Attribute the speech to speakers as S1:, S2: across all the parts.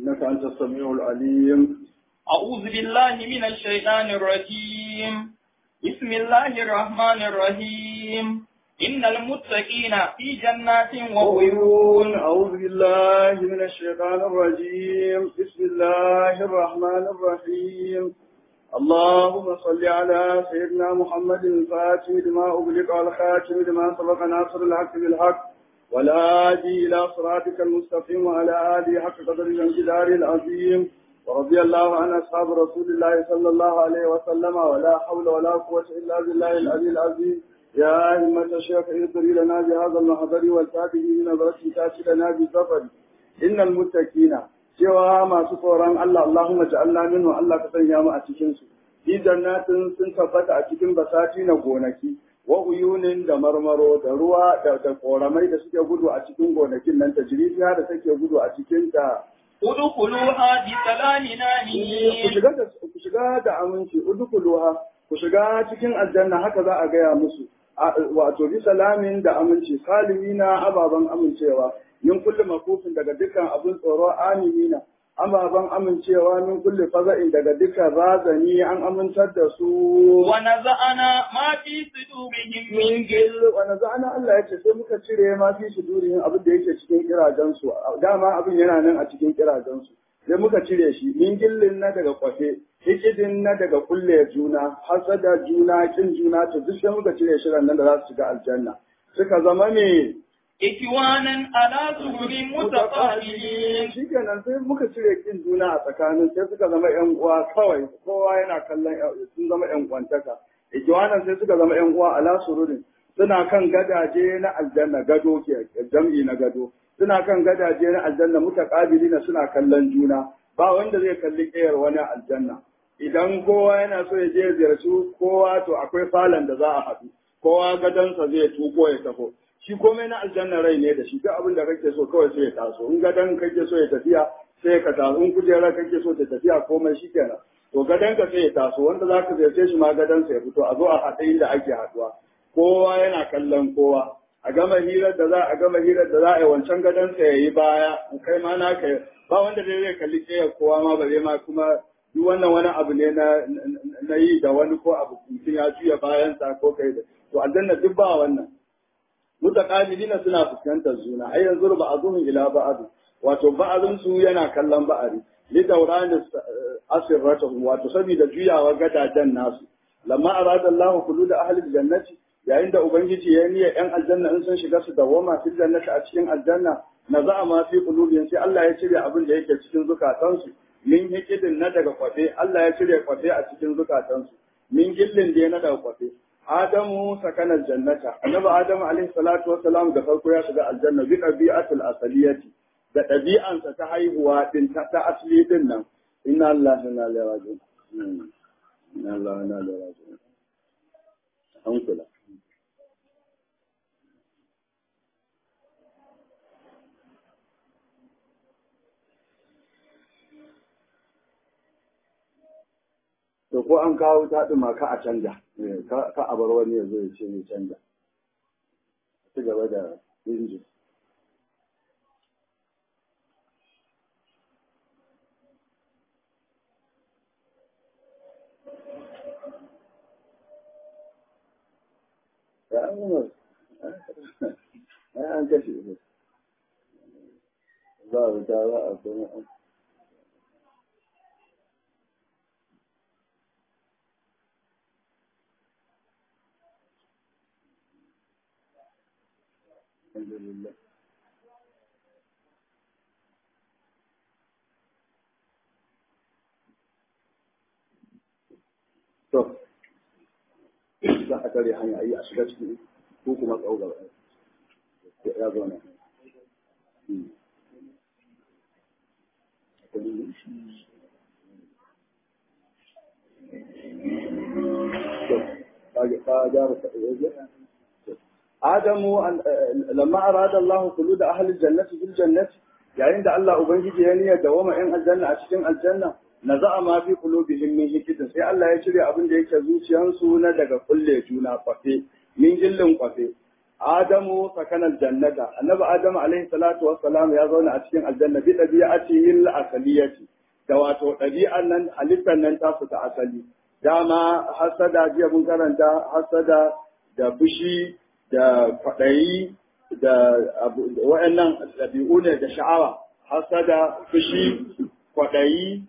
S1: إنك أنت السميع العليم
S2: أعوذ بالله من الشيطان الرجيم بسم الله الرحمن الرحيم إن المتقين في جنات وعيون
S1: أعوذ بالله من الشيطان الرجيم بسم الله الرحمن الرحيم اللهم صل على سيدنا محمد الفاتح لما أغلق والخاتم لما سبق ناصر الحق بالحق والهادي إلى صراطك المستقيم وعلى آله حق قدر الجلال العظيم ورضي الله عن أصحاب رسول الله صلى الله عليه وسلم ولا حول ولا قوة إلا بالله العلي العظيم يا همة الشيخ اغفري لنا بهذا المحضر والتابعين من نظرة تاتي لنا بالسفر إن المتقين cewa masu tsoron Allah Allahumma ja'alna minhu Allah ka sanya mu a cikin su fi jannatin sun tabbata a cikin basati na gonaki wa uyunin da marmaro da ruwa da da koramai da suke gudu a cikin gonakin nan ta jirifiya da take gudu a cikin ta
S2: ادخلوها بسلام
S1: ku
S2: آمنين
S1: shiga da ku shiga da aminci udkhuluha ku shiga cikin aljanna haka za a gaya musu A- wato bi salamin da aminci salimina ababan amincewa min kulli makufin daga dukkan abin tsoro aminina ababan amincewa min kulli faza'in daga dukkan razani an amintar da su
S2: ونزعنا ما في صدورهم من
S1: min gil wanda za'ana Allah ya ce sai muka cire ma fi sudurihim abin da yake cikin kirajensu dama abin yana nan a cikin kirajensu sai muka cire shi min gillin na daga kwafe hikidin na daga kulle juna hasada juna kin juna to duk sai muka cire shi nan da za su shiga aljanna suka zama me
S2: إكوانا على سرر متقابلين
S1: shi kenan sai muka cire kin juna a tsakanin sai suka zama yan uwa kawai kowa yana kallon yan- sun zama yan uwantaka ikiwanan sai suka zama yan uwa ala sururin suna kan gadaje na aljanna gado ke jam'i na gado suna kan gadaje na aljanna mutaqabilina suna kallon juna ba wanda zai kalli kiyar wani aljanna idan kowa yana so ya je ya ziyarci kowa to akwai falon da za a haɗu kowa gadonsa zai tuko ya taho shi komai na aljanna rai ne da shi duk abin da kake so kawai sai ya taso in gadon kake so ya tafiya sai ka taso in kujerar kake so ta tafiya komai shi kenan to gadon ka sai ya taso wanda za ka ziyarce shi ma gadon sa ya fito a zo a haɗe inda ake haɗuwa kowa yana kallon kowa a gama hirar da za a gama hirar da za a yi wancan gadon sa ya yi baya kai ma na kai ba wanda dai zai kalli ƙeyar kowa ma bare ma kuma duk wannan wani abu ne na na yi da wani ko abu mutum ya juya bayansa ko kai da to aljanna duk ba wannan mutaqabilina suna fuskantar juna ai yanzu ba azuhum ila ba'd wato ba'dun su yana kallon ba'ari li dawran asirratuhum wato saboda juyawa gadajen nasu lamma arada Allah khulud ahli aljannati yayin da ubangiji ya niyya yan aljanna in sun shiga su dawama fil jannati a cikin aljanna naza'a ma fi qulubihim sai Allah ya cire abin da yake cikin zukatansu min hikidin na daga kwafe Allah ya cire kwafe a cikin zukatansu min gillin da na daga kwafe Adamu sakanar jannata, annabi Adamu alaihi salatu wassalam da farko ya shiga aljanna bi ɗabi'atul asaliyati da ɗabi'ansa ta haihuwa din ta, ta asali din nan. Inna Allah inna ilaihi raji'un. Hmm. Inna Allah inna ilaihi raji'un. An kula. to ko an kawo ta ɗuma ka a canja Eh, ka ka a bar wani ya zo ya ce ya canja ci gaba da injin ya an gama ai an kashe shi za a wuta za a kuma an alhamdulillah to za a tare hanya yi a shiga ciki ko kuma tsawo gaba ya zo nan Hmm. To, ka- ka gyara ta- Adamu an- eh, lamma arada Allah khulud ahli jannati fil jannati yayin da Allah ubangiji ya niyyar da wama yan aljanna a cikin aljanna naza'a ma fi qulubihim min hikidin sai Allah ya cire abin da yake zuciyansu na daga kulle juna kwafe min jillin kwafe Adamu sakanar jannata annabi Adamu alaihi salatu wassalam ya zauna a cikin aljanna bi dabi'atihi al-asaliyati da wato ɗabi'an nan halittar nan ta ta asali dama hasada jiya mun karanta hasada da fushi da kwaɗayi da wa'annan ɗabi'u ne da sha'awa hasada fushi kwaɗayi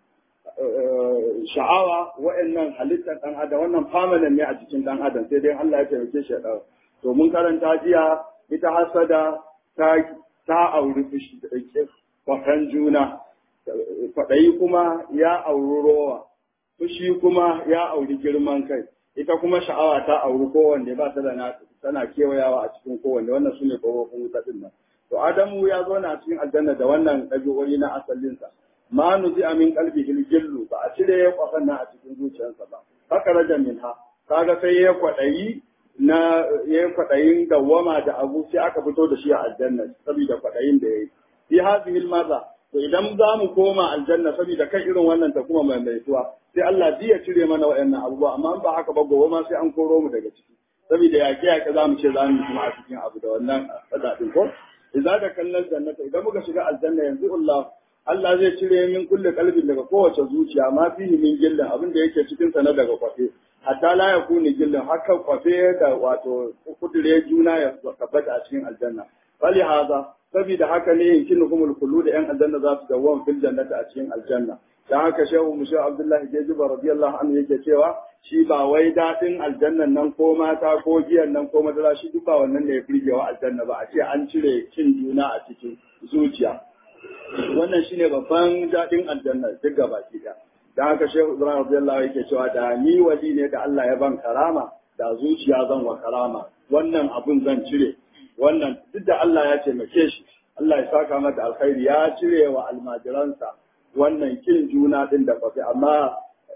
S1: sha'awa wa'annan halittar ɗan adam wannan permanent ne a cikin ɗan adam sai dai Allah ya taimake shi ya ɗau to mun karanta jiya ita hasada ta ta auri fushi da kwatan juna kwaɗayi kuma ya auri rowa fushi kuma ya auri girman kai ita kuma sha'awa ta auri kowanne ba ta da na tana kewayawa a cikin kowanne wannan su ne ƙofofin wuta ɗin nan to adamu ya zo na cikin aljanna da wannan ɗabi'o'i na asalinsa ma nuzi amin kalbi gillu ba a cire ya kwafan nan a cikin zuciyarsa ba haka raja min ha kaga sai ya kwaɗayi na ya kwaɗayin dawwama da abu sai aka fito da shi a aljanna saboda kwaɗayin da ya yi fi hadhihi maza to idan za mu koma aljanna saboda kan irin wannan ta kuma maimaituwa sai Allah ya cire mana waɗannan abubuwa amma ba haka ba gobe ma sai an koro mu daga ciki saboda yaƙe yaƙe za mu ce za mu kuma a cikin abu da wannan faɗaɗin ko idza da kallon jannata idan muka shiga aljanna yanzu Allah Allah zai cire min kulle kalbin daga kowace zuciya ma fihi min gillin abin da yake cikin sa na daga kwafe hatta la yakuni gillin haka kwafe da wato kudure juna ya tabbata a cikin aljanna fali haza saboda haka ne yankin humul kullu da yan aljanna za su dawwam fil jannati a cikin aljanna dan haka shehu mushe abdullahi jejiba radiyallahu anhu yake cewa shi ba wai daɗin aljannan nan ko mata ko giyan nan ko madara shi duk ba wannan ne ya firgewa aljanna ba a ce an cire cin juna a cikin zuciya wannan shine babban daɗin aljanna duk gaba ki da dan haka shehu ibrahim radiyallahu yake cewa da ni wali ne da Allah ya ban karama da zuciya zan wa karama wannan abun zan cire wannan duk da Allah ya taimake shi Allah ya saka mata alkhairi ya cire wa almajiransa wannan kin juna din da fafi amma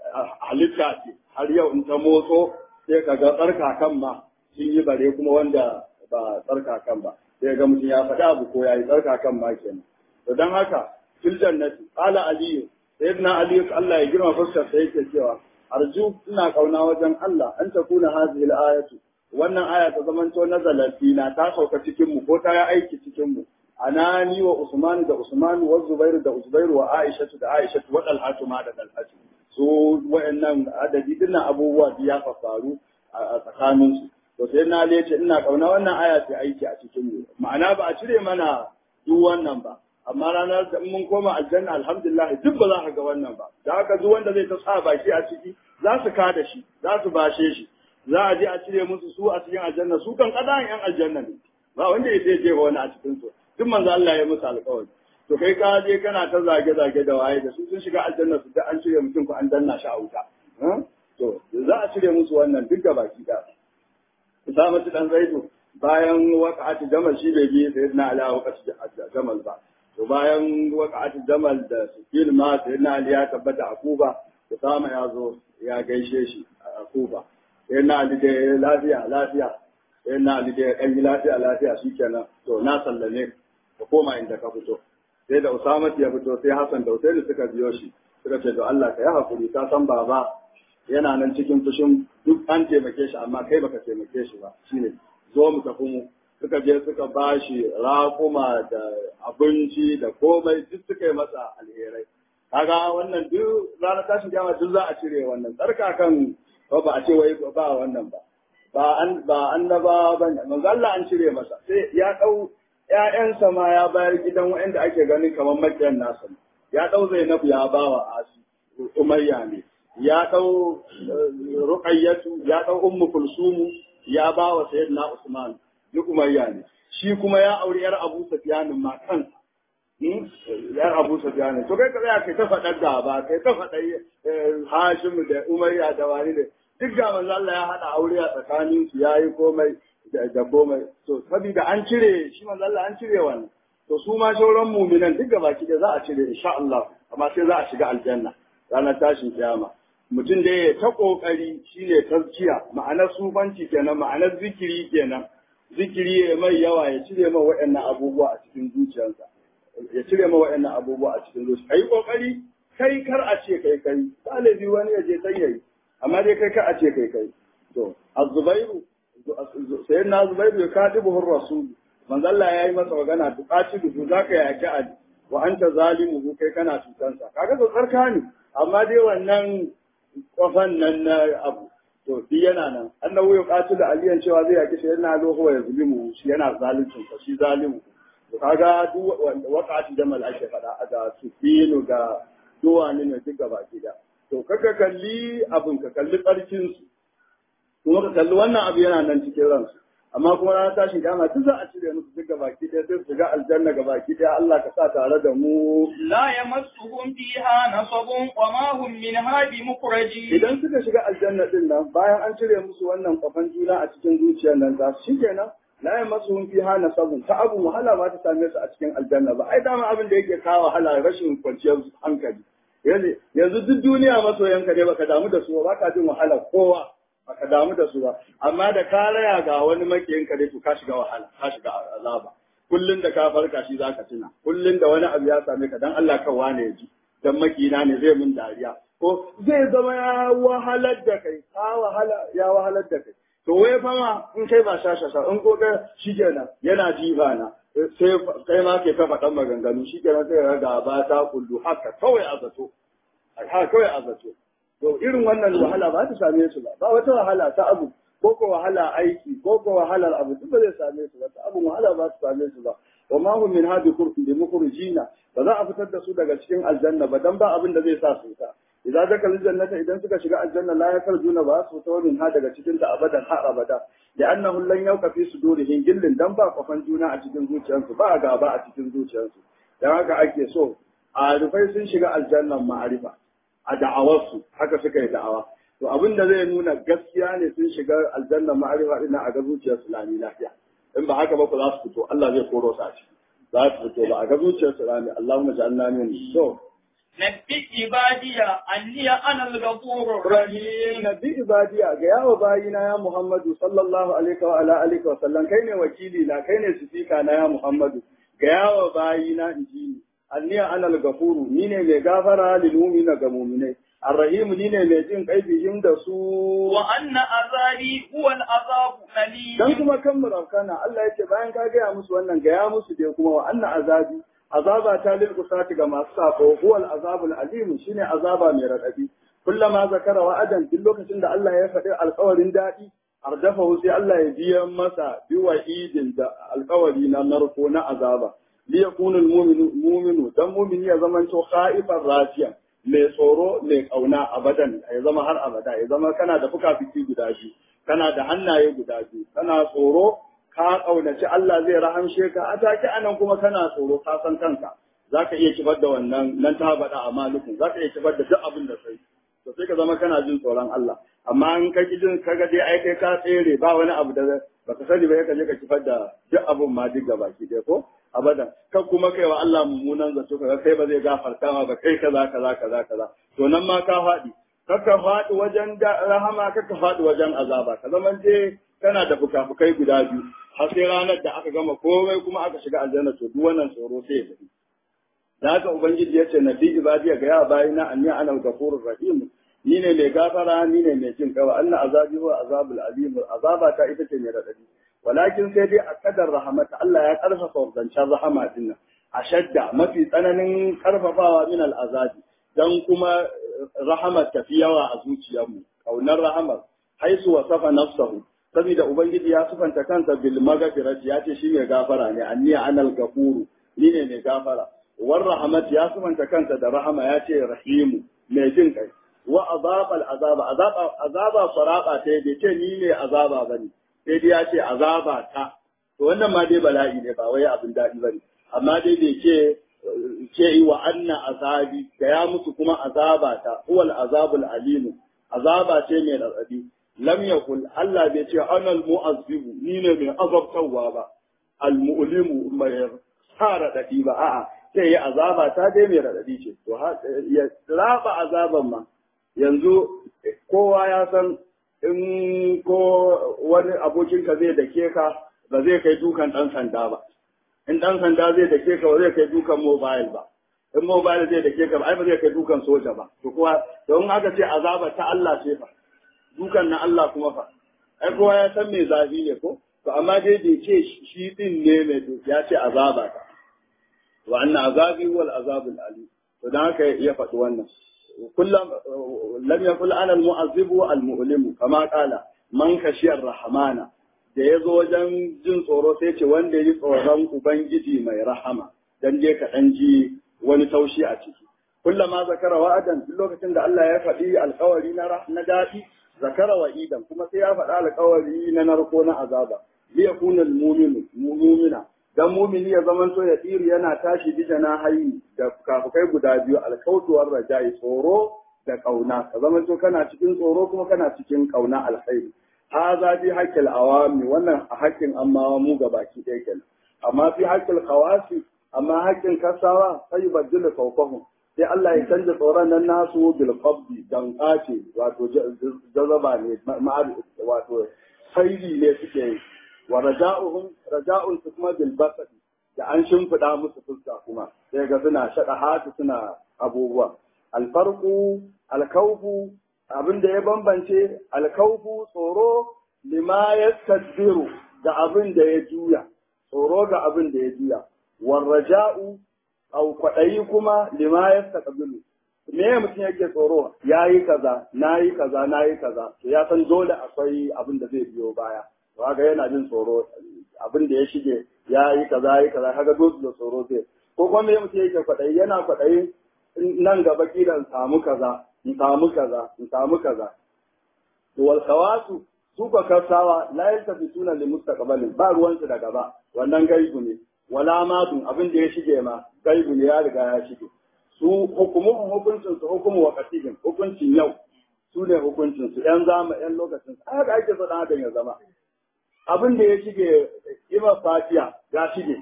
S1: halitta ce har yau in ta motso sai ka ga tsarkakan ma sun yi bare kuma wanda ba tsarkakan ba sai ga mutum ya faɗi abu ko ya yi tsarkakan ma kenan to don haka fil jannati qala aliyu sayyidina aliyu Allah ya girma fuskar sa yake cewa arju ina kauna wajen Allah an takuna hadhihi al-ayatu wannan aya ta zamanto nazalat fina ta sauka cikin mu ko ta yi aiki cikin mu anani wa usman da usman wa zubair da zubair wa aisha da aisha wa dalhatu ma da dalhatu su wayannan adadi dinnan abubuwa da ya faru a tsakanin su to sai na ce ina kauna wannan aya ta aiki a cikin mu ma'ana ba a cire mana duk wannan ba amma ranar da mun koma aljanna alhamdulillah duk ba za ka ga wannan ba da haka duk wanda zai ta sa baki a ciki za su kada shi za su bashe shi za a je a cire musu su a cikin aljanna su kan kadan yan aljanna ne ba wanda ya je jefa wani a cikin su duk manzo Allah ya musu alƙawari to kai ka je kana ta zage zage da waye da su sun shiga aljanna su da an cire mutum ko an danna shi a wuta to za a cire musu wannan duk baki da Usamatu dan Zaidu bayan waqa'atu jamal shi bai bi sayyidina Ali a waqa'atu jamal ba to bayan waqa'atu jamal da sufil ma sayyidina Ali ya tabbata a Kuba Usama ya zo ya gaishe shi a Kuba sayyidina Ali da lafiya lafiya sayyidina Ali da dan lafiya lafiya shikenan to na sallame ka koma inda ka fito sai da Usama ya fito sai Hassan da Usaini suka biyo shi suka ce to Allah ka yi hakuri ka san baba yana nan cikin fushin duk an taimake shi amma kai baka taimake shi ba shine zo mu tafi mu suka je suka ba shi raƙuma da abinci da komai duk suka yi masa alherai kaga wannan duk ranar tashin kiyama duk za a cire wannan tsarka kan ba a ce wai ba wannan ba ba an ba annaba ba manzo Allah an cire masa sai ya dau ƴaƴansa ma ya bayar gidan waɗanda ake ganin kamar makiyan nasa ya dau Zainabu ya bawa Asi Umayya ne ya ɗau ruƙayyatu ya ɗau ummu kulsumu ya ba wa sayyidina usman duk umayya ne shi kuma ya auri yar abu sufyan ma kansa yar abu sufyan to kai ka tsaya kai ta faɗar da ba kai ta faɗa hashim da umayya da wani ne duk ga manzo Allah ya haɗa aure a tsakanin su yayi komai da komai to saboda an cire shi manzo Allah an cire wannan to su ma shauran mu'minan duk gabaki da za a cire insha Allah amma sai za a shiga aljanna ranar tashin kiyama mutum da ya ta kokari shine tazkiya ma'anar sufanci kenan ma'anar zikiri kenan zikiri ya mai yawa ya cire ma waɗannan abubuwa a cikin zuciyarsa ya cire ma waɗannan abubuwa a cikin zuciya kai kokari kai kar a ce kai kai ɗalibi wani ya je sai yayi amma dai kai kar a ce kai kai to azubairu sai na zubairu ya kaɗi buhun rasul manzo Allah ya yi masa magana tuƙaci duhu za ka yaƙi ali wa anta zalimu kai kana cutansa kaga to tsarka ne amma dai wannan kofan nan na abu to shi yana nan annabi ya kaci da aliyan cewa zai yaki shi yana loho ya zulimu shi yana zaluncin sa shi zalimu to kaga duk wakati da malaka fada da sufinu da duwani ne duk gaba da to kaka kalli abin ka kalli tsarkin su kuma ka kalli wannan abu yana nan cikin ransu amma kuma ranar tashin kiyama duk za a cire musu duk gabaki ɗaya sai su shiga aljanna gabaki ɗaya Allah ka sa tare da mu
S2: لا يمسهم فيها نصب وما هم منها بمخرجين
S1: idan suka shiga aljanna din nan bayan an cire musu wannan kwafan juna a cikin zuciyar nan za su shikenan la yamassuhum fiha nasabun ta abu wahala ba ta same su a cikin aljanna ba ai dama abin da yake kawo wahala rashin kwanciyar hankali yanzu yanzu duk duniya masoyanka ne baka damu da su ba ka jin wahala kowa baka damu da su ba amma da ka raya ga wani makiyinka dai to ka shiga wahala ka shiga azaba kullun da ka farka shi zaka tuna kullun da wani abu ya same ka dan Allah kan wane ya ji dan makina ne zai mun dariya ko zai zama ya wahalar da kai ka wahala ya wahalar da kai to wai fa ma in kai ba shashasha in ko ga shikenan yana jiba na sai kai ma ke ta faɗan maganganu shikenan sai ga ba ta kullu haka kawai a zato haka kawai a zato to irin wannan wahala ba ta same su ba ba wata wahala ta abu ko ko wahala aiki ko ko wahalar abu duk ba zai same su ba ta abu wahala ba ta same su ba wa ma hum min hadi kurfin bi mukhrijina ba za a fitar da su daga cikin aljanna ba dan ba abin da zai sa su ta idza dakal jannata idan suka shiga aljanna la yakarjuna ba su ta min ha daga cikin ta abadan har abada da annahu lan yauka fi sudurihim gillin dan ba kafan juna a cikin zuciyarsu ba gaba a cikin zuciyarsu dan haka ake so a rufai sun shiga aljannan ma'arifa a da'awarsu haka suka yi da'awa to abin da zai nuna gaskiya ne sun shiga aljanna ma'arifa ina a ga zuciyar su lami lafiya in ba haka ba ku za su fito Allah zai koro su a ciki za su fito ba a ga zuciyar su lami Allahumma ja'alna min so
S2: نبئ عبادي أني أنا الغفور
S1: Rahim nabi ibadiya ga yawa bayina ya Muhammadu sallallahu alaihi wa ala alihi wa sallam kai ne wakili na kai ne sifika na ya Muhammadu ga yawa bayina inji ni anniya ana al-gafuru ni ne mai gafara lil mu'mina ga mu'minai arrahim ni ne mai jin kai bihim da su
S2: وأن عذابي هو العذاب الأليم
S1: dan kuma kan murakana Allah yake bayan ka gaya musu wannan gaya musu dai kuma wa anna azabi azaba ta lil usati ga masu sako huwa al azabul alim shine azaba mai radadi kullama zakara wa'adan duk lokacin da Allah ya faɗi alƙawarin daɗi ardafahu sai Allah ya biya masa bi wa'idin da alƙawari na narko na azaba li yakunu al mu'minu mu'minu dan mu'mini ya zamanto khaifan rafiyan mai tsoro mai kauna abadan ya zama har abada ya zama kana da fuka-fiki guda biyu kana da hannaye guda biyu kana tsoro ka kaunaci Allah zai rahamshe ka a take anan kuma kana tsoro ka san kanka zaka iya kibar da wannan nan ta bada a malikun zaka iya kibar da duk abin da sai to sai ka zama kana jin tsoron Allah amma in ka ki jin kaga dai ai kai ka tsere ba wani abu da baka sani ba ka je ka kifar da duk abun ma duk gaba ki dai ko abadan kan kuma kai wa Allah mummunan zato kaga kai ba zai gafarta ma ba kai kaza kaza kaza kaza to nan ma ka faɗi kaka faɗi wajen rahama kaka faɗi wajen azaba ka zaman je kana da fukafukai guda biyu har sai ranar da aka gama komai kuma aka shiga aljanna to duk wannan tsoro sai ya tafi da haka ubangiji ya ce nabi ibadiya ga ya bayina anni ana al-ghafurur rahim ni ne mai gafara ni ne mai jin kawa anna azabi wa azabul alim azaba ta ita ce mai radadi walakin sai dai a kadar rahamata Allah ya karfafa zancen rahama din nan ashadda mafi tsananin karfafawa min al-azabi dan kuma rahamar tafi yawa a zuciyarmu kaunar rahamar haisu wa safa nafsahu saboda ubangiji ya sufanta kansa bil magfirati ya ce shi mai gafara ne anni anal gafuru ni ne mai gafara war rahamat ya sufanta kansa da rahama ya ce rahimu mai jin kai wa azabal azaba azaba azaba faraba ta bai ce ni ne azaba bane sai dai ya ce azaba ta to wannan ma dai bala'i ne ba wai abin daɗi bane amma dai bai ce ce wa anna azabi ga ya musu kuma azaba ta huwal azabul alimu azaba ce mai radadi lam yakul Allah bai ce anal mu'azzibu ni ne mai azabtarwa ba al mu'limu mai sa radadi ba a'a sai ya azaba ta dai mai radadi ce to ya raba azaban ma yanzu kowa ya san in ko wani abokinka zai dake ka ba zai kai dukan dan sanda ba in dan sanda zai dake ka ba zai kai dukan mobile ba in mobile zai dake ka ba ai ba zai kai dukan soja ba to kuwa don aka ce azaba ta Allah ce fa dukan na Allah kuma fa ai kowa ya san me zafi ne ko to amma dai bai ce shi din ne mai ya ce azaba ta wa anna azabi wal azabul alim to dan haka ya faɗi wannan kullum lam yakul ana al mu'azzibu al mu'limu kama qala man khashiyar rahmana da yazo wajen jin tsoro sai ce wanda yi tsoron ubangiji mai rahama dan je ka dan ji wani taushi a ciki kullama zakara wa'adan duk lokacin da Allah ya faɗi alƙawari na na daɗi zakara wa idan kuma sai ya faɗa alƙawari na narko na azaba liyakuna al-mu'minu mu'mina dan mumini ya zaman to ya tsiri yana tashi bija na hayi da kafukai guda biyu alkautuwar rajai tsoro da kauna ka zaman to kana cikin tsoro kuma kana cikin kauna alkhairi haza bi haqqil awami wannan a haƙƙin amma mu gabaki ɗaya kenan amma fi haqqil khawasi amma haƙƙin kasawa sai badala fawqahum sai Allah ya canza tsoron nan nasu bil qabdi dan kace wato jazaba ne wato khairi ne suke yi wa raja'uhum raja'un su kuma bil basad da an shimfida musu fuska kuma sai ga suna shada hatu suna abubuwa alfarqu alkawfu abin da ya bambance alkawfu tsoro lima yastadbiru da abin da ya juya tsoro ga abin da ya juya war raja'u au kwadayi kuma lima yastaqbilu me mutum yake tsoro yayi kaza nayi kaza nayi kaza to ya san dole akwai abin da zai biyo baya kaga yana jin tsoro abin da ya shige ya yi kaza ya yi kaza kaga dole da tsoro zai ko kuma me mutum yake kwaɗayi yana kwaɗayi nan gaba kiran samu kaza in samu kaza in samu kaza to wal khawasu su ka kasawa la yaltafituna li mustaqbalin ba ruwansu da gaba wannan gaibu ne wala madun abin da ya shige ma gaibu ne ya riga ya shige su hukumun hukuncin su hukumu wa katibin hukuncin yau su ne hukuncin su yan zama yan lokacin haka ake so dan adam ya zama abin da ya shige ima fatiya ya shige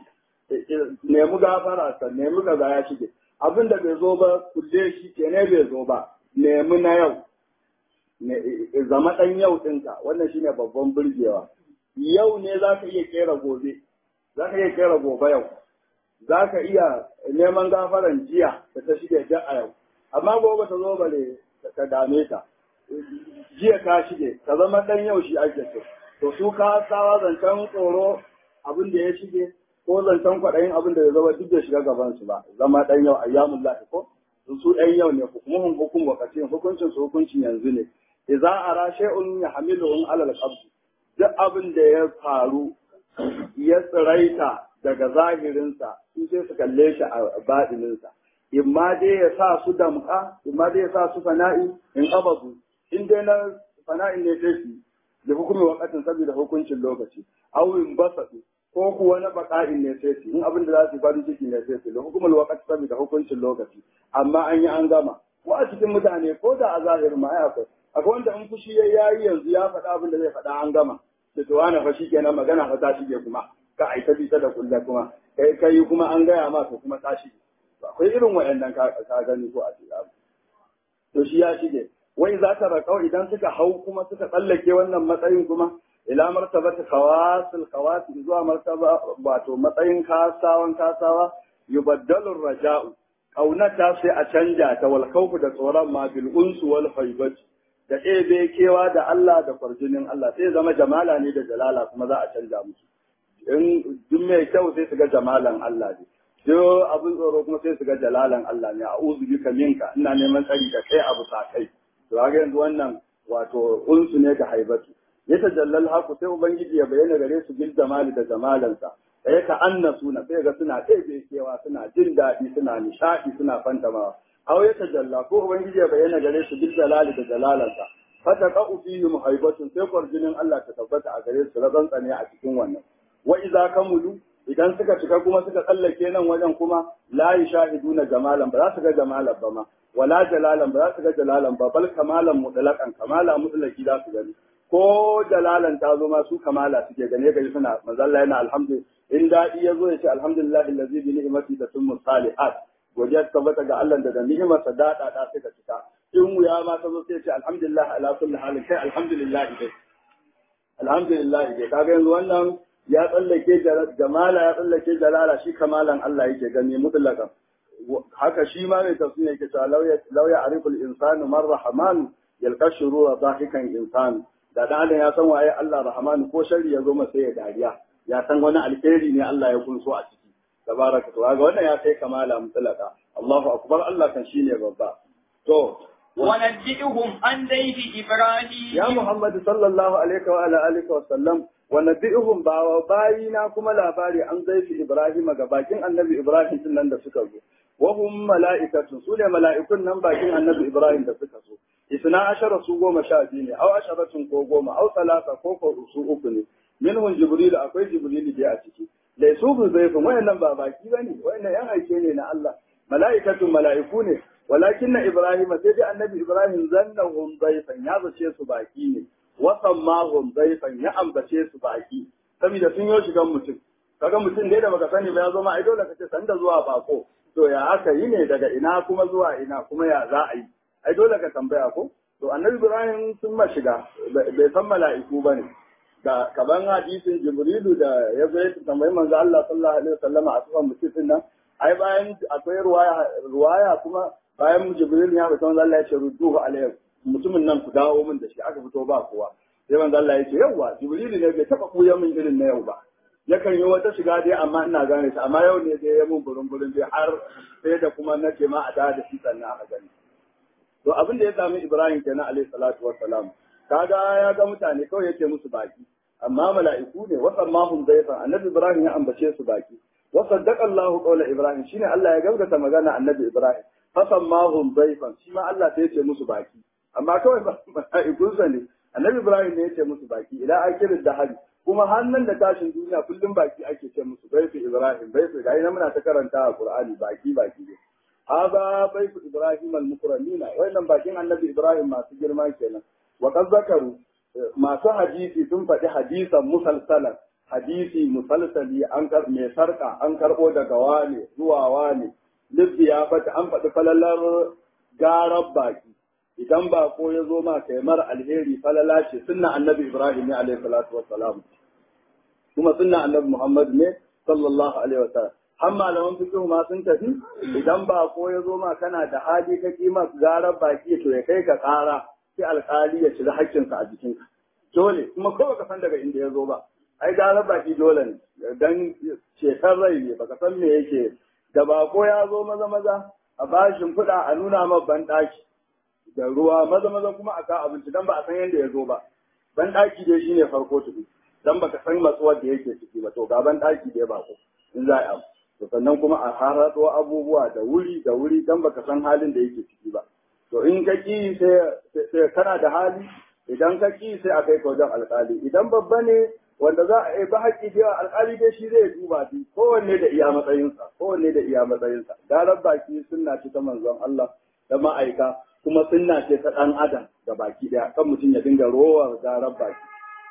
S1: nemi gafara sa nemi kaza ya shige abin da bai zo ba kulle shi ke ne bai zo ba nemi na yau zama ɗan yau ɗinka wannan shine babban burgewa yau ne za ka iya kera gobe za ka iya kera gobe yau za ka iya neman gafaran jiya da ta shige da a yau amma gobe ta zo bare ka dame ta jiya ka shige ka zama ɗan yau shi ake so to su ka sawa zancen tsoro abin da ya shige ko zancen kwaɗayin abin da ya zama duk da shiga gaban su ba zama ɗan yau ayyamun lahi ko su ɗan yau ne hukumuhun hukum wakacin hukuncin su hukuncin yanzu ne idza ara shay'un yahmiluhum ala al-qabd duk abin da ya faru ya tsiraita daga zahirinsa su sai su kalle shi a baɗininsa imma dai ya sa su damƙa imma dai ya sa su fana'i in abazu in dai na fana'in ne sai su da hukumin wakatin saboda hukuncin lokaci awin basatu ko kuwa na baka'in ne sai su in abin da za su farin ciki ne sai su da hukumin wakati saboda hukuncin lokaci amma an yi an gama ko a cikin mutane ko da a zahirin ma ai akwai akwai wanda in fushi ya yayi yanzu ya faɗa abin da zai faɗa an gama da to wani fa kenan magana fa ta shige kuma ka aita bisa da kulla kuma kai kai kuma an gaya ma to kuma ta shige akwai irin waɗannan ka gani ko a cikin to shi ya shige wai za ta raƙau idan suka hau kuma suka tsallake wannan matsayin kuma ila martabati khawasil khawasil zuwa martaba wato matsayin kasawan kasawa yubaddalu raja'u kaunata sai a canja ta wal khawfu da tsoron ma bil unsu wal haibati da ebe kewa da Allah da kwarjinin Allah sai zama jamala ne da jalala kuma za a canja musu in duk mai kyau sai su ga jamalan Allah ne duk abin tsoro kuma sai su ga jalalan Allah ne a'udhu bika minka ina neman tsari da kai abu sa kai to ga yanzu wannan wato unsu ne da haibatu ya tajallal haku sai ubangiji ya bayyana gare su bil jamali da jamalansa sai ka annasu na sai ga suna ɗebe kewa suna jin daɗi suna nishaɗi suna fantamawa aw ya tajalla ko ubangiji ya bayyana gare su bil jalali da jalalansa fata qa'u fihi muhaibatun sai kwarjinin Allah ta tabbata a gare su razan tsane a cikin wannan wa idza kamulu idan suka cika kuma suka tsallake nan wajen kuma la yashahiduna jamalan ba za su ga jamalan ba ma wala jalalan ba za su ga jalalan ba bal kamalan mutlaqan kamala mutlaqi za su gani ko jalalan ta zo ma su kamala suke gane gari suna manzalla yana alhamdu in daɗi ya zo ya ce alhamdulillah allazi bi ni'mati tatimmu salihat godiya ta tabbata ga Allah da da ni'imarsa daɗa da suka cika in wuya ma ta zo sai ya ce alhamdulillah ala kulli halin kai alhamdulillah dai alhamdulillah dai kaga yanzu wannan ya tsallake jamala ya tsallake jalala shi kamalan Allah yake gani mutlaqan haka shi ma mai tafsiri yake cewa lauya lauya ariful insanu man rahman yalqa shurura dahikan insanu da dan adam ya san waye Allah rahmanu ko sharri ya zo masa ya dariya ya san wani alheri ne Allah ya kunso a ciki tabaraka to ga wannan ya kai kamala mutlaka Allahu akbar Allah kan shine babba to
S2: ونبئهم عن ضيف إبراهيم
S1: ya Muhammad sallallahu alaihi wa ala alihi wa sallam wa nabihum ba wa bayina kuma labari an zaifi Ibrahim ga bakin annabi Ibrahim din nan da suka zo wa hum mala'ikatun su ne mala'ikun nan bakin annabi Ibrahim da suka zo isna ashara su goma sha biyu ne aw asharatun ko goma aw salasa ko ko su uku ne minhum jibril akwai jibril da a ciki laysu bi zaifin wayannan ba baki bane wayannan yan aike ne na Allah mala'ikatun mala'iku ne walakin na Ibrahim sai dai annabi Ibrahim zannahum zaifan ya zace su baki ne wasan mahum zaifan ya ambace su baki saboda sun yi shigan mutum kaga mutum dai da baka sani ba ya zo ma ai dole ka ce sanda zuwa bako to ya aka yi ne daga ina kuma zuwa ina kuma ya za a yi ai dole ka tambaya ko to annabi Ibrahim sun ma shiga bai san mala'iku bane da kaban hadisin Jibrilu da ya zo ya tambayi manzo Allah sallallahu alaihi wasallama a sufan mutum nan ai bayan akwai ruwaya ruwaya kuma bayan Jibril ya fita manzo Allah ya ce rudduhu alaihi mutumin nan ku dawo min da shi aka fito ba kowa sai manzo Allah ya ce yawa Jibril ne bai taba kuya min irin na yau ba yakan yi wata shiga dai amma ina gane shi amma yau ne dai ya mun burin burin dai har sai da kuma na ce ma a da da shi sannan aka gani to abin da ya sami Ibrahim kenan alaihi salatu wassalam kaga ya ga mutane kawai yake musu baki amma mala'iku ne wasan mahum zaifan annabi Ibrahim ya ambace su baki wa saddaqa Allahu qawla Ibrahim shine Allah ya gaskata magana annabi Ibrahim fasan mahum zaifan shi ma Allah sai ya ce musu baki amma kawai mala'ikunsa ne annabi Ibrahim ne ya ce musu baki ila akirin da hali kuma hannun da tashin duniya kullum baki ake ce musu baifu Ibrahim baifu ga ina muna ta karanta a Qur'ani baki baki ne hada baifu Ibrahim al-mukramina wannan bakin annabi Ibrahim masu girma kenan wa qad zakaru masu hadisi sun faɗi hadisan musalsalan hadisi musalsali an kar mai sarka an karɓo daga wane zuwa wane libbi ya fata an faɗi falalar garar baki idan ba ko ya zo ma kai mara alheri falala ce sunna annabi ibrahim ne alaihi salatu wassalam kuma sunna annabi muhammad ne sallallahu alaihi wasallam har malaman fiqh ma sun tafi idan ba ko ya zo ma kana da hali ka kima garar baki to ya kai ka ƙara sai alƙali ya cire haƙƙinsa a jikinka dole kuma ko baka san daga inda ya zo ba ai garar baki dole ne dan cetar rai ne baka san me yake da bako ya zo maza maza a bashin kuɗa a nuna ma banɗaki da ruwa maza maza kuma a ka abinci dan ba a san yadda ya zo ba banɗaki dai shine farko tudu dan baka san matsuwar da yake ciki ba to ga banɗaki dai bako in za a to sannan kuma a harato abubuwa da wuri da wuri dan baka san halin da yake ciki ba to in ka ki sai kana da hali idan ka ki sai a kai ka wajen alƙali idan babba ne wanda za a yi ba haƙƙi da yawa alƙali dai shi zai duba shi kowanne da iya matsayinsa kowanne da iya matsayinsa garar baki sunna ce ta manzon Allah da ma'aika kuma sunna ce ta ɗan adam da baki ɗaya kan mutum ya dinga rowar garar baki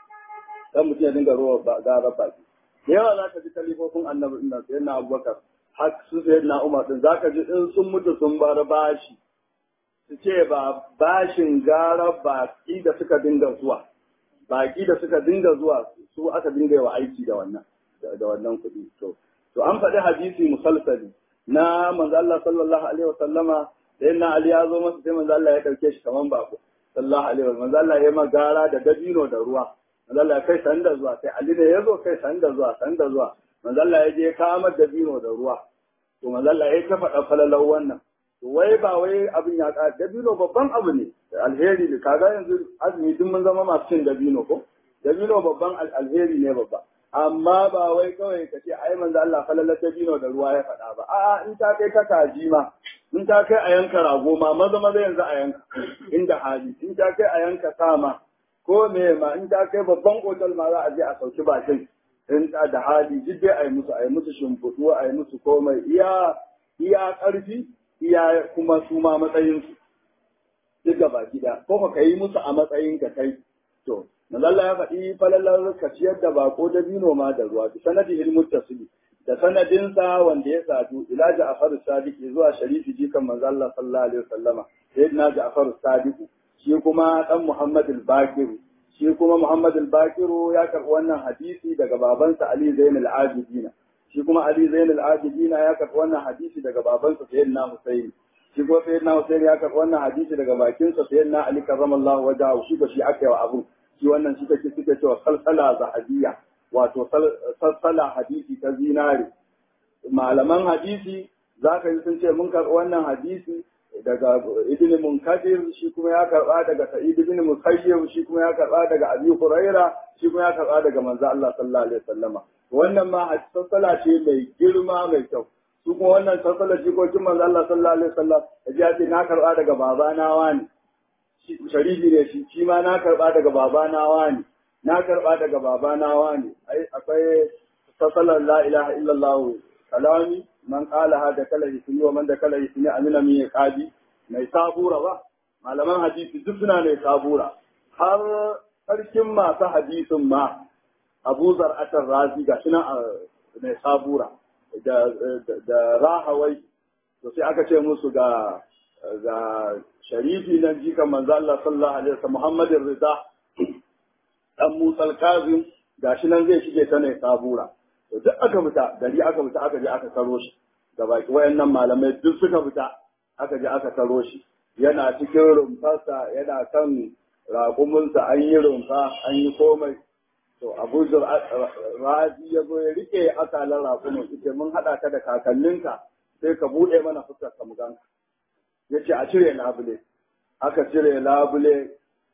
S1: kan mutum ya dinga rowar garar baki da yawa za ka ji kalifofin annabi ɗin nan sayyidina abubakar har su sayyidina umar ɗin za ka ji in sun mutu sun bar bashi su ce ba bashin garar baki da suka dinga zuwa baki da suka dinga zuwa su aka dinga yi wa aiki da wannan da wannan kuɗi to to an faɗi hadisi musalsali na manzo Allah sallallahu alaihi wa sallama sai na Ali ya zo masa sai manzo Allah ya dauke shi kaman bako sallallahu alaihi wa manzo Allah ya magara da dabino da ruwa manzo Allah ya kai sanda zuwa sai Ali ne ya zo kai sanda zuwa sanda zuwa manzo Allah ya je kama dabino da ruwa to manzo Allah ya ta faɗa falalau wannan to wai ba wai abin ya ka dabino babban abu ne alheri ne kaga yanzu azumi duk mun zama masu cin dabino ko dabino babban alheri ne babba amma ba wai kawai ka ce ai manzo Allah falalar dabino da ruwa ya faɗa ba a'a in ta kai ka kaji ma in ta kai a yanka rago ma maza maza yanzu a yanka inda hali in ta kai a yanka sama ko me ma in ta kai babban otal ma za a je a sauki bakin in da hali duk dai a yi musu a yi musu shimfiɗu a yi musu komai iya iya ƙarfi iya kuma su ma matsayinsu duk gaba gida ko ka yi musu a matsayin ka kai to Mazalla ya faɗi falalar ka ciyar da bako da bino ma da ruwa bi sanadi ilmut tasli da sanadinsa wanda ya sadu ila Ja'far Sadiq zuwa Sharifi jikan manzo Allah sallallahu alaihi wasallama sayyidina Ja'far Sadiq shi kuma dan Muhammad al-Bakir shi kuma Muhammad al-Bakir ya karɓi wannan hadisi daga babansa Ali Zain al-Abidin shi kuma Ali Zain al-Abidin ya karɓi wannan hadisi daga babansa sayyidina Husayn shi kuma sayyidina Husayn ya karɓi wannan hadisi daga bakinsa sayyidina Ali karramallahu wajahu shi ba shi aka yi wa abu shi wannan shi take suke cewa salsala zahabiyya wato salsala hadisi ta zinare malaman hadisi za ka yi sun ce mun karɓi wannan hadisi daga ibn munkadir shi kuma ya karɓa daga sa'id ibn musayyib shi kuma ya karɓa daga abi huraira shi kuma ya karɓa daga manzo Allah sallallahu alaihi wasallama wannan ma salsala ce mai girma mai kyau su kuma wannan salsala jikokin manzo Allah sallallahu alaihi wasallam ya ce na karɓa daga babana wani sharifi ne shi shi ma na karɓa daga babana wani na karɓa daga babana wani ai akwai salsalar la ilaha illallah kalami man qala hada kala ismi wa man da kala ismi amina mi qadi mai sabura ba malaman hadisi duk suna mai sabura har sarkin masu hadisin ma Abu Zar'atar Razi ga shi mai sabura da da rahawai to sai aka ce musu ga ga sharifi nan jikan manzo Allah sallallahu alaihi wasallam Muhammadin Rida dan Musa al-Kazim gashi nan zai shige ta ne sabura to duk aka fita gari aka fita aka je aka karo shi da baki wayannan malamai duk suka fita aka je aka karo shi yana cikin rumfarsa yana kan raƙuminsa an yi rumfa an yi komai to abu razi ya zo ya rike akalan raƙumin ita mun haɗa ka da kakanninka sai ka buɗe mana fuskar ka muganka ya ce a cire labule aka cire labule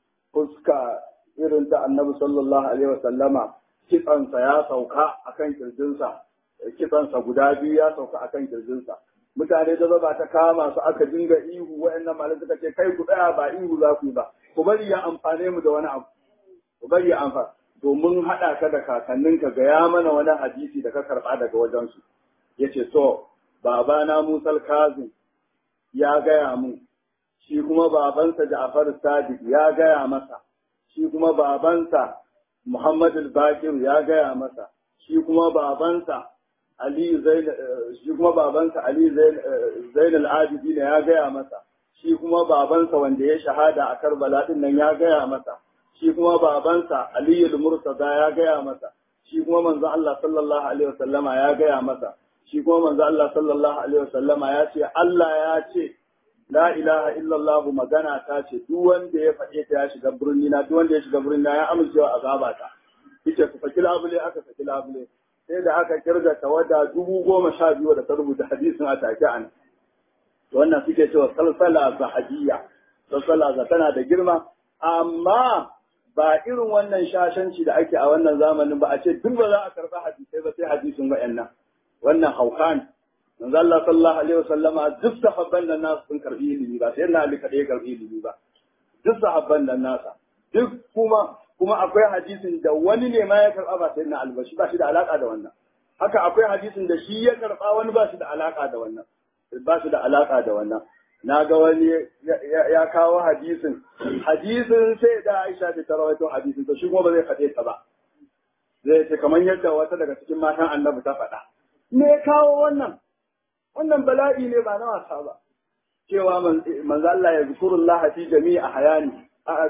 S1: fuska irin ta annabi sallallahu alaihi wasallama kitsansa ya sauka akan kirjinsa kitsansa guda biyu ya sauka akan kirjinsa mutane da zaba ta kama su aka dinga ihu wayannan malamai suka ce kai ku tsaya ba ihu za ku yi ba ku bari ya amfane mu da wani abu ku bari ya amfana domin haɗa ka da kakanninka ga ya mana wani hadisi da ka karɓa daga wajensu ya ce to babana musal kazim ya gaya mu shi kuma babansa ja'far sadiq ya gaya masa shi kuma babansa muhammad al-bakir ya gaya masa shi kuma babansa ali zain shi kuma babansa ali zain al-abidin ya gaya masa shi kuma babansa wanda ya shahada a karbala din nan ya gaya masa shi kuma babansa Aliyu Murtada ya gaya masa, shi kuma manzo Allah sallallahu Alaihi wasallama ya gaya masa, shi kuma manzo Allah sallallahu Alaihi wasallama ya ce, Allah ya ce, La ilaha illallah magana ta ce, duk wanda ya faɗe ta ya shiga birni na, duk wanda ya shiga birni na ya amincewa azaba ta. Ita ku saki labule aka saki labule, sai da aka kirga tawada dubu goma sha biyu da ta rubuta hadisin a take an. Wannan suke cewa salsala zahadiyya, salsala za tana da girma, amma ba irin wannan shashanci da ake a wannan zamanin ba a ce duk ba za a karɓi hadisai ba sai hadisin wa'annan wannan hauka ne manzo Allah sallallahu alaihi wasallama duk sahabban nan nasu sun karɓi ilimi ba sai na Ali kadai karɓi ilimi ba duk sahabban nan nasa duk kuma kuma akwai hadisin da wani ne ma ya karɓa ba sai na albashi ba shi da alaka da wannan haka akwai hadisin da shi ya karɓa wani ba shi da alaka da wannan ba shi da alaka da wannan na ga wani ya kawo hadisin hadisin sai da Aisha ta rawaito hadisin to shi kuma ba zai faɗe ta ba zai ce kamar yadda wata daga cikin matan annabi ta faɗa me kawo wannan wannan bala'i ne ba na wasa ba cewa manzo Allah ya zikurullah fi jami'i hayani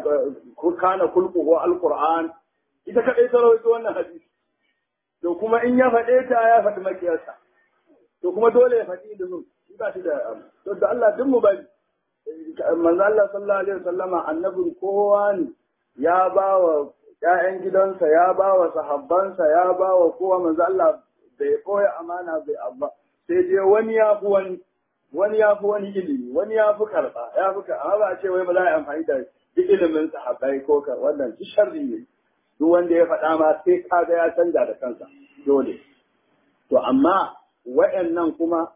S1: kana kulquhu alquran ita kadai ta rawaito wannan hadisi to kuma in ya faɗe ta ya faɗi makiyarsa to kuma dole ya faɗi ilimin ba shi da to da Allah duk mu bari manzo Allah sallallahu alaihi wasallama annabin kowa ne ya ba wa ƴaƴan gidansa ya ba wa sahabbansa ya ba wa kowa manzo Allah bai koya amana bai abba sai dai wani ya fi wani wani ya fi wani ilimi wani ya fi karɓa ya fi amma ba a ce wai ba za a yi amfani da duk ilimin sahabbai ko ka wannan duk sharri ne duk wanda ya faɗa ma sai kaga ya canja da kansa dole to amma wa'annan kuma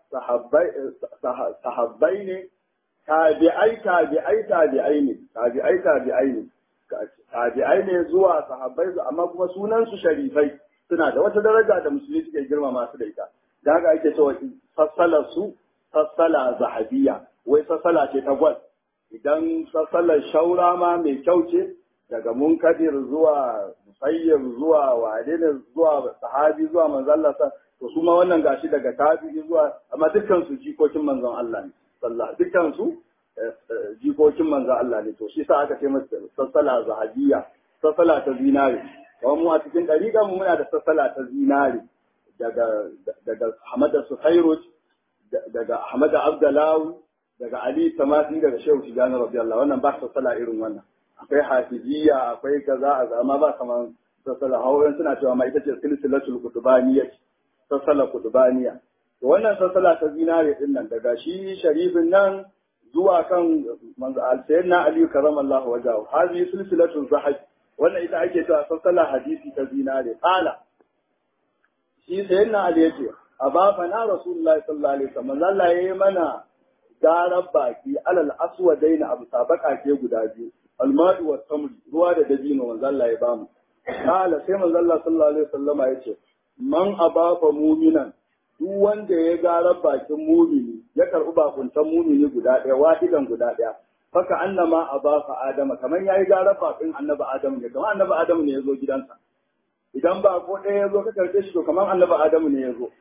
S1: sahabbai ne, tabi'ai tabi'ai tabi'ai ne, tabi'ai tabi'ai ne, tabi'ai ne zuwa sahabbai amma kuma sunansu sharifai suna da wata daraja da musulmi suke girma masu da ita. Da haka ake cewa sassalar su sassala zahabiya, wai sassala ce ta gwal. Idan sassalar shaura ma mai kyau ce, daga munkadir zuwa musayyar zuwa wadene zuwa sahabi zuwa manzallasa to su ma wannan gashi daga tabi'i zuwa amma dukkan su jikokin manzon Allah ne sallah dukkan su jikokin manzon Allah ne to shi sa aka ce masa sassala zahabiya sassala ta zinare kuma mu a cikin dariƙa mu muna da sassala ta zinare daga daga Ahmad Sufairuj daga Ahmad Abdalawi daga Ali Tamasi daga Shehu Tijani radiyallahu wannan ba sassala irin wannan akwai hafiziyya akwai kaza a zama ba kamar sassala hawan suna cewa ma ita ce silsilatul kutubaniya sassala kutubaniya to wannan sassala ta zinare din nan daga shi sharifin nan zuwa kan manzo al-sayyidina ali karamallahu wajahu hazi silsilatul zahab wannan ita ake cewa sassala hadisi ta zinare qala shi sayyidina ali yace abafa na rasulullahi sallallahu alaihi wasallam Allah yayi mana garar baki alal aswadaina abu sabaka ke guda biyu almadu wa tamri ruwa da dabino manzo Allah ya bamu kala sai manzo Allah sallallahu alaihi wasallama yace man abafa muminan duk wanda ya garar bakin mumini ya karbi bakuntan mumini guda ɗaya wahidan guda ɗaya faka annama abafa adama kaman yayi garar bakin annabi adamu ne kaman annabi adamu ne yazo gidansa idan ba ko ɗaya yazo ka karbe shi to kaman annabi adamu ne yazo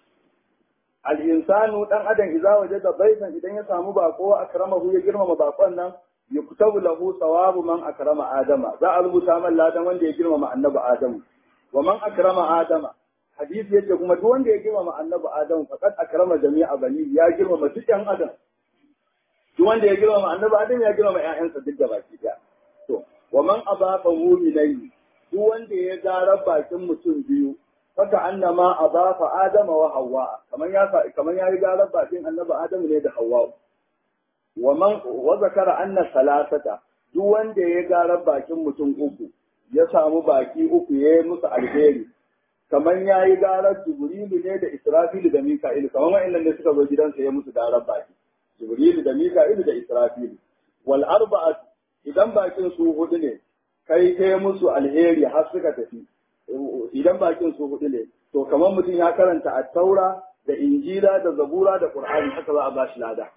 S1: al-insanu dan adam idza wajada baitan idan ya samu bako akramahu ya girmama bakon nan yuktabu lahu thawabu man akrama adama za a rubuta man ladan wanda ya girmama annabi adamu wa man akrama adama hadisi yace kuma duk wanda ya girmama annabi adamu faqad akrama jami'a bani ya girmama duk yan adam duk wanda ya girmama annabi adamu ya girmama ƴaƴansa duk da baki daya to wa man abafa mu'minai duk wanda ya gara bakin mutum biyu faka annama abafa adama wa hawwa kaman ya kaman ya gara bakin annabi adamu ne da hawwa wa man wa zakara anna salasata duk wanda ya gara bakin mutum uku ya samu baki uku ya yi musu alheri kamar ya yi garar jibrilu ne da israfilu da mika'ilu kamar wa'annan ne suka zo gidansa ya musu garar baki jibrilu da mika'ilu da israfilu wal arba'at idan bakin su hudu ne kai kai musu alheri har suka tafi idan bakin su hudu ne to kamar mutum ya karanta at-taura da injila da zabura da qur'ani haka za a ba shi lada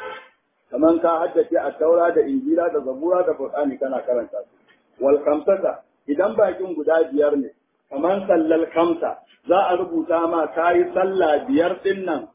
S1: kamar ka haddace at-taura da injila da zabura da qur'ani kana karanta su wal khamsata idan bakin guda biyar ne kamar sallal kamsa za a rubuta ma kayi sallah biyar din nan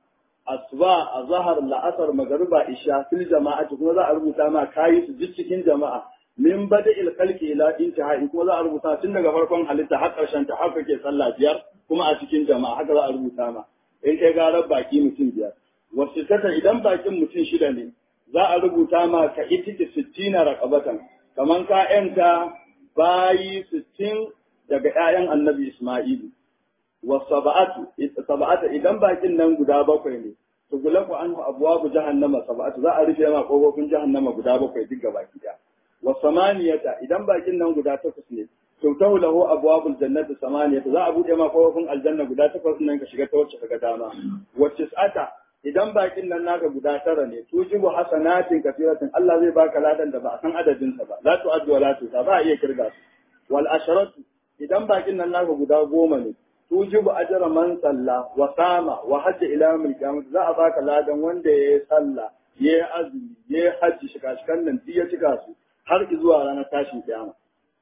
S1: asuba a zahar la'asar magariba isha fil jama'ati kuma za a rubuta ma kayi su duk cikin jama'a min bada il khalqi ila intihai kuma za a rubuta tun daga farkon halitta har karshen ta har kake sallah biyar kuma a cikin jama'a haka za a rubuta ma in kai garar baki mutum biyar wasu tata idan bakin mutum shida ne za a rubuta ma ka itiki sittina raqabatan kaman ka yanta bayi sittin daga ‘ya'yan annabi Ismailu, wa saba'atu, saba'atu idan bakin nan guda bakwai ne, to gulaku an abuwa bu jahannama saba'atu za a rufe ma ƙofofin jahannama guda bakwai duk gaba ɗaya. Wa samaniyata idan bakin nan guda takwas ne, to ta lahu abuwa bu jannatu samaniyata za a buɗe ma ƙofofin aljanna guda takwas nan ka shiga ta wacce ka ga dama. Wa tis'ata idan bakin nan naka guda tara ne tujibu hasanatin kasiratin Allah zai baka ladan da ba a san adadinsa ba la tu'addu wa la tusa ba a iya kirga su wal asharatu idan bakin nan naka guda goma ne tujibu ajra man salla wa sama wa hajja ila yawmil qiyamah za a baka ladan wanda yayi sallah yayi azumi yayi hajji shiga shikan nan ya cika su har zuwa ranar tashin kiyama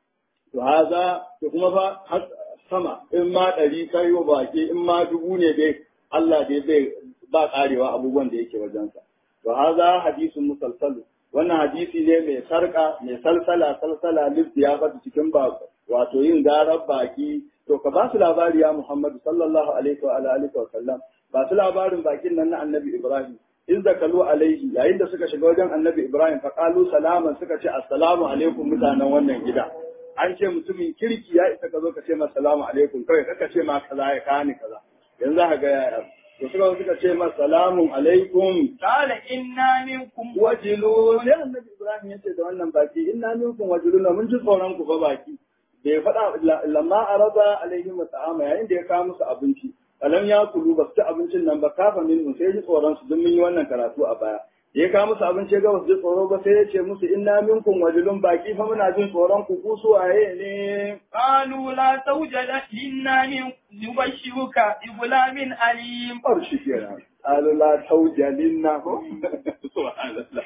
S1: to haza to kuma fa sama in ma ɗari kai wa baki in ma dubu ne dai Allah dai zai ba karewa abubuwan da yake wajensa to haza hadisun musalsalu wannan hadisi ne mai sarka mai salsala salsala ya bata cikin ba wato yin garar baki to ka ba su labari ya Muhammadu sallallahu alaihi wa alihi wa sallam ba su labarin bakin nan na Annabi Ibrahim in zakalu alaihi yayin da suka shiga wajen Annabi Ibrahim fa qalu salaman suka ce assalamu alaikum mutanen wannan gida an ce mutumin kirki ya isa ka zo ka ce masa salamu alaikum kawai kaka ce ma kaza ya kani kaza yanzu ka ga yaya to suka suka ce masa salamun alaikum
S2: قال إنا منكم
S1: wajilu ne annabi ibrahim yace da wannan baki inna minkum wajiluna mun ji tsoron ku fa baki bai faɗa lamma araba alaihim ta'ama yayin da ya kawo musu abinci alam ya kulu ba su ci abincin nan ba kafa min sai ji tsoron su don mun yi wannan karatu a baya da ya kawo musu abinci ga ba su ji tsoro ba sai ya ce musu inna minkum wajilun baki fa muna jin tsoron ku ku suwaye ne
S2: قالوا لا توجد إنا من نبشرك بغلام أليم
S1: bar shi kenan qalu la tawjalinna ko subhanallah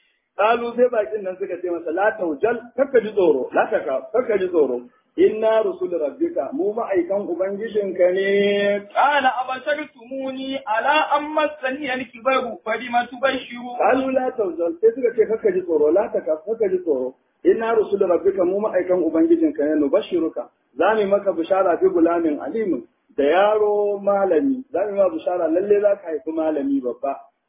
S1: qalu sai bakin nan suka ce masa la tawjal kakka ji tsoro la taka kakka ji tsoro inna rusul rabbika mu ma'aikan ubangijinka ne
S2: قال أبشرتموني على أن مسني الكبر فبم تبشرون
S1: qalu la tawjal sai suka ce kakka ji tsoro la taka kakka ji tsoro inna rusul rabbika mu ma'aikan ubangijinka ne nubashiruka za mu yi maka bishara bi gulamin alimin da yaro malami za mu yi ma bishara lalle za ka haifi malami babba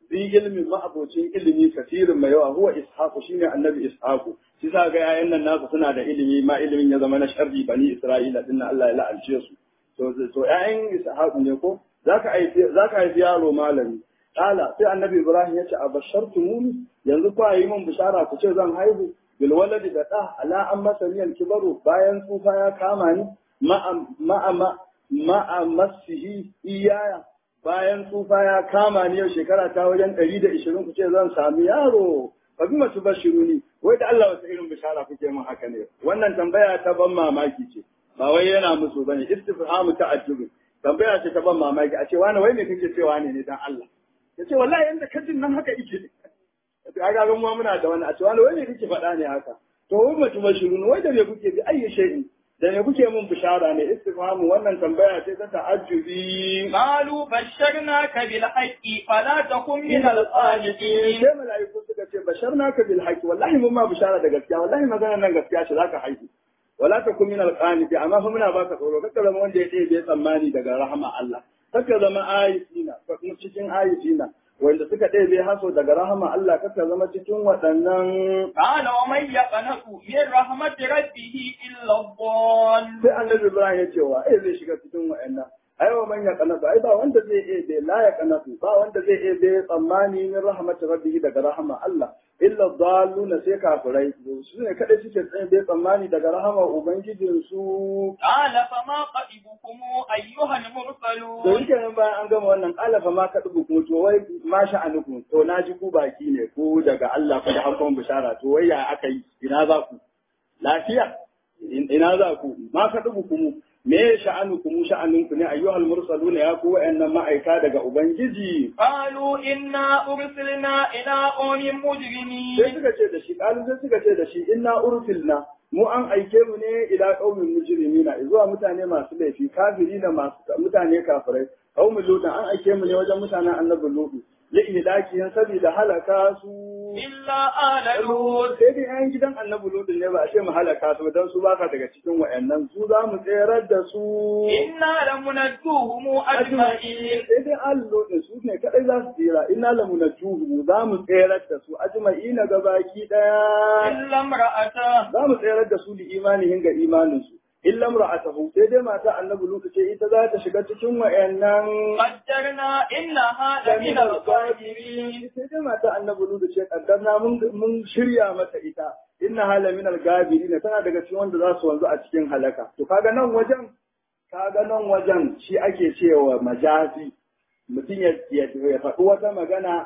S1: bi ilmin ma'abocin ilimi kasirin mai yawa huwa ishaqu shine annabi ishaqu shi sa ga yayan nan nasu suna da ilimi ma ilimin ya zama na sharri bani isra'ila dinnan Allah ya la'alce su to to yayan ishaqu ne ko zaka haifi zaka haifi yaro malami kala sai annabi ibrahim ya ce abashartumuni yanzu ku yi min bishara ku ce zan haihu bil waladi da da ala an masaniyal kibaru bayan tsufa ya kama ni ma'a ma'a ma'a masihi iyaya bayan tsufa ya kama ni yau shekara ta wajen ɗari da ishirin ku ce zan sami yaro ba bi masu bashiru ni wai da Allah wata irin bishara kuke min haka ne wannan tambaya ta ban mamaki ce ba wai yana musu bane istifhamu ta'ajjub tambaya ce ta ban mamaki a ce wani wai me kake cewa ne ne dan Allah ya ce wallahi yanda kajin nan haka yake to aga ga mu muna da wani a ce wani wai me kake faɗa ne haka to wai mutu bashiru wai da me kuke bi ayyi shay'in da ne kuke mun bishara ne istifhamu wannan tambaya ce ta ta'ajjubi
S2: قالوا بشرناك بالحق فلا تكن من القانطين
S1: sai mala'iku suka ce basharnaka bil haqqi wallahi mun ma bishara da gaskiya wallahi magana nan gaskiya ce zaka haihu wala takun min al qaniti amma fa muna baka tsoro kaka zama wanda ya ɗebe tsammani daga rahama Allah kaka zama ayatina ka kuma cikin ayatina wanda suka ɗebe haso daga rahama Allah kaka zama cikin waɗannan
S2: قال ومن يقنط من رحمة ربه إلا الضال
S1: sai annabi Ibrahim ya ce wa ai zai shiga cikin wa'annan ai wa man ya kanatu ai ba wanda zai iya bai la ya kanatu ba wanda zai iya bai tsammani min rahmat rabbihi daga rahama Allah illa dalluna sai kafirai su ne kada suke tsaye bai tsammani daga rahama ubangijin su
S2: قال فما قئبكم أيها
S1: to
S2: المرسلون
S1: yake nan bayan an gama wannan kalafa ma ka dubu kuma to wai ma sha'anukum to na ji ku baki ne ku daga Allah ku da hankon bishara to wai ya aka yi ina za ku lafiya ina za ku ma ka dubu kuma me sha'anukum sha'aninku ne ayyuhal mursaluna ya ku wa'annan ma'aika daga ubangiji
S2: قالوا إنا أرسلنا إلى قوم
S1: sai
S2: مجرمين
S1: suka ce da shi kalu sai suka ce da shi inna ursilna mu an aike mu ne ila qaumin mujrimina zuwa mutane masu laifi kafirina masu mutane kafirai qaumin lutan an aike mu ne wajen mutanen annabi lutu li ihlakihin saboda halaka su
S2: إلا آل لوط
S1: sai dai yan gidan annabi lutu ne ba a ce mu halaka su dan su baka daga cikin wayannan su za mu tserar da su
S2: إنا لمنجوهم أجمعين
S1: sai dai allo da su ne kadai za su tsira inna lamunajjuhu za mu tserar da su ajma'ina gabaki daya
S2: إلا امرأته
S1: za mu tsayar da su da imanihin ga imaninsu illa imra'atahu sai dai mata annabi lutu ce ita za ta shiga cikin wayannan
S2: قدرنا إنها لمن الغابرين
S1: sai dai mata annabi lutu ce kaddarna mun mun shirya mata ita inna hala min al-gabirin tana daga cikin wanda za su wanzu a cikin halaka to kaga nan wajen kaga nan wajen shi ake cewa majazi mutum ya ya ya faɗi wata magana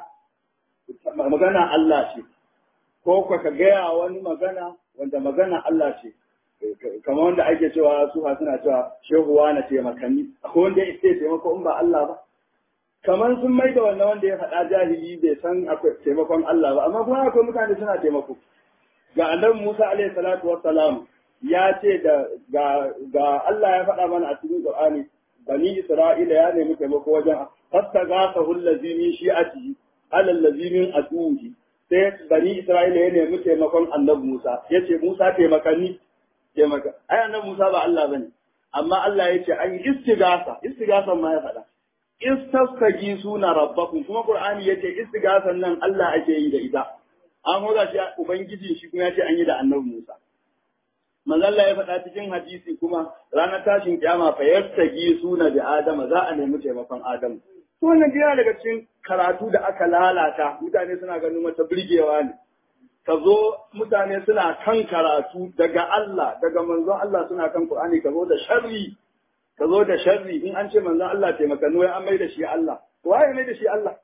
S1: magana Allah ce ko ka gaya wani magana wanda magana Allah ce kamar wanda ake cewa suha suna cewa shehuwa na taimakani akwai wanda ya ce taimako in ba Allah ba kamar sun mai da wannan wanda ya faɗa jahili bai san akwai taimakon Allah ba amma kuma akwai mutane suna taimako ga annabi Musa alaihi salatu wassalam ya ce da ga ga Allah ya faɗa mana a cikin Qur'ani bani Isra'ila ya nemi taimako wajen fastaghasahu allazi min shi'atihi ala allazi min aduhi sai bani Isra'ila ya nemi taimakon annabi Musa ya ce Musa taimakani taimaka ai annabi Musa ba Allah bane amma Allah ya ce an yi istigasa istigasan ma ya faɗa istastagi suna rabbakum kuma Qur'ani ya ce istigasan nan Allah ake yi da ita an hoga shi ubangiji shi kuma ya ce an yi da annabi Musa manzo Allah ya faɗa cikin hadisi kuma ranar tashin kiyama fa yastagi suna bi Adama za a nemi taimakon Adamu to wannan yana daga cikin karatu da aka lalata mutane suna ganin wata birgewa ne ka zo mutane suna kan karatu daga Allah daga manzon Allah suna kan Qur'ani ka zo da sharri ka zo da sharri in an ce manzon Allah taimakanu wai an mai da shi Allah waye mai da shi Allah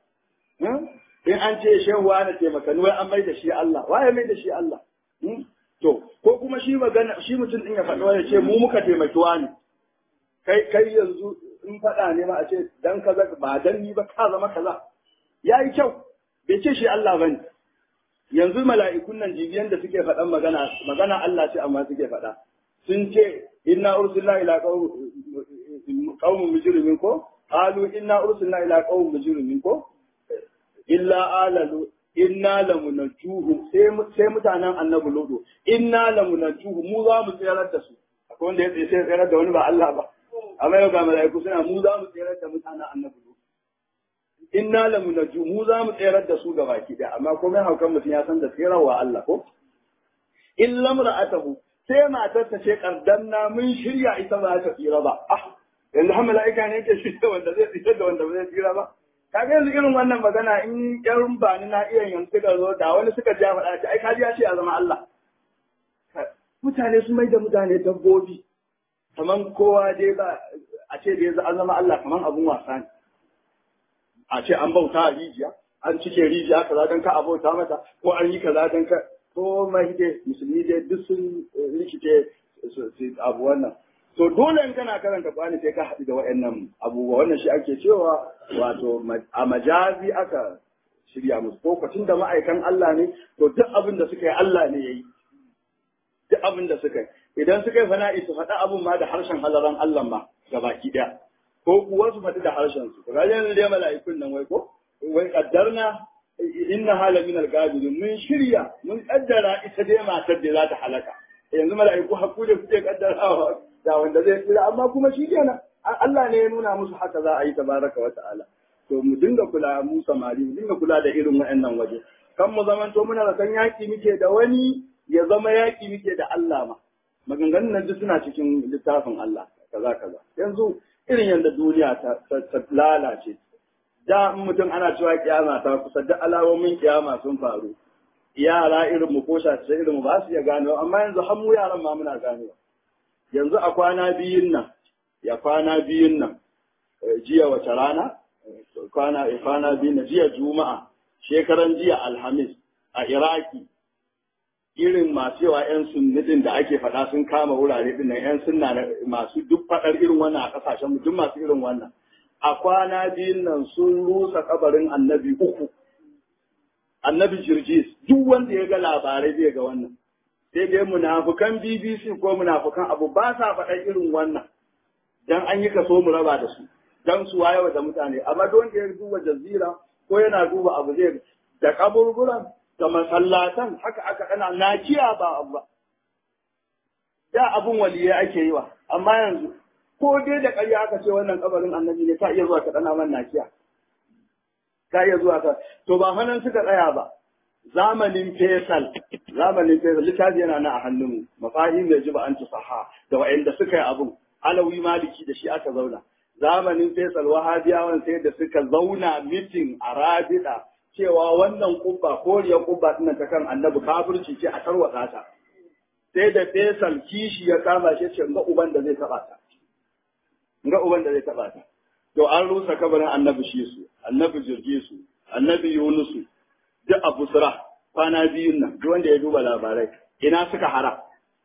S1: in an ce shehu wani taimakanu wai an mai da shi Allah waye mai da shi Allah to ko kuma shi magana shi mutum din ya faɗi ya ce mu muka taimaki wani kai kai yanzu in faɗa ne ma a ce dan kaza ba dan ni ba ka zama kaza yayi kyau bai ce shi Allah bane yanzu mala'ikun nan jibiyan da suke faɗan magana magana Allah ce amma suke faɗa sun ce inna ursilna ila qaumin mujrimin ko qalu inna ursilna ila qaumin mujrimin ko illa alalu inna lamunajjuhum sai sai mutanen annabi lodo inna lamunajjuhum mu za mu tsayar da su akwai wanda ya tsaye sai tsayar da wani ba Allah ba amma yau ga mala'iku suna mu za mu tsayar da mutanen annabi lodo inna lamu naju mu za mu tserar da su gabaki daya amma komai haukan mutum ya san da tserawa Allah ko in lamra'atahu sai matar ta ce kaddanna mun shirya ita ba ta tsira ba ah yanzu har mala'ika ne yake shirya wanda zai tsira da wanda ba zai tsira ba kaga yanzu irin wannan magana in yan bani na iya yanzu suka zo da wani suka ja faɗa ai kaji ya ce ya zama Allah mutane sun mai da mutane dabbobi kaman kowa dai ba a ce da yanzu an zama Allah kaman abun wasa ne a ce an bauta a rijiya an cike rijiya kaza don ka a bauta mata ko an yi kaza don ka ko mai dai musulmi dai duk sun rikice su abu wannan to dole in kana karanta Qur'ani sai ka haɗu da waɗannan abubuwa wannan shi ake cewa wato a majazi aka shirya musu ko kwacin da ma'aikan Allah ne to duk abin da suka yi Allah ne yayi duk abin da suka yi idan suka yi fana'i su faɗa abin ma da harshen halaran Allah ma gabaki ɗaya ko kuwa su faɗi da harshen su ga yanzu dai mala'ikun nan wai ko wai kaddarna inna hala min al-gabirin mun shirya mun kaddara ita dai matar da za ta halaka yanzu mala'iku hakuri kuke kaddarawa da wanda zai tsira amma kuma shi kenan Allah ne ya nuna musu haka za a yi tabaraka wa ta'ala to mu dinga kula mu samari mu dinga kula da irin waɗannan waje kan mu zamanto muna da kan yaki muke da wani ya zama yaki muke da Allah ma maganganun nan duk suna cikin littafin Allah kaza kaza yanzu irin yadda duniya ta lalace da mutum ana cewa kiyama ta kusa da alamomin kiyama sun faru yara irin mu ko shace irin mu ba su iya gano amma yanzu har mu yaran ma muna gano yanzu a kwana biyun nan ya kwana biyun nan jiya wace rana kwana kwana biyun nan jiya juma'a shekaran jiya alhamis a iraki irin masu yawa 'yan sunnitin da ake faɗa sun kama wurare din nan 'yan sunna masu duk faɗar irin wannan a ƙasashen duk masu irin wannan a kwana biyun nan sun rusa kabarin annabi uku annabi jirgis duk wanda ya ga labarai zai ga wannan sai dai munafukan bbc ko munafukan abu ba sa faɗar irin wannan dan an yi kaso mu raba da su dan su wayewa da mutane amma duk wanda ya duba jazira ko yana duba abu zai da kaburburan da masallatan haka aka kana nakiya ba abu ba da abun waliyai ake yi wa amma yanzu ko dai da ƙarya aka ce wannan kabarin annabi ne ka iya zuwa ka dana man nakiya ka iya zuwa ka to ba hanan suka tsaya ba zamanin fesal zamanin fesal littafi yana na a hannunmu mafahim da ji ba an tusaha da wa'anda suka yi abun alawi maliki da shi aka zauna zamanin fesal wahabiyawan sai da suka zauna mitin a rabida cewa wannan kubba koriyar kubba tana ta kan annabi kafirci ce a tarwatsa ta sai da fesal kishi ya kama shi ce ga uban da zai taba ta ga uban da zai taba ta to an rusa kabarin annabi shi su annabi jirgi su annabi yunusu duk a busra kwana biyun nan duk wanda ya duba labarai ina suka hara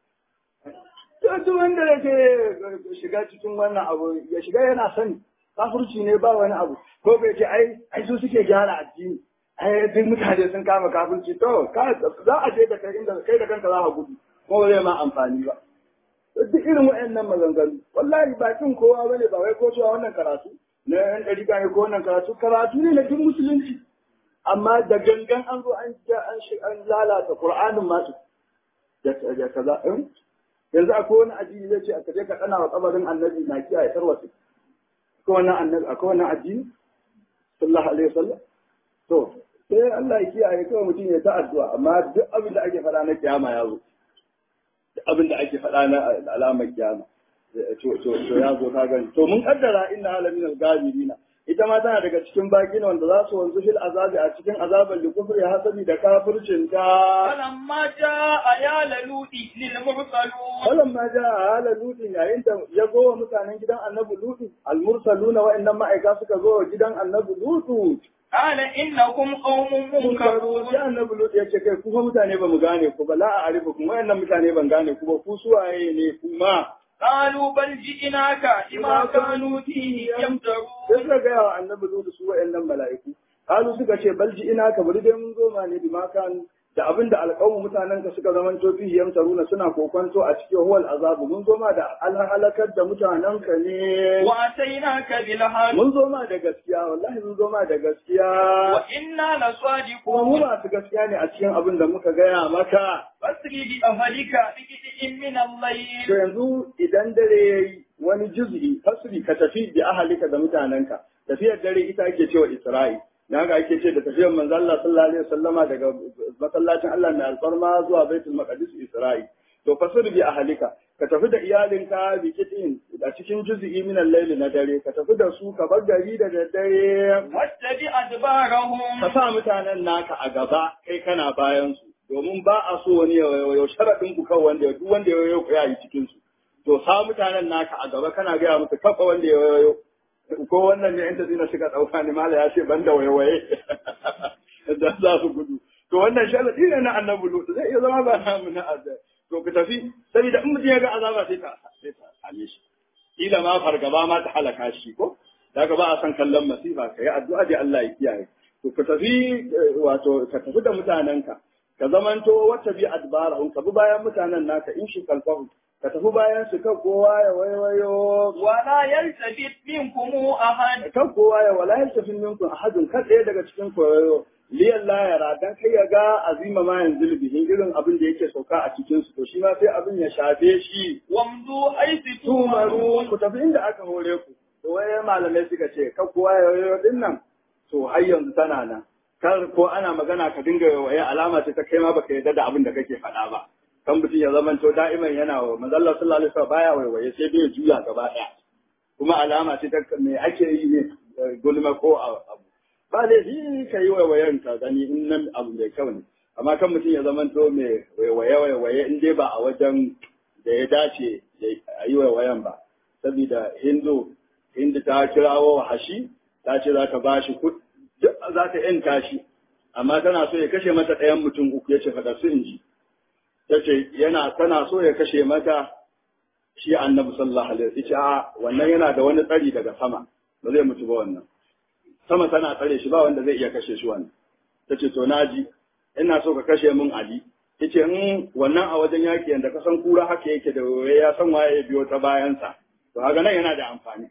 S1: duk wanda yake shiga cikin wannan abu ya shiga yana sani kafirci ne ba wani abu ko bai ce ai ai su suke gyara addini ai duk mutane sun kama kafirci to za a je da kai inda kai da kanka za ka gudu ko ba zai ma amfani ba duk irin waɗannan maganganu wallahi bakin kowa bane ba wai ko cewa wannan karatu na yan ɗari ne ko wannan karatu karatu ne na duk musulunci amma da gangan an zo an an an lalata qur'anin ma da da kaza yanzu akwai wani addini zai ce a kaje ka kana wa kabarin annabi na kiyaye tarwasi akwai wannan annabi akwai wannan addini sallallahu alaihi wasallam to sai Allah ya kiyaye kawai mutum ya ta addu'a amma duk abin da ake faɗa na kiyama ya zo abin da ake faɗa na alamar kiyama to to ya zo ka gani to mun kaddara inna alamin al-gabirina ita ma tana daga cikin baki ne wanda za su wanzu fil azabi a cikin azaban da kufri hasabi da kafircin ta
S2: falamma jaa ayala ludi lil mursalun
S1: falamma jaa ayala ludi yayin da ya zo wa mutanen gidan annabi lutu al mursaluna wa'annan ma'aika suka zo wa gidan annabi lutu
S2: قال إنكم قوم منكرون
S1: ya annabi lutu ya ce kai kuma mutane ba mu gane ku ba la a arifu kuma wa'annan mutane ban gane ku ba ku suwaye ne kuma
S2: قالوا بل جئناك بما كانوا فيه يمترون
S1: sai suka gaya wa annabi zo da su wa'annan mala'iku kalu suka ce balji ina ka bari dai mun zo ma ne bima kan da abin da alƙawun mutanen ka suka zaman to fihi yamtaruna suna kokonto a cikin huwal azabu mun zo ma da alhalakar da mutanen ka ne
S2: وأتيناك بالحق
S1: mun zo ma da gaskiya wallahi mun zo ma da gaskiya
S2: وإنا
S1: kuma mu
S2: لصادقون
S1: masu gaskiya ne a cikin abin da muka gaya maka
S2: فاسر بأهلك بقطع من
S1: to
S2: الليل
S1: yanzu idan dare yayi wani juz'i fasri ka tafi bi ahalika da mutanenka tafiyar dare ita ake cewa Isra'i dan haka ake ce da tafiyar manzo Allah sallallahu alaihi wasallama daga masallacin Allah mai alfarma zuwa Baitul Maqdis Isra'i to fasir bi ahlika ka tafi da iyalinka bi kitin a cikin juz'i min al-layl na dare ka tafi da su ka bar gari da daddare
S2: wattabi adbarahum
S1: ka sa mutanen naka a gaba kai kana bayan su domin ba a so wani ya sharadin ku kan wanda duk wanda ya yayo ya yi cikin su to sa mutanen naka a gaba kana gaya musu kafa wanda ya yayo ko wannan ne yan tazina suka dauka ni mala ya ce banda waye da za su gudu to wannan sharadi ne na annabi lutu zai iya zama ba namu na azab to ku tafi saboda in mutum ya ga azaba sai ta sai ta same shi kila ma fargaba ma ta halaka shi ko daga ba a san kallon masifa kai addu'a da Allah ya kiyaye to ku tafi wato ka tafi da mutanenka ka zamanto wata bi adbarahum ka bi bayan mutanen naka in shi kalfahu ka tafi bayan su kan kowa ya waiwayo
S2: wala yaltabit minkum ahad
S1: kan kowa ya wala yaltafin minkum ahadun kan ɗaya daga cikin koyo liyan layara dan kai ya ga azima ma yanzu bihin irin abin da yake sauka a cikin su to shi ma sai abin ya shafe shi
S2: wamdu haythu
S1: tumaru
S2: tumaru
S1: ku tafi inda aka hore ku to waye malamai suka ce kan kowa ya wayo din nan to har yanzu tana nan kar ko ana magana ka dinga waye alama ce ta kai ma baka yarda da abin da kake faɗa ba kan mutum ya zama to da'iman yana wa manzo Allah sallallahu alaihi wasallam baya waiwaye sai dai ya juya gaba ɗaya kuma alama ce ta me ake yi ne gulma ko abu ba dai shi ka yi waiwayen ka gani in nan abu mai kyau ne amma kan mutum ya zama to mai waiwaye waiwaye in dai ba a wajen da ya dace a yi waiwayen ba saboda hindu hindu ta kirawo hashi ta ce za ta ba shi za ta yanta shi amma tana so ya kashe mata ɗayan mutum uku ya ce faɗa su in ji ta ce yana tana so ya kashe mata shi annabi sallallahu alaihi wasallam a wannan yana da wani tsari daga sama ba zai mutu ba wannan sama tana tsare shi ba wanda zai iya kashe shi wannan ta ce to naji ina so ka kashe min ali ta ce in wannan a wajen yaki yanda ka san kura haka yake da ya san waye ya biyo ta bayansa to haka nan yana da amfani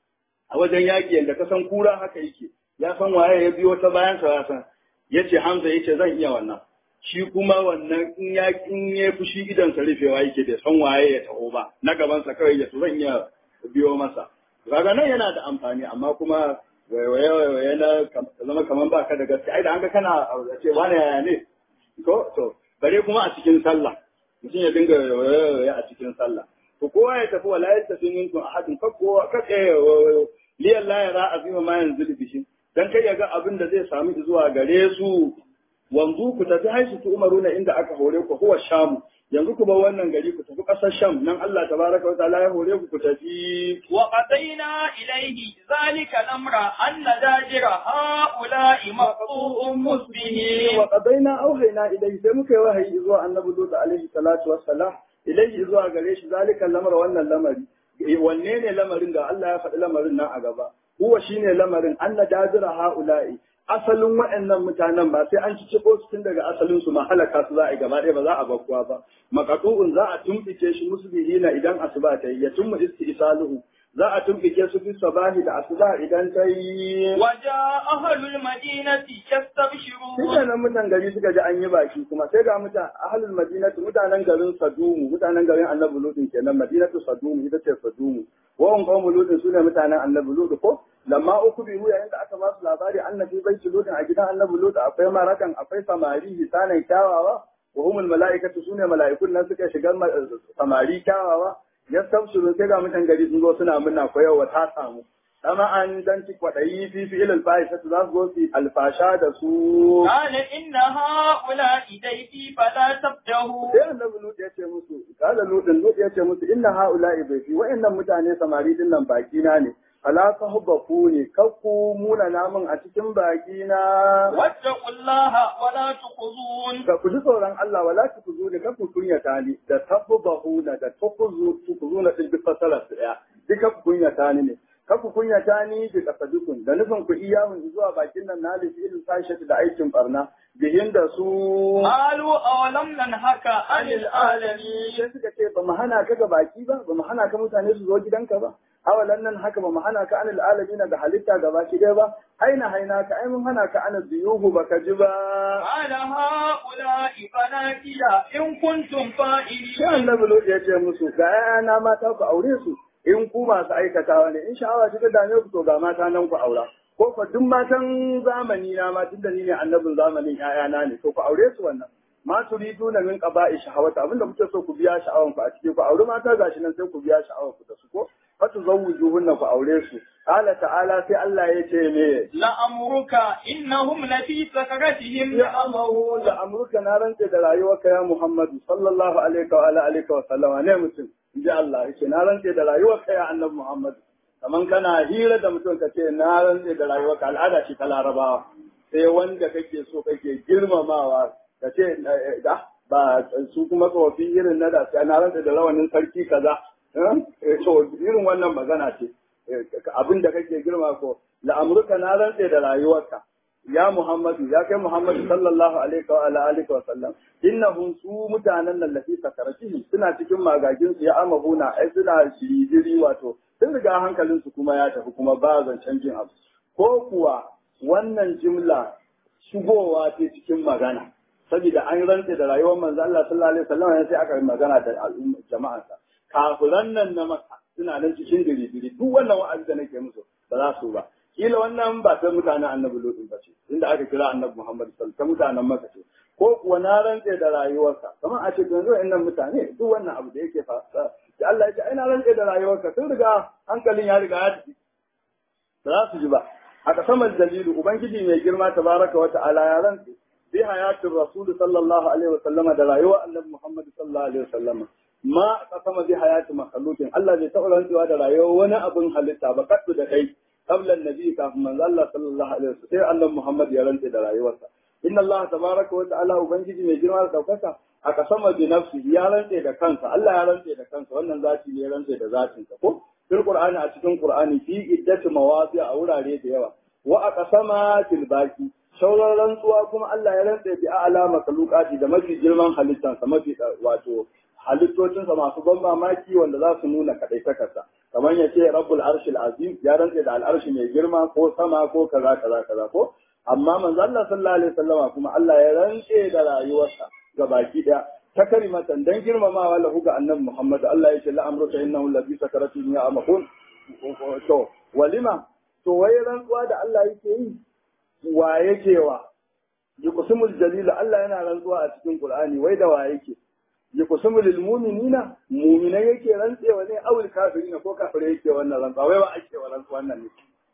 S1: a wajen yaki yanda ka san kura haka yake ya san waye ya biyo ta bayansa ya san yace Hamza yace zan iya wannan shi kuma wannan in ya in ya fushi idan sa rufewa yake da san waye ya taho ba na gaban sa kawai ya to zan iya biyo masa kaga nan yana da amfani amma kuma waiwaye waiwaye na zama kaman baka da gaske ai da an ga kana ce wani yaya ne ko to bare kuma a cikin sallah mutum ya dinga waiwaye a cikin sallah to kowa ya tafi wala ya tafi minkum ahadin fa kowa ka tsaye liyan la yara azima ma yanzu bishi dan kai ya ga abin da zai samu zuwa gare su wanzu ku tafi haisu tu umaruna inda aka hore ku huwa shamu yanzu ku bar wannan gari ku tafi ƙasar sham nan Allah tabaraka wa ta'ala ya hore ku ku tafi
S2: wa qadayna ilayhi zalika al-amra anna dajira haula'i maqtu'un musbihin
S1: wa qadaina auhayna ilayhi sai muka yi wahayi zuwa annabi Lut alaihi salatu wassalam ilayhi zuwa gare shi zalika al-amra wannan lamari wanne ne lamarin da Allah ya faɗi lamarin nan a gaba huwa shine lamarin anna dajira haula'i asalin waɗannan mutanen ba sai an ci ciko su tun daga asalin su ma halaka su za a yi gaba ɗaya ba za a bakkuwa ba maqatu'un za a tumɓike shi musbihina idan asuba ta yi ya tummu istisaluhu za a tumɓike su fi sabahi da asuba idan ta yi
S2: waja ahlul madinati yastabshirun
S1: Shi nan mutan gari suka ji an yi baki kuma sai ga mutan ahlul madinatu mutanen garin Sadumu mutanen garin Annabi Lutin kenan Madinatu Sadumu ita ce Sadumu wa hum qawmu Lutin sune mutanen Annabi Lut ko lamma uku bihu yayin da aka ba su labari annabi bai Lutin a gidan Annabi Lut akwai marakan akwai samari hisanan kyawawa wa humul mala'ikatu sune mala'ikun nan suka shiga samari kyawawa yastabshirun sai ga mutan gari sun zo suna murna ko yau ta samu Dama an dan ci kwaɗayi fi fi ilal fahishatu za su zo su alfasha da su.
S2: قال إن هؤلاء ضيفي فلا تبدهوا
S1: Sai annabi Lut ya ce musu, kala Lutin Lut ya ce musu inna haula'i bai fi wa'annan mutane samari din nan baki na ne. Fala sahbaku ne kakku muna namun a cikin baki na.
S2: واتقوا الله ولا تخزون
S1: Ka ku ji tsoron Allah wala ku ku zo ne kakku kunyata ni da tabbahu na da tukuzu tukuzu na din duk fasara su daya. Duka ku kunyata ni ne. Kaku kunyata ni bi kasadukun da nufin ku iyahun zuwa bakin nan na lifi ilin sashatu da aikin barna bihin da su
S2: قالوا أولم ننهك عن العالمين
S1: sai suka ce ba mu hana ka ga baki ba ba mu hana ka mutane su zo gidanka ba awalan nan haka ba mu hana ka anil alamin ga halitta ga baki dai ba aina haina ka ai mun hana ka anil zuyuhu baka ji ba
S2: قال هؤلاء بناتي إن كنتم
S1: sai
S2: فاعلين
S1: annabi Lut ya ce musu ga yana mata ku aure su in ku masu aikatawa ne in sha'awa ta dame ku to ga mata nan ku aura ko fa duk matan zamani na ma tunda ni ne annabin zamanin ƴaƴana ne to ku aure su wannan ma turidu na min qaba'i shahawata abinda kuke so ku biya sha'awan ku a ciki ku aure mata gashi nan sai ku biya sha'awan ku da su ko fatu zawujuhunna ku aure su qala ta'ala sai Allah ya ce me
S2: la amruka innahum lafi sakaratihim
S1: ya amahu da amurka na rantse da rayuwarka ya Muhammadu sallallahu alaihi wa ala alihi wa sallama ne mutum inji Allah yake na rantse da rayuwarka ya annabi Muhammad kaman kana hira da mutum ka ce na rantse da rayuwarka al'ada ce ta larabawa sai wanda kake so kake girmamawa ka ce da ba su kuma tsofi irin na da sai na rantse da rawanin sarki kaza to irin wannan magana ce abin da kake girma ko la'amurka na rantse da rayuwarka ya Muhammadu ya kai Muhammadu sallallahu alaihi wa ala alihi wa sallam innahum su mutanen nan lafi sakaratihi suna cikin magagin su ya amahuna ai suna shiridiri wato sun riga hankalin su kuma ya tafi kuma ba zancen jin abu ko kuwa wannan jimla shigowa ce cikin magana saboda an rantse da rayuwar manzo Allah sallallahu alaihi wasallam sai aka yi magana da al'umma jama'arsa kafiran nan na maka suna nan cikin diri-diri duk wannan wa'azi da nake musu ba za su ba kila wannan ba ta mutanen annabi lutun ba ce inda aka kira annabi muhammad sallallahu ta mutanen maka ce ko kuwa na rantse da rayuwarsa kamar a ce yanzu innan mutane duk wannan abu da yake fasa da Allah ya ce ai na rantse da rayuwarka sun riga hankalin ya riga ya tafi ba za su ji ba a kasamar dalilu ubangiji mai girma tabaraka wa ta'ala ya rantse bi hayatin rasul sallallahu alaihi wa sallama da rayuwar annabi muhammad sallallahu alaihi wa sallama ma kasama bi hayati makhluqin Allah bai taɓa rantsuwa da rayuwar wani abin halitta ba kaddu da kai qabla annabi kafin manzo Allah sallallahu alaihi wasallam sai Allah Muhammad ya rantsa da rayuwarsa inna Allah tabaraka wa ta'ala ubangiji mai girma da daukaka a kasama bi nafsi ya rantsa da kansa Allah ya rantsa da kansa wannan zati ne ya rantsa da zatin sa ko fil qur'ani a cikin qur'ani fi iddati mawadi a wurare da yawa wa a kasama fil baki sauran rantsuwa kuma Allah ya rantsa bi a'la makhluqati da mafi girman halittansa mafi wato halittocinsa masu ban mamaki wanda za su nuna kaɗaitakarsa kamar ya ce rabbul arshil azim ya rantse da al'arshi mai girma ko sama ko kaza kaza kaza ko amma manzo Allah sallallahu alaihi wasallama kuma Allah ya rantse da rayuwarsa ga baki daya ta karimatan dan girmamawa lahu ga annabi Muhammad Allah ya ce la amruka innahu lafi sakaratin ya amahun to walima to wai rantsuwa da Allah yake yi wa yake wa yuqsimul jalil Allah yana rantsuwa a cikin Qur'ani wai da wa yake yuqsimu lil mu'minina mu'minai yake rantsewa ne awul kafirina ko kafire yake wannan rantsuwa wai wa ake wa rantsuwa wannan ne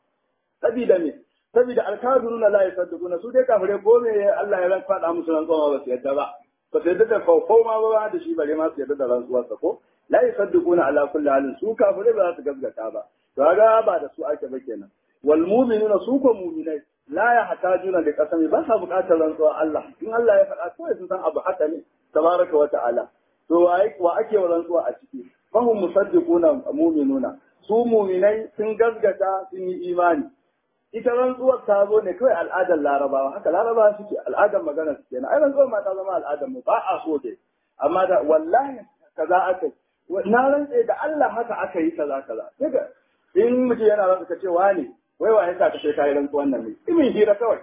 S1: sabida me sabida alkafiruna la yasaddquna su dai kafire ko me Allah ya rantsa da musu rantsuwa ba su yadda ba ba su yadda da ko ma ba da shi bare ma su yadda da rantsuwar sa ko la yasaddquna ala kulli halin su kafire ba za su gaskata ba to ga ba da su ake ba kenan wal mu'minuna su ko mu'minai la ya hatajuna da kasami ba sa buƙatar rantsuwa Allah in Allah ya faɗa kawai sun san abu haka ne tabaraka wa ta'ala to wa ake wa rantsuwa a ciki fahum musaddiquna mu'minuna su mu'minai sun gaskata sun yi imani ita rantsuwar ta zo ne kawai al'adar larabawa haka larabawa suke al'adar magana su kenan ai rantsuwar ma ta zama al'adar mu ba a so dai amma da wallahi kaza aka na rantse da Allah haka aka yi kaza kaza daga in mutum yana rantsa ka ce wani wai wa yasa ka ce kai rantsuwan nan ne imin hira kawai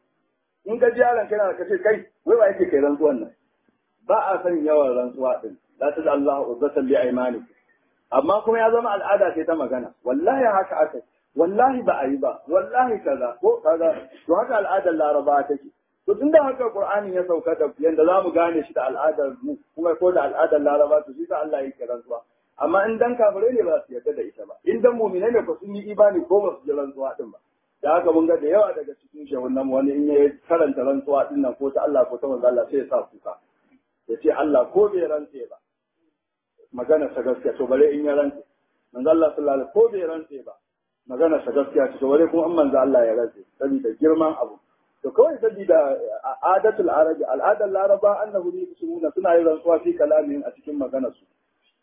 S1: in ka ji yaron kana ka ce kai wai wa yake kai rantsuwan nan ba a san yawan rantsuwa din la ta da Allah uzzatan li aymanikum amma kuma ya zama al'ada ce ta magana wallahi haka aka wallahi ba a yi ba wallahi kaza ko kaza to haka al'adar laraba take to tunda haka qur'ani ya sauka da yanda zamu gane shi da al'adar mu kuma ko da al'adar laraba to shi ka Allah yake rantsuwa amma in dan kafire ne ba su yarda da ita ba in dan mu'mina ne ko sun yi imani ko ba su ji rantsuwa din ba da haka mun ga da yawa daga cikin shehunan wani in ya karanta rantsuwa din nan ko ta Allah ko ta manzo Allah sai ya sa kuka ya ce Allah ko bai rantse ba magana sa gaskiya to bare in ya rantse manzo Allah sallallahu alaihi ko bai rantse ba magana sa gaskiya to bare kuma an manzo Allah ya rantse saboda girman abu to kawai saboda adatul arabi al'adar laraba annahu yusumuna suna yin rantsuwa fi kalamin a cikin maganar su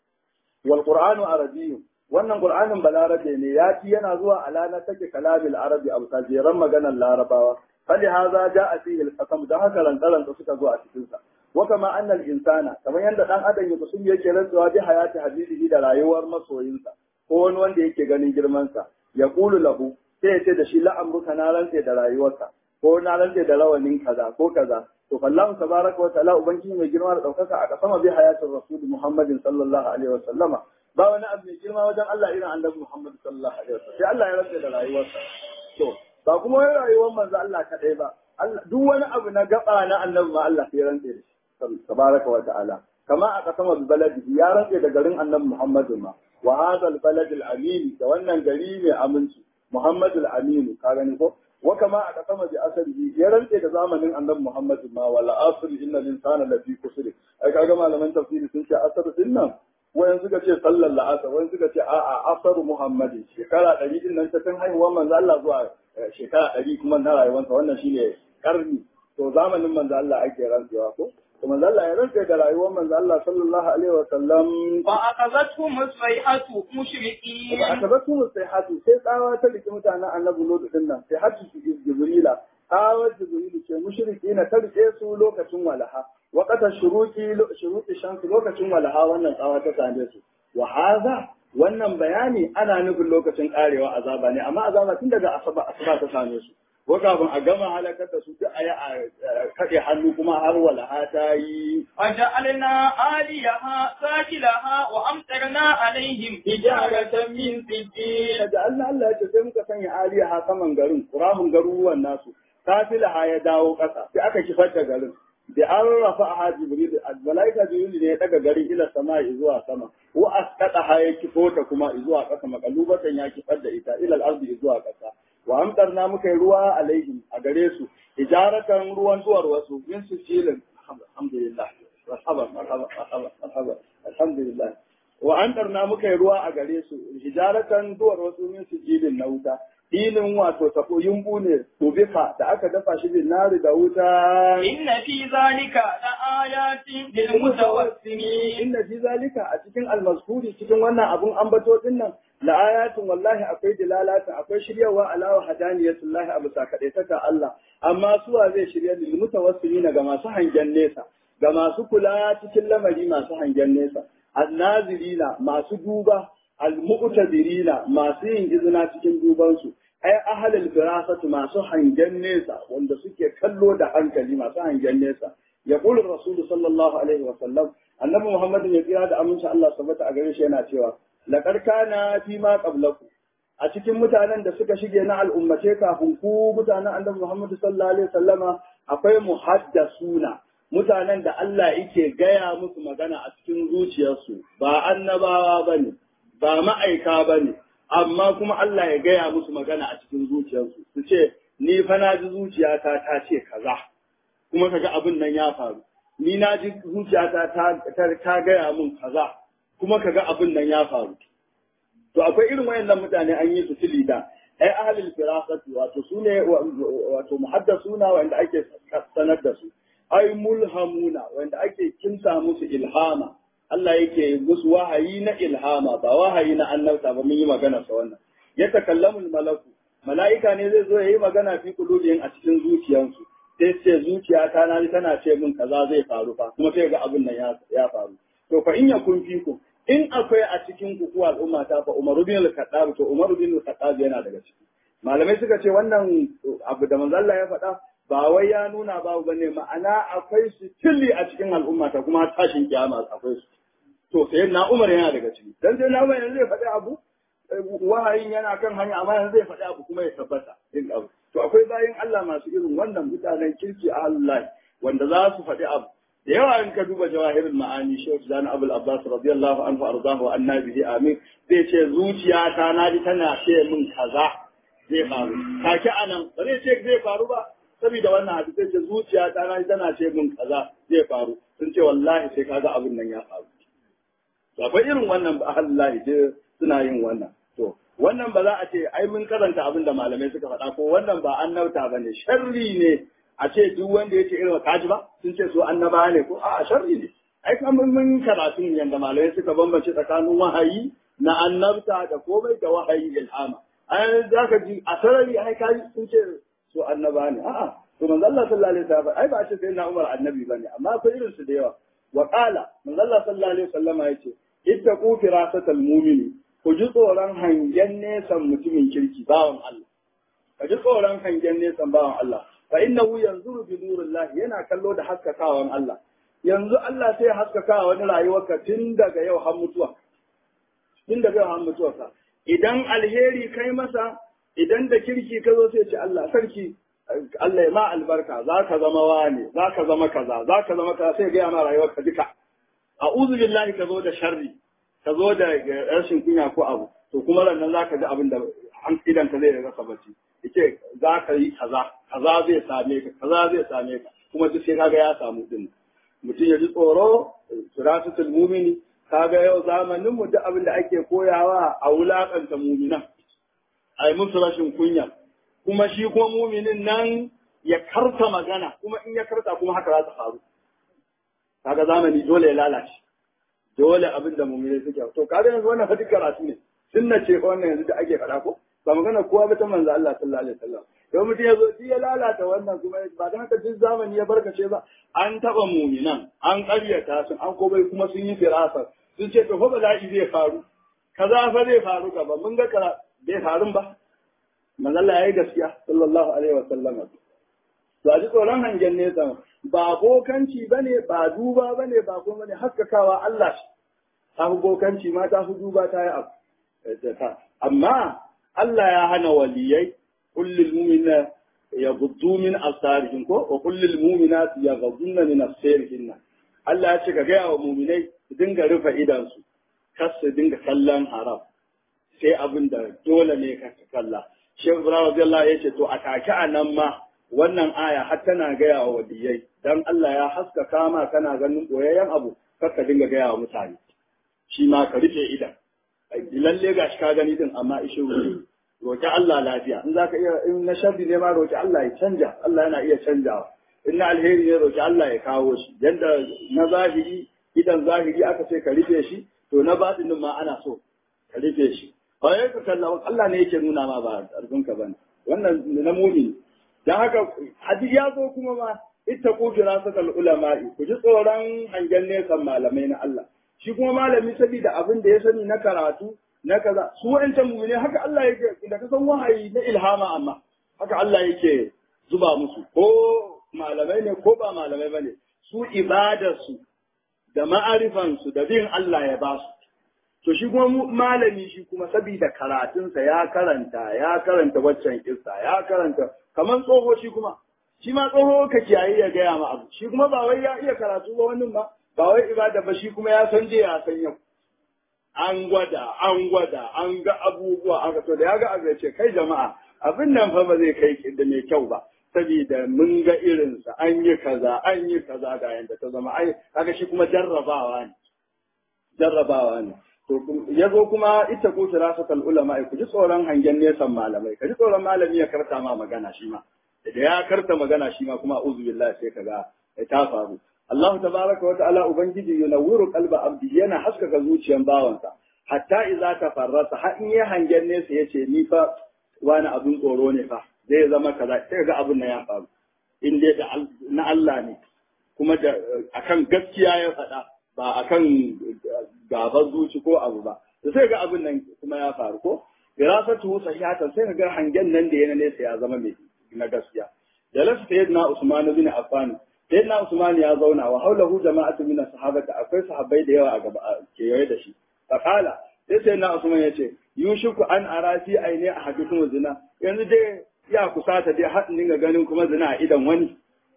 S1: wal qur'anu arabiyyun wannan qur'anin balarabe ne ya ci yana zuwa ala na take kalabil arabi abu tajiran maganar larabawa fali haza ja'a fihi al-qasam da haka rantsaran da suka zo a cikin sa wa kama anna al-insana kamar yanda dan adam ya kusum yake rantsuwa bi hayati habibihi da rayuwar masoyinsa ko wani wanda yake ganin girman sa ya qulu lahu sai ya ce da shi la'amruka na rantse da rayuwarsa ko na rantse da rawanin kaza ko kaza to fallahu tabaraka wa ta'ala ubangiji mai girma da daukaka a kasama bi hayatin rasul muhammadin sallallahu alaihi wa sallama ba wani abu mai girma wajen Allah irin annabi Muhammad sallallahu alaihi wasallam sai Allah ya rantsa da rayuwarsa to ba kuma wai rayuwar manzo Allah kadai ba duk wani abu na gaba na annabi ma Allah sai ya rantsa da shi tabaraka wa ta'ala kama a kasama baladi ya rantsa da garin annabi Muhammad ma wa hadha al-balad al-amin da wannan gari mai aminci Muhammad al-amin ka gani ko wa kama a kasama bi asali ya rantse da zamanin annabi Muhammad ma wala asr innal insana lafi kusur ai kaga malaman tafsiri sun ce asr din nan wayan suka ce sallar la'asar wayan suka ce a'a asar Muhammadin shekara ɗari din nan ta tun haihuwar manzo Allah zuwa shekara ɗari kuma na rayuwarsa wannan shine karni to zamanin manzo Allah ake rantsewa ko to manzo Allah ya rantse da rayuwar manzo Allah sallallahu alaihi wa sallam
S2: fa aqazathum as-sayhatu mushrikin
S1: ba aka basu sai hatu sai tsawa ta rike mutanen annabi Lut din nan sai hatu su Jibrila tsawar Jibrilu ce mushriki na ta rike su lokacin walaha waqata shuruki shuruki shamsu lokacin walaha wannan tsawa ta same su wa hadha wannan bayani ana nufin lokacin karewa azaba ne amma azaba tun daga asaba asaba ta same su ko kafin a gama halakar da su duk a yi a kaɗe hannu kuma har walaha ta yi
S2: وجعلنا عاليها ساكلها وأمطرنا عليهم حجارة من سجيل
S1: da Allah Allah ya ce sai muka sanya aliyaha saman garin kurahun garuruwan nasu safilaha ya dawo ƙasa sai aka kifar da garin da an rafa a jibril malaika jibril ne ya daga garin ila sama zuwa sama wa asqata ha ya kifo ta kuma zuwa ƙasa makalubatan ya kifar da ita ila al-ardi zuwa ƙasa wa amtarna muka yi ruwa alaihim a gare su ijaratan ruwan duwar wasu min su cilin alhamdulillah marhaba marhaba marhaba marhaba alhamdulillah wa amtarna muka yi ruwa a gare su ijaratan duwar wasu min su cilin na wuta filin wato tafo yumbu ne tubika da aka dafa shi bin nari da wuta
S2: إن في ذلك لآيات للمتوسمين
S1: inna fi zalika a cikin almazkuri cikin wannan abun ambato din nan la ayatin wallahi akwai dilalatin akwai shiryawa alawa hadaniyatullahi abu sakadaitaka Allah amma suwa zai shirya lil mutawassimina ga masu hangen nesa ga masu kula cikin lamari masu hangen nesa annazirina masu duba almu'tadirina masu yin izina cikin dubansu ai ahalul firasatu masu hangen nesa wanda suke kallo da hankali masu hangen nesa يقول الرسول صلى الله عليه وسلم annabi Muhammad ya kira da aminci Allah sabata a gare shi yana cewa laqad kana fi ma qablaku a cikin mutanen da suka shige na al'ummace kafin ku mutanen annabi Muhammad sallallahu alaihi wasallama akwai muhaddasuna mutanen da Allah yake gaya musu magana a cikin zuciyarsu ba annabawa bane ba ma'aika bane amma kuma Allah ya gaya musu magana a cikin zuciyarsu su ce ni fa na ji zuciyata ta ce kaza kuma kaga abin nan ya faru ni na ji zuciyata ta ta gaya min kaza kuma kaga abin nan ya faru to akwai irin wayannan mutane an yi su tilida ai ahlul firasati wato sune wato muhaddasuna wanda ake sanar da su ai mulhamuna wanda ake kinsa musu ilhama Allah yake musu wahayi na ilhama ba wahayi na annabta ba mun yi magana sa wannan ya takallamu malaku mala'ika ne zai zo ya yi magana fi kulubihim a cikin zuciyansu sai ce zuciya ta na tana ce min kaza zai faru fa kuma sai ga abin nan ya faru to fa in yakun fiku in akwai a cikin ku ku al'umma ta fa Umaru bin al-Khattab to Umaru bin al-Khattab yana daga ciki malamai suka ce wannan abu da manzo Allah ya faɗa ba wai ya nuna babu bane ma'ana akwai su tilli a cikin al'umma ta kuma tashin kiyama akwai su to sai na Umar yana daga ciki dan sai na Umar yanzu zai faɗi abu wahayin yana kan hanya amma yanzu zai faɗi abu kuma ya tabbata din abu to akwai bayan Allah masu irin wannan mutanen kirki a Allah wanda za su faɗi abu da yawa in ka duba jawahirul ma'ani shehu zan abul abbas radiyallahu anhu arzahu wa annabihi amin zai ce zuciya ta na ji tana ce min kaza zai faru take anan ba zai ce zai faru ba saboda wannan hadisi sai ce zuciya ta na ji tana ce min kaza zai faru sun ce wallahi sai kaga abin nan ya faru to akwai irin wannan ba Allah je suna yin wannan to wannan ba za a ce ai mun karanta abin da malamai suka faɗa ko wannan ba annauta ba ne sharri ne a ce duk wanda ya ce irin kaji ba sun ce su annaba ne ko a sharri ne ai kan mun karatu yanda malamai suka bambance tsakanin wahayi na annabta da komai da wahayi ilhama ai za ka ji a sarari ai kaji sun ce su annaba ne a'a to manzo Allah sallallahu alaihi wasallam ai ba a ce sai na Umar annabi bane amma akwai irin su da yawa wa qala manzo Allah sallallahu alaihi wasallam ya ce ittaqu firasatal mu'mini ku ji tsoron hangen nesan mutumin kirki bawan Allah ka ji tsoron hangen nesan bawan Allah fa innahu yanzuru bi nurillah yana kallo da haskakawan Allah yanzu Allah sai haskaka wani rayuwarka tun daga yau har mutuwa tun da zai mutuwarsa idan alheri kai masa idan da kirki ka zo sai ce Allah sarki Allah ya ma albarka za ka zama wani za ka zama kaza za ka zama kaza sai gaya ma rayuwar ka duka a'udhu billahi ka zo da sharri ka zo da rashin kunya ko abu to kuma rannan za ka ji abin da an idan ka zai rasa bacci yace za ka yi kaza kaza zai same ka kaza zai same ka kuma duk sai kaga ya samu din mutum ya ji tsoro suratul mumini kaga yau zamanin mu duk abin da ake koyawa a wulakanta muminan ai musu rashin kunya kuma shi kuma muminin nan ya karta magana kuma in ya karta kuma haka za ta faru kaga zamani dole ya lalace dole abin da muminai suke to kaga yanzu wannan hadisi karatu ne sunna ce wannan yanzu da ake faɗa ko ba magana kowa ba ta manzo Allah sallallahu alaihi wasallam don mutum ya zo ya lalata wannan kuma ba don haka duk zamani ya barkace ba an taɓa muminan an ƙaryata su an komai kuma sun yi firasa sun ce to fa bala'i zai faru kaza fa zai faru gaba mun ga kara bai farun ba manzo Allah yayi gaskiya sallallahu alaihi wasallam to a ji tsoron hangen nesa ba bokanci bane ba duba bane ba kuma bane haskakawa Allah shi ta fi bokanci ma ta fi duba ta yi abu amma Allah ya hana waliyai kullum mumina ya gudu min asarihin ko wa kullum mumina ya gudunna min asarihin Allah ya ce ka gaya wa muminai su dinga rufe idansu kar su dinga kallon haram sai abin da dole ne ka kalla Sheikh Ibrahim Radiyallahu ya ce to a take a nan ma wannan aya har tana gaya wa waliyai dan Allah ya haskaka ma kana ganin boyayyen abu kar ka dinga gaya wa mutane shi ma ka rufe idan lalle ga shi ka gani din amma ishe wuri roki Allah lafiya in zaka iya in na sharri ne ma roki Allah ya canja Allah yana iya canjawa in na alheri ne roki Allah ya kawo shi yanda na zahiri idan zahiri aka ce ka rufe shi to na batinin ma ana so ka rufe shi ba ya ka kalla Allah ne yake nuna ma ba arzun ka bane wannan na mumi dan haka hadisi ya zo kuma ma ittaqu firasatal ulama'i ku ji tsoron hangen nesan malamai na Allah shi kuma malami saboda abin da ya sani na karatu na kaza su wa'ancan mu'mini haka Allah yake da ka san wahayi na ilhama amma haka Allah yake zuba musu ko malamai ne ko ba malamai bane su ibadarsu da ma'arifansu da bin Allah ya ba su to shi kuma malami shi kuma saboda karatunsa ya karanta ya karanta waccan kissa ya karanta kaman tsoho shi kuma shi ma tsoho ka kiyaye ya gaya ma abu shi kuma ba wai ya iya karatu ba wannan ba ba wai ibada ba shi kuma ya san je ya san yau an gwada an gwada an ga abubuwa an ga to da ya ga abu ya ce kai jama'a abin nan fa ba zai kai da mai kyau ba saboda mun ga irinsa an yi kaza an yi kaza ga yanda ta zama ai kaga shi kuma jarrabawa ne jarrabawa ne to ya zo kuma ita ku firasatul ulama ku ji tsoron hangen nesan malamai ka ji tsoron malami ya karta ma magana shi ma da ya karta magana shi ma kuma uzu billahi sai kaga ta faru Allah tabaraka wa ta'ala ubangiji yunawwiru qalba abdi yana haskaka zuciyan bawansa hatta idza tafarrasa har in ya hangen nesa yace ni fa wani abin tsoro ne fa zai zama kaza sai ga abin nan ya faru in dai da na Allah ne kuma da akan gaskiya ya faɗa ba akan gaban zuci ko abu ba to sai ga abin nan kuma ya faru ko firasatu sahihatan sai ga hangen nan da yana nesa ya zama mai na gaskiya da lasu sayyidina Usman bin Affan sayyidina Usman ya zauna wa haulahu jama'atu min sahabata akwai sahabbai da yawa a gaba kewaye da shi fakala sai sayyidina Usman ya ce yushiku an arasi aine a hadithun zina yanzu dai ya kusata dai har dinga ganin kuma zina a idan wani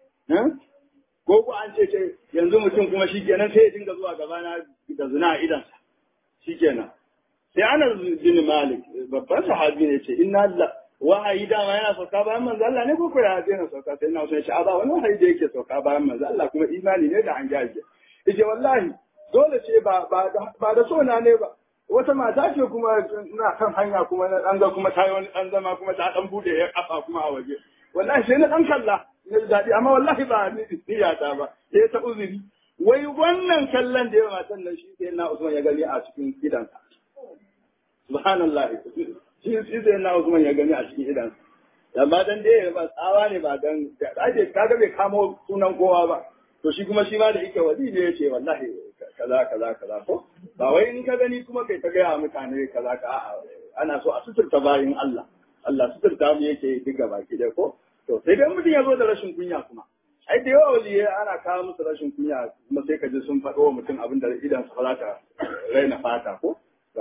S1: ko ku an ce ce yanzu mutum kuma shikenan sai ya dinga zuwa gabana da zina a idansa shikenan sai ana bin malik babban sahabi ne ce inna Allah wahayi dama yana sauka bayan manzo Allah ne ko ko ya daina sauka sai ina so ya ce a ba wani wahayi da yake sauka bayan manzo Allah kuma imani ne da an gaje yace wallahi dole ce ba ba ba da so na ne ba wata mata ce kuma na kan hanya kuma na dan ga kuma ta yi wani dan zama kuma ta dan bude ya kafa kuma a waje wallahi sai na dan kalla na daɗi amma wallahi ba ni niyata ba sai ta uzuri wai wannan kallon da yawa matan nan shi sai na Usman ya gani a cikin gidansa subhanallah shi shi sai na Usman ya gani a cikin gidansa amma dan dai ba tsawa ne ba dan ake kaga bai kamo sunan kowa ba to shi kuma shi ma da yake wali ne yace wallahi kaza kaza kaza ko ba wai in ka gani kuma kai ta gaya mutane kaza ka a'a ana so a suturta bayin Allah Allah suturta mu yake diga baki da ko to sai dai mutum ya zo da rashin kunya kuma ai da yawa waliye ana kawo musu rashin kunya kuma sai ka ji sun faɗo wa mutum abin da idan su za ta raina fata ko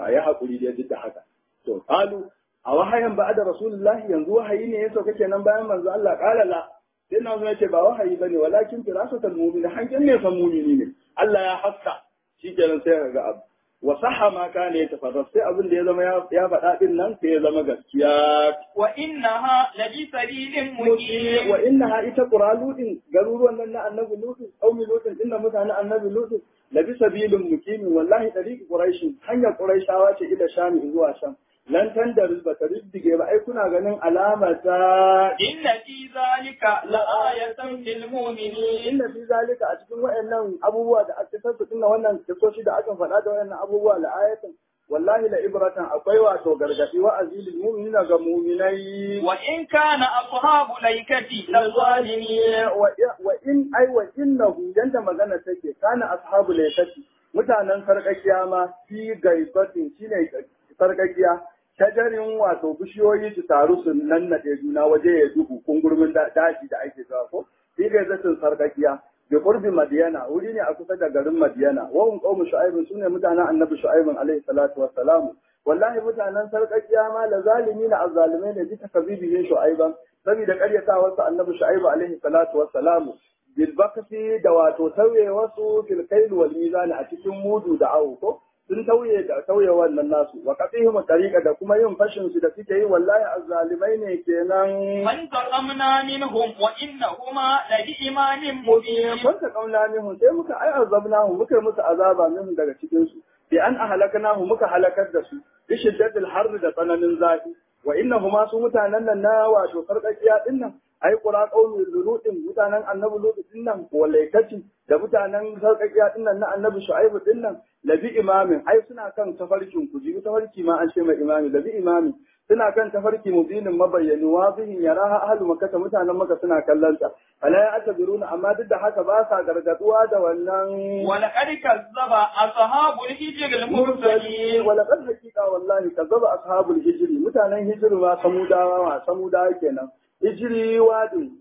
S1: to ayi hakuri da duk da haka to qalu a wahayin ba da rasulullahi yanzu wahayi ne ya sauka kenan bayan manzo Allah qala la sai na zo yace ba wahayi bane walakin firasatul mu'min hankin ne san mu'mini ne Allah ya haska shikenan sai ka ga abu wa sahha ma kana yatafarras sai abin da ya zama ya faɗa din nan sai ya zama gaskiya
S2: wa innaha labi sabilin muqim
S1: wa innaha ita quraludin garuruwan nan na annabi lutu qaumi lutin inna mutanen annabi lutu labi sabilin muqim wallahi tariqi quraish hanyar quraishawa ce ila shami zuwa sham lan tandar ba ta riddige ba ai kuna ganin alama ta
S2: inna fi zalika la'ayatan lil mu'minin
S1: inna fi zalika a cikin wayannan abubuwa da aka tabbata dinna wannan kisoshi da aka faɗa da wayannan abubuwa la'ayatan wallahi la ibratan akwai wato gargadi wa azilil mu'minina ga mu'minai
S2: wa in kana ashabu laikati lazalimin
S1: wa in ai wa innahu yanda magana take kana ashabu laikati mutanen sarkakiya ma fi gaibatin shine sarkakiya shajarin wato bishiyoyi su taru su nannaɗe juna waje ya duhu kungurmin daji da ake zuwa ko fi gaibatin sarkakiya bi qurbi madiyana wuri ne a kusa da garin madiyana wa hum qaumu shu'aib sune mutanen annabi shu'aib alaihi salatu wassalam wallahi mutanen sarkakiya ma la zalimina azzalimai ne bisa kabibihin shu'aiban saboda karyatawarsa annabi shu'aib alaihi salatu wassalam bil bakasi da wato tauye wasu fil kail wal mizan a cikin mudu da awo ko sun tauye da tauye wannan nasu wa qatihim tariqa da kuma yin fashin su da suke yi wallahi azzalimai ne kenan
S2: man taqamna minhum wa innahuma la bi imanin mubin
S1: wanda kauna minhum sai muka ai azabnahu muka yi musu azaba minhum daga cikin su bi an ahlaknahu muka halakar da su bi shiddatil harri da tsananin zafi wa innahuma su mutanen nan na wato sarkakiya dinnan ai qura qaumi lutin mutanen annabi lutu dinnan walaikati da mutanen sarkakiya dinnan na annabi shu'aibu dinnan labi imamin ai suna kan tafarkin ku ji tafarki ma an ce mai imami labi imamin suna kan tafarki mubinin mabayyani wazihin yaraha ahlu makkah mutanen makka suna kallon ta ala ya atabiruna amma duk da haka ba sa gargaduwa da wannan
S2: ولقد كذب أصحاب الحجر المرسلين
S1: ولقد حقيقة والله كذب أصحاب الهجر mutanen hijiri ma samudawa ma samudawa kenan hijiri wadi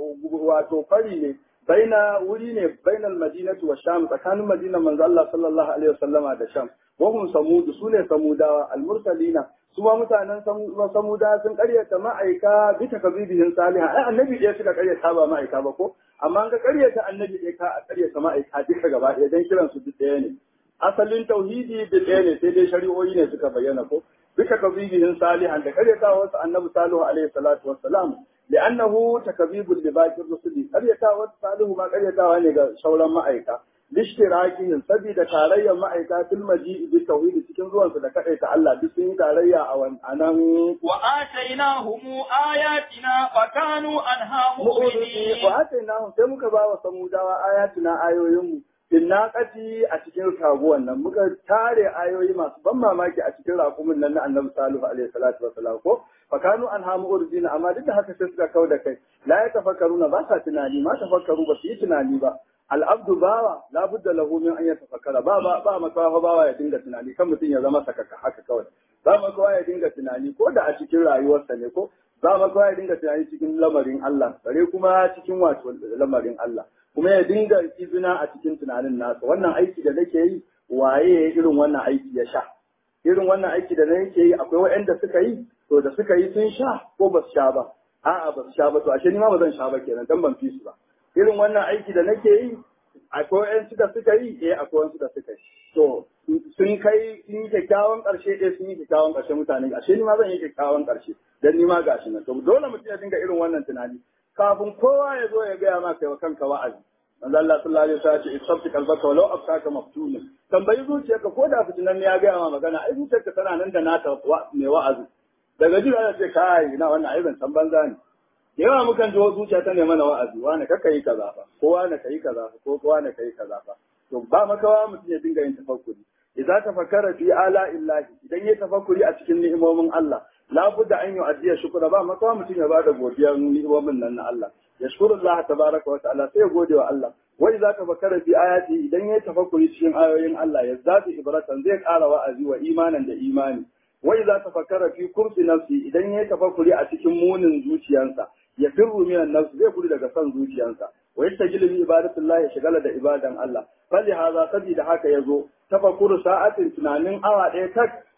S1: wato fari ne baina wuri ne bainal madinatu wa sham tsakanin madina manzo Allah sallallahu alaihi wasallama da sham wa hum samud sune samudawa al mursalina su ma mutanen samuda sun karyata ma'aika bi takabbihin salihah ai annabi ɗaya suka karyata ba ma'aika ba ko amma an ga karyata annabi ɗaya ka karyata ma'aika duka gaba ɗaya dan kiran su duk ɗaya ne asalin tauhidi duk ɗaya ne sai dai shari'o'i ne suka bayyana ko bi takabbihin salihan da karyata wasu annabi salihu alaihi salatu wassalam لأنه تكذيب لباقي الرسل قريتا وصالح ما قريتا ne ga sauran ma'aika lishtirakihim saboda tarayya ma'aika fil maji'i bi tauhid cikin zuwan su da kadai ta Allah duk sun yi tarayya a wannan
S2: wa atainahum ayatina fakanu anha mu'minin
S1: wa atainahum sai muka ba wa samudawa ayatina ayoyin mu bin naqati a cikin kaguwan nan muka tare ayoyi masu ban mamaki a cikin raƙumin nan na annabi salihu alaihi salatu wasalam ko fakanu an hamu urdina amma duk da haka sai suka kau da kai la ya tafakkaruna ba sa tunani ma tafakkaru ba su yi tunani ba al'abdu bawa la budda lahu min an yatafakkara ba ba ba makawa bawa ya dinga tunani kan mutum ya zama sakaka haka kawai ba makawa ya dinga tunani ko da a cikin rayuwarsa ne ko ba makawa ya dinga tunani cikin lamarin Allah bare kuma cikin wato lamarin Allah kuma ya dinga izina a cikin tunanin nasa wannan aiki da nake yi waye irin wannan aiki ya sha irin wannan aiki da nake yi akwai waɗanda suka yi to da suka yi sun sha ko ba su sha ba a'a ba su sha ba to ashe ni ma ba zan sha ba kenan dan ban fi su ba irin wannan aiki da nake yi akwai waɗansu da suka yi eh akwai waɗansu da suka yi to sun kai sun yi kyakkyawan ƙarshe eh sun yi kyakkyawan ƙarshe mutane ashe ni ma zan yi kyakkyawan ƙarshe dan ni ma gashi nan to dole mutum ya dinga irin wannan tunani kafin kowa ya zo ya gaya ma kai wa kanka wa'azi manzo Allah sallallahu alaihi wasallam ya ce istabti qalbaka walau afkaka maftun tambayi zuciyarka ko da fitinan ne ya gaya ma magana ai zuciyarka tana nan da nata mai wa'azi daga ji ana ce kai na wannan ai ban san banza ne da yawa mukan ji zuciya ta ne mana wa'azi wani ka yi kaza fa ko wani ka yi kaza fa ko wani ka yi kaza fa to ba makawa mutum ya dinga yin tafakkuri idza tafakkara fi ala illahi idan ya tafakkuri a cikin ni'imomin Allah la budda an yu'addiya shukra ba makawa mutum ya bada godiyar ni'imomin nan na Allah yashkuru Allah tabaraka wa ta'ala sai ya gode wa Allah wai za ka fakara fi ayati idan ya tafakkuri cikin ayoyin Allah ya zafi ibratan zai ƙara wa'azi wa imanan da imani wai za ta fakara fi kursi nafsi idan ya tafakkuri a cikin munin zuciyarsa ya firru minan nafsi zai gudu daga son zuciyarsa wa yastajilu bi ibadatillah ya shigala da ibadan Allah fali haza sabida haka yazo tafakkuru sa'atin tunanin awa ɗaya tak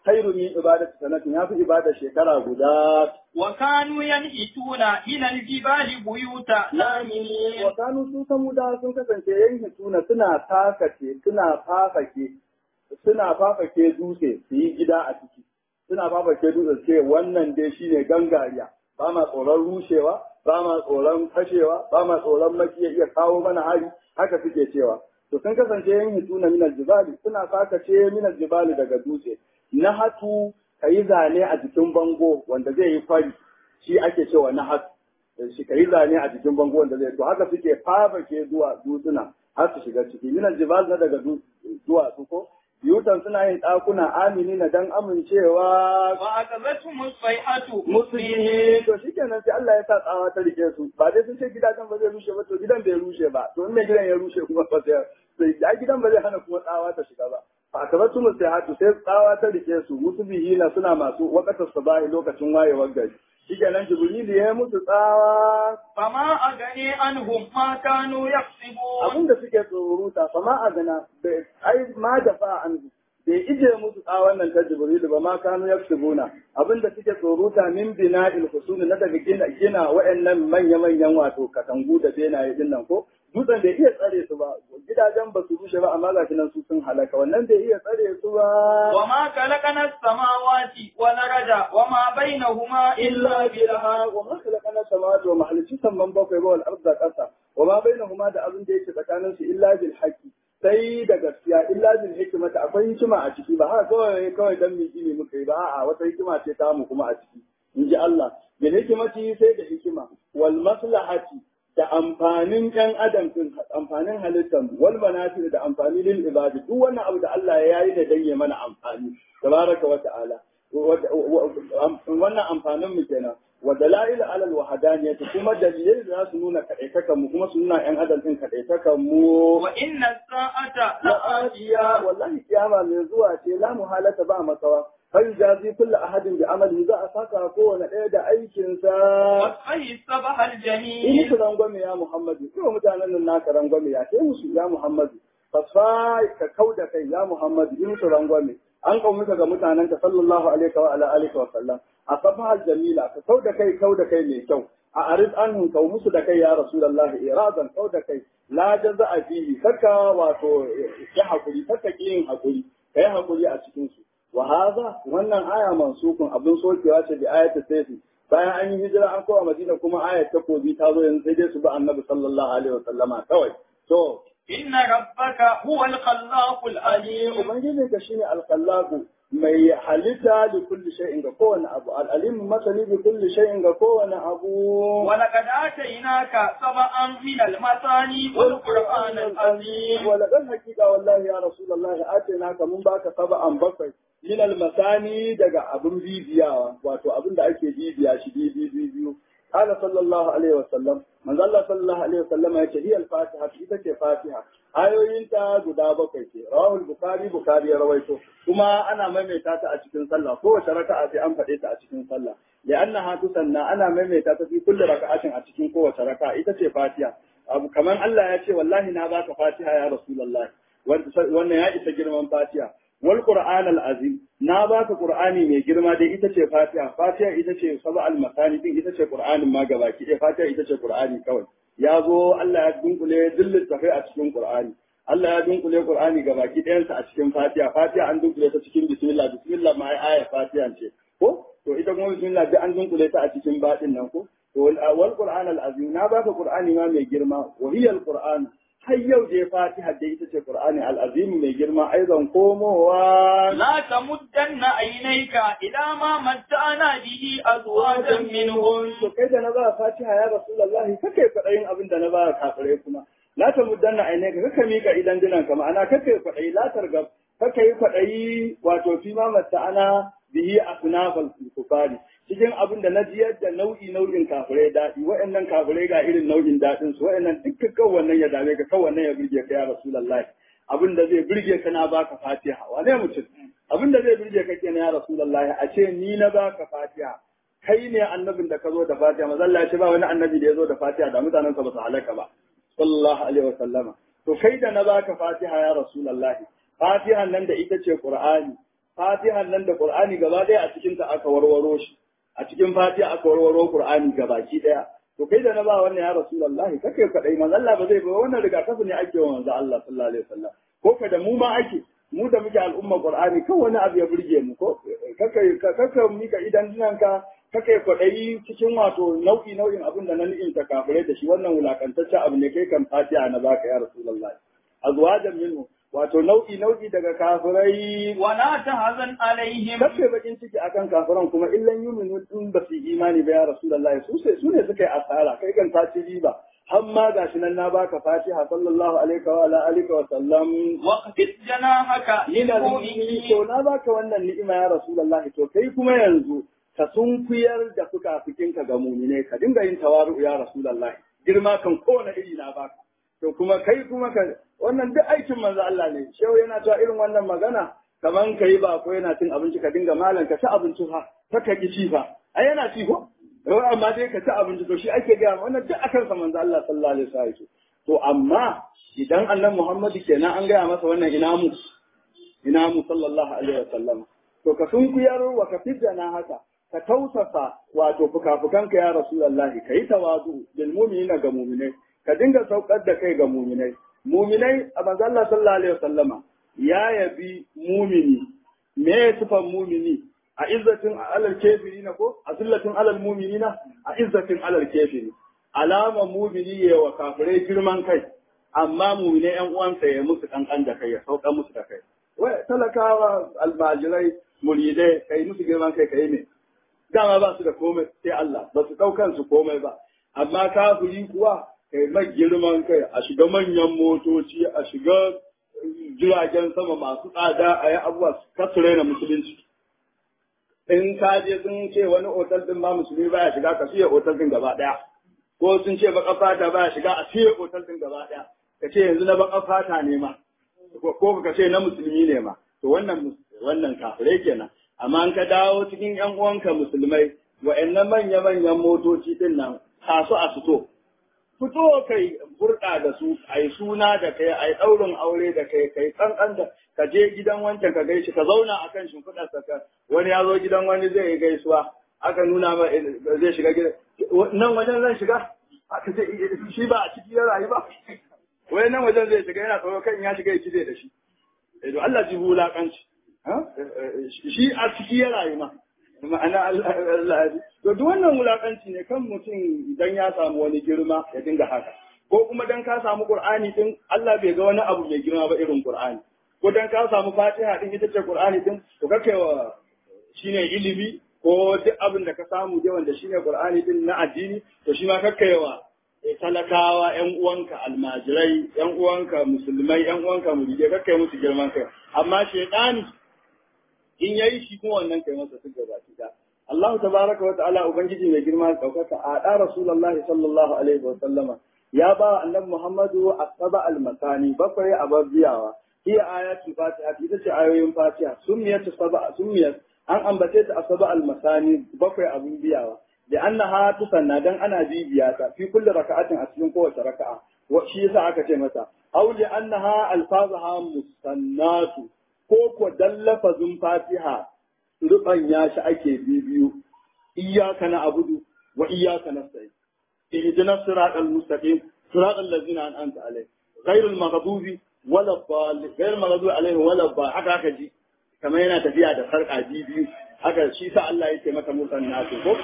S1: khairu min ibadati sanatin yafi ibada shekara guda
S2: وكانوا ينحتون من الجبال بيوتا آمنين
S1: wa kanu su samuda sun kasance yanki tuna suna takake suna fafake suna fafake dutse su yi gida a ciki suna fafake dutse ce wannan dai shine gangariya ba ma tsoron rushewa ba ma tsoron fashewa ba ma tsoron makiya iya kawo mana hari haka suke cewa to sun kasance yanki tuna minal jibali suna fakace minal jibali daga dutse na hatu kayi zane a jikin bango wanda zai yi fari shi ake cewa na hatu shi ka yi zane a jikin bango wanda zai to haka suke fafake zuwa dutsuna har su shiga ciki minan jibal na daga duwatsu ko biyutan suna yin ɗakuna amini na dan amincewa
S2: فأخذتهم الصيحة
S1: musulmi to shikenan sai Allah ya sa tsawa ta rike su ba dai sun ce gidajen ba zai rushe ba to gidan bai rushe ba to in mai gidan ya rushe kuma ba sai sai gidan ba zai hana kuma tsawa ta shiga ba fa akabatu musahatu sai tsawa ta rike su musbihina suna masu waqatar sabahi lokacin wayewar gari shikenan jibril ya yi musu tsawa
S2: فما أغني عنهم ما كانوا يكسبون
S1: abin da suke tsoruta fa ma a gana bai ai ma da fa an bai ije musu tsawon nan ta jibril ba ma kanu yaksubuna abin da suke tsoruta min bina'il husun na daga gina gina wa'annan manya manyan wato katangu da benaye din nan ko dutsen bai iya tsare su ba gidajen ba su rushe ba amma ga nan su sun halaka wannan bai iya tsare su ba
S2: وما خلقنا السماوات والأرض وما بينهما إلا بالحق
S1: wa ma khalaqana samawati wa ma halicci samman bakwai ba wal arda qasa wa ma bainahuma da abin da yake tsakanin su illa bil haqqi sai da gaskiya illa bil hikmata akwai hikima a ciki ba haka kawai kawai dan miki ne muka yi ba a'a wata hikima ce ta mu kuma a ciki in ji Allah bil hikmati sai da hikima wal maslahati da amfanin ɗan adam din amfanin halittar wal manafi da amfani lil ibadi duk wannan abu da Allah ya yi da dan ya mana amfani tabaraka wa ta'ala wannan amfanin mu kenan wa dalail ala alwahdaniyah kuma dalilai da za su nuna kadaitakan mu kuma su nuna yan adam din kadaitakan mu
S2: وإن الساعة
S1: la'atiya
S2: لآتية
S1: wallahi kiyama mai zuwa ce la muhalata ba makawa fai jazi kullu ahadin bi amali za a saka kowane ɗaya da aikin sa
S2: وصفه الصبح
S1: in
S2: الجميل
S1: musu rangwame ya muhammadu kuma mutanen nan naka rangwame ya ce musu ya muhammadu fasfa ka kau da kai ya muhammadu in musu rangwame an kaumuka ga mutanen ka sallallahu alaihi wa ala alihi wa sallam a safahal jamila ka kau da kai kau da kai mai kyau a arid anhum kau musu da kai ya rasulullah iradan kau da kai la jaza a fihi kaka wato ya hakuri kaka ki yin hakuri kai hakuri a cikin su wa hadha wannan aya mansukun abin sokewa ce da ayatu sayfi bayan an yi hijira an kowa madina kuma ayat takobi ta zo yanzu sai dai su bi annabi sallallahu alaihi wa sallama kawai to
S2: إن ربك هو الخلاق العليم
S1: ubangijin ka shine alqallaqu mai halitta da kulli shay'in ga kowane abu al-alim masani bi kulli shay'in ga kowane abu
S2: ولقد آتيناك سبعا من المثاني والقرآن العظيم
S1: ولقد حقيقة والله يا رسول الله آتيناك mun baka sab'an bakwai min al-masani daga abun bibiyawa wato abin da ake bibiya shi bibi biyu قال صلى الله عليه وسلم من الله صلى الله عليه وسلم يقول هي الفاتحة ita ce fatiha ayoyinta guda bakwai ce rawahul bukhari bukhari ya rawaito kuma ana maimaita ta a cikin sallah kowace raka'a sai an faɗe ta a cikin sallah li'annaha tusanna ana maimaita ta fi kulli raka'atin a cikin kowace raka'a ita ce fatiha abu kaman Allah ya ce wallahi na baka fatiha ya rasulullahi wannan ya isa girman fatiha wal qur'an al azim na baka qur'ani mai girma dai ita ce fatiha fatiha ita ce saba al masani din ita ce qur'anin ma gabaki dai fatiha ita ce qur'ani kawai ya zo Allah ya dunkule dillin tafai a cikin qur'ani Allah ya dunkule qur'ani gabaki ɗayansa a cikin fatiha fatiha an dunkule ta cikin bismillah bismillah ma ai aya fatiha ce ko to ita kuma bismillah duk an dunkule ta a cikin baɗin nan ko to wal qur'an al azim na baka qur'ani ma mai girma wa hiya al qur'an har yau dai fatiha da ita ce qur'ani al azim mai girma aizan komowa
S2: لا تمدن عينيك إلى ما متعنا به أزواجا منهم
S1: to kai da na ba fatiha ya rasulullahi kake kwaɗayin abin da na ba kafirai kuma la ta muddanna aine ka kaka mika idan dinan ka ma'ana kake kwaɗayi la targab kake yi kwaɗayi wato fi ma ana bihi asnafal kufari cikin abin da na jiyar da nau'i nau'in kafirai daɗi wa'annan kafirai ga irin nau'in daɗin su wa'annan dukkan kan wannan ya dame ka kan wannan ya burge ka ya rasulullahi abin da zai burge ka na baka fatiha wane mutum abin da zai burge ka kenan ya rasulullahi a ce ni na baka fatiha kai ne annabin da ka zo da fatiha manzo Allah ya ce ba wani annabi da ya zo da fatiha da mutanensa ba su halaka ba sallallahu alaihi wasallama to kai da na baka fatiha ya rasulullahi fatihan nan da ita ce qur'ani fatihan nan da qur'ani gaba ɗaya a cikin ta aka warwaro shi a cikin fatiha aka warwaro qur'ani gabaki ɗaya to kai da na ba wannan ya rasulullahi kake kadai manzo Allah ba zai ba wannan rigakafi ne ake wa manzo Allah sallallahu alaihi wasallam ko ka da mu ma ake mu da muke al'umma qur'ani kan wani abu ya burge mu ko kaka kaka mika idan dinanka kake kwaɗayi cikin wato nau'i nau'in abin da na ni'imta kafirai da shi wannan wulakantaccen abu ne kai kan fatiha na baka ya rasulullahi azwajan minhu wato nau'i nau'i daga kafirai
S2: ولا تحزن عليهم
S1: kace bakin ciki akan kafiran kuma illan yuminu in ba su imani ba ya rasulullahi su sai su ne suka yi asara kai kan ta ci riba har ma gashi nan na baka fatiha sallallahu alaihi wa ala alihi wa sallam
S2: واخفض جناحك
S1: ina
S2: للمؤمنين
S1: to na baka wannan ni'ima ya rasulullahi to kai kuma yanzu ka sunkuyar da fuka-fukinka ga mumine ka dinga yin tawaru ya rasulullahi girma kan kowane iri na baka to kuma kai kuma ka wannan duk aikin manzo Allah ne shehu yana cewa irin wannan magana kaman kai ba ko yana cin abinci ka dinga malan ka ci abinci fa ta ka ki ci fa ai yana ci ko Yau amma dai ka ci abinci to shi ake ga wannan duk akan sa manzo Allah sallallahu alaihi wasallam to amma idan annabi Muhammadu kenan an gaya masa wannan ina mu ina mu sallallahu alaihi wasallam to ka sunkuyar wa ka fidda haka ka tausasa wato fukafukanka ya rasulullahi kai tawazu bil mu'minina ga mu'minai ka dinga saukar da kai ga mu'minai mu'minai a manzo Allah sallallahu alaihi wasallama ya yabi mu'mini me ya sifan mu'mini a izzatin alal kafirina ko a zillatin alal mu'minina a izzatin alal kafiri alama mu'mini ya wa kafirai girman kai amma mu'minai yan uwansa ya musu kankan da kai ya sauka musu da kai wai talakawa almajirai muridai kai musu girman kai kai ne dama ba su da komai sai Allah ba su ɗaukan su komai ba amma kafiri kuwa kai mai girman kai a shiga manyan motoci a shiga jiragen sama masu tsada a yi abubuwa ka su raina musulunci in ka je sun ce wani otal din ma musulmi baya shiga ka siya otal din gaba daya ko sun ce baka fata baya shiga a siya otal din gaba daya ka ce yanzu na baka fata ne ma ko ka ce na musulmi ne ma to wannan wannan kafirai kenan amma an ka dawo cikin yan uwanka musulmai wa'annan manya manyan motoci din nan kasu a fito fito kai burɗa da su a yi suna da kai a yi ɗaurin aure da kai kai kankan da ka je gidan wancan ka gaishe ka zauna a kan shimfiɗar ka wani ya zo gidan wani zai yi gaisuwa aka nuna ma zai shiga gidan nan wajen zan shiga aka ce shi ba a ciki ya rayu ba wai nan wajen zai shiga yana tsoro kan ya shiga ya cire da shi to Allah ji wulakanci shi a ciki ya rayu ma ma'ana Allah to duk wannan wulakanci ne kan mutum idan ya samu wani girma ya dinga haka ko kuma dan ka samu Qur'ani din Allah bai ga wani abu mai girma ba irin Qur'ani ko dan ka samu Fatiha din ita ce Qur'ani din to kake wa shine ilimi ko duk abin da ka samu dai wanda shine Qur'ani din na addini to shi ma kake wa talakawa ƴan uwanka almajirai ƴan uwanka musulmai ƴan uwanka muridai kake musu girman kai amma shaytani in yayi shi kuma wannan kai masa su gaba da Allah tabaraka wa ta'ala ubangiji mai girma daukaka a da rasulullahi sallallahu alaihi wa sallama ya ba annabi Muhammadu asaba al-masani bakwai a babiyawa hiya ayatul fatiha ita ce ayoyin fatiha summiyat saba summiyat an ambace ta asaba al-masani bakwai abun biyawa da annaha tusanna dan ana bibiya ta fi kulli raka'atin a cikin kowace raka'a wa shi yasa aka ce mata aw li annaha alfazaha musannatu ko ko dan lafazin fatiha rubanya shi ake bibiyu iyyaka na'budu wa iyyaka nasta'in ihdinas siratal mustaqim siratal ladzina an'amta alaihim ghayril maghdubi wala dhalin ghayril maghdubi alaihim wala dhalin haka haka ji kamar yana tafiya da sarka bibiyu haka shi sa Allah yake mata musannatu ko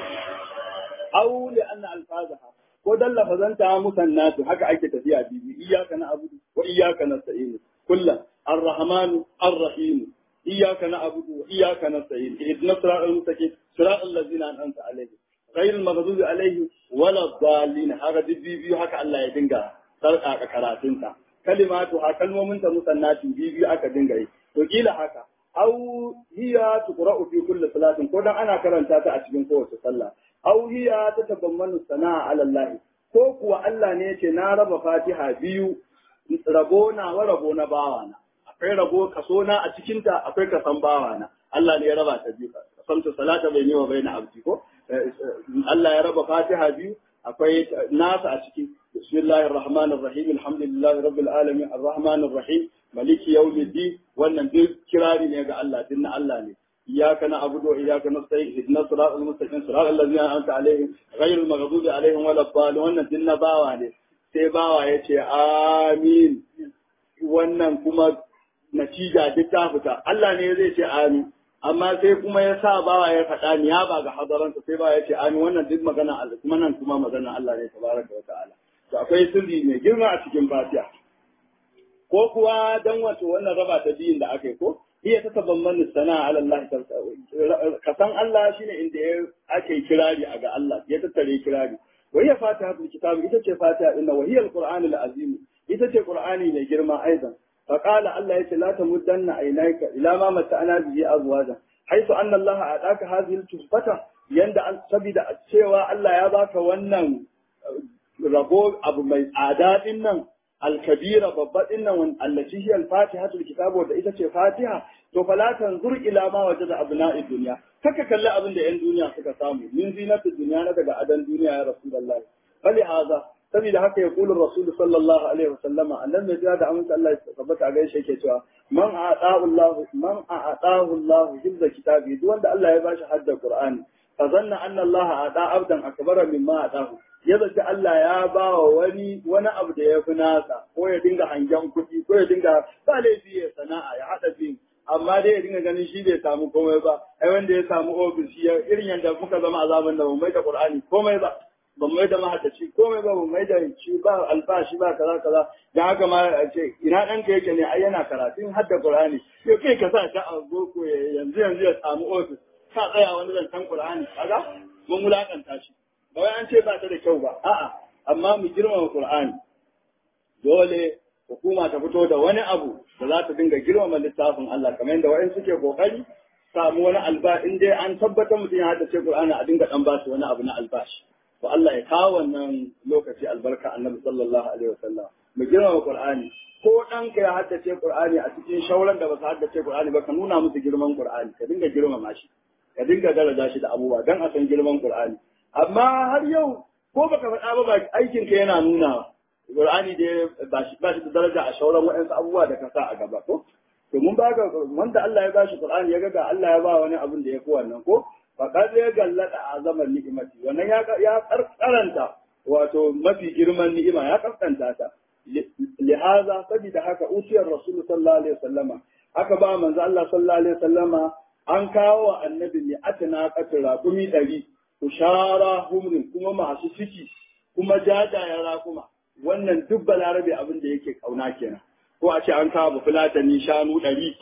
S1: aw li anna alfazaha ko dan lafazanta musannatu haka ake tafiya bibiyu iyyaka na'budu wa iyyaka nasta'in kullu الرحمن الرحيم إياك نعبد وإياك نستعين اهدنا الصراط المستقيم صراط الذين أنعمت عليهم غير المغضوب عليهم ولا الضالين هذا دي بيو هكا الله يدنگا sarka karatunta kalimatu ha kalmomin ta musannati biyu aka dinga yi to kila haka aw hiya tuqra'u fi kulli salatin ko dan ana karanta ta a cikin kowace sallah aw hiya tatabammanu sana'a ala Allah ko kuwa Allah ne yace na raba Fatiha biyu rabo na wa rabo na bawana akwai rabo kaso na a cikinta akwai kasan bawana Allah ne ya raba ta biyu kasamta salata bai ne wa bai na abdi ko Allah ya raba fatiha biyu akwai nasa a ciki bismillahir rahmanir rahim alhamdulillahi rabbil alamin arrahmanir rahim maliki yawmiddin wannan duk kirari ne ga Allah din na Allah ne iyyaka na'budu wa iyyaka nasta'in ihdinas siratal mustaqim siratal ladzina an'amta alaihim ghayril maghdubi alaihim waladdallin wannan din na bawa ne sai bawa ya ce amin wannan kuma natija duk ta fita Allah ne zai ce amin amma sai kuma ya sa bawa ya faɗa ni ya ba ga hadaransa sai bawa ya ce amin wannan duk magana Allah kuma nan kuma magana Allah ne tabaraka wa ta'ala to akwai sirri mai girma a cikin fatiha ko kuwa dan wato wannan raba ta biyun da aka yi ko iya ta tabamman sana ala Allah ka san Allah shine inda ya ake kirari a ga Allah ya tattare kirari wa hiya fatihatul kitab ita ce fatiha inna wa hiya alqur'anul azim ita ce qur'ani mai girma aidan فقال الله يتي لا تمدن عينيك الى ما متعنا به ازواجا حيث ان الله اعطاك هذه التحفه يند ان سبida cewa Allah ya baka wannan rabo abu mai tsada din nan alkabira babba din nan allati hiya alfatihatul kitab wanda ita ce fatiha to fala tanzur ila ma wajada abna'id dunya kaka kalli abin da yan duniya suka samu min zinatud dunya na daga adan duniya ya rasulullahi fali haza saboda haka ya kula rasul sallallahu alaihi wasallama annan mai jira da amince Allah ya tabbata a gaishe yake cewa man a'tahu Allah man a'tahu Allah hifza kitabi duk wanda Allah ya bashi hadda Qur'ani fa zanna anna Allah a'ta abdan akbara mimma a'tahu ya zaci Allah ya ba wa wani wani abu da ya fi nasa ko ya dinga hangen kuɗi ko ya dinga ba laifi ya sana'a ya haɗa biyu amma dai ya dinga ganin shi bai samu komai ba ai wanda ya samu ofis ya irin yadda muka zama a zaman da mu mai da Qur'ani komai ba ban mai da mahaddaci komai ba ban mai da ci ba albashi ba kaza kaza dan haka ma a ce ina ɗanka yake ne ai yana karatun hadda Qur'ani yau kai ka sa ta a boko yanzu yanzu ya samu ofis ka tsaya wani zancen Qur'ani kaga mun wulakanta shi ba wai an ce ba ta da kyau ba a'a amma mu girmama Qur'ani dole hukuma ta fito da wani abu da za ta dinga girmama littafin Allah kamar yadda wa'in suke kokari samu wani alba in dai an tabbatar mutum ya haddace Qur'ani a dinga dan basu wani abu na albashi to Allah ya kawo wannan lokaci albarka annabi sallallahu alaihi wasallam mu girmama Qur'ani ko ɗanka ya haddace Qur'ani a cikin shauran da ba su haddace Qur'ani ba ka nuna musu girman Qur'ani ka dinga girmama shi ka dinga daraja shi da abubuwa dan a san girman Qur'ani amma har yau ko baka faɗa ba aikin ka yana nuna Qur'ani da ba shi ba shi da daraja a shauran waɗansu abubuwa da ka sa a gaba ko to mun ba ga wanda Allah ya bashi Qur'ani ya ga ga Allah ya ba wani abin da ya fi wannan ko faƙar ya gallada a zaman ni'imati wannan ya karanta wato mafi girman ni'ima ya kaskanta ta lihaza saboda haka usiyar rasul sallallahu alaihi wasallama aka ba manzo Allah sallallahu alaihi wasallama an kawo wa annabi ne atana katira kumi ɗari ushara humrin kuma masu ciki kuma jajayen rakuma wannan duk balarabe abin da yake kauna kenan ko a ce an kawo fulatani shanu ɗari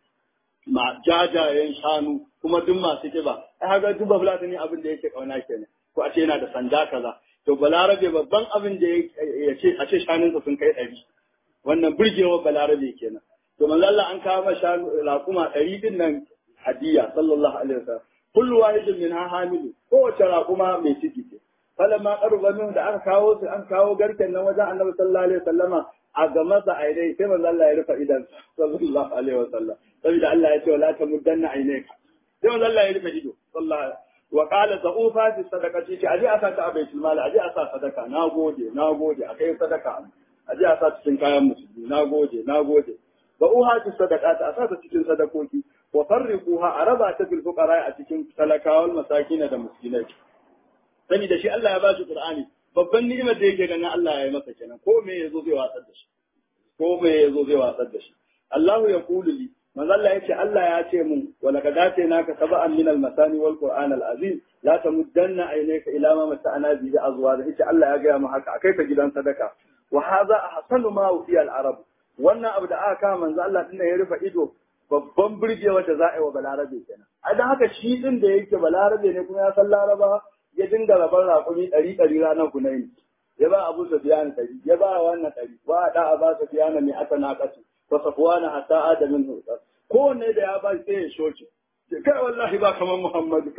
S1: ma jajayen shanu kuma duk masu kiba ai haka duk fulatani abin da yake kauna kenan ko a ce yana da sanda kaza to balarabe babban abin da ya ce a ce shanunsa sun kai ɗari wannan burgewar balarabe kenan to manzo Allah an kawo shanu raƙuma ɗari din nan hadiya sallallahu alaihi wasallam kullu wahidin min ha hamilu kowace raƙuma mai ciki ce falamma qaruba min da aka kawo su an kawo garken nan wajen annabi sallallahu alaihi wasallama a ga masa aidai sai manzo Allah ya rufe idan sallallahu alaihi wasallam saboda Allah ya ce wala tamuddanna ainaka sai manzo Allah ya rufe ido sallallahu wa qala sa'ufa fi sadaqati ce aje a sa ta a baitul mal aje a sa sadaka nagode nagode akai sadaka aje a sa cikin kayan musulmi nagode nagode wa uha fi sadaqati a sa ta cikin sadakoki wa farriquha a raba ta bil fuqara a cikin talakawal masakin da miskinai sani da shi Allah ya ba shi Qur'ani babban ni'imar da yake ganin Allah ya yi masa kenan ko me yazo zai watsar da shi ko me yazo zai watsar da shi Allahu ya kulu li manzo Allah yace Allah ya ce mun wa laqad atainaka sab'an min al-masani wal qur'an al-azim la tamuddanna aynaka ila ma mata'ana bi azwaj yace Allah ya ga mu haka akai ka gidan sadaka wa hadha ahsanu ma fi al-arab wannan abu da aka kama manzo Allah din ya rufe ido babban burgewa da za a yi wa balarabe kenan a dan haka shi din da yake balarabe ne kuma ya san laraba ya dinga rabar raƙumi ɗari ɗari ranar kunayi ya ba abu sufyan ɗari ya ba wannan ɗari wa da a ba sufyan mai aka na kasu wa safwana hatta adamin hutar kowanne da ya ba sai ya shoce kai wallahi ba kamar muhammadu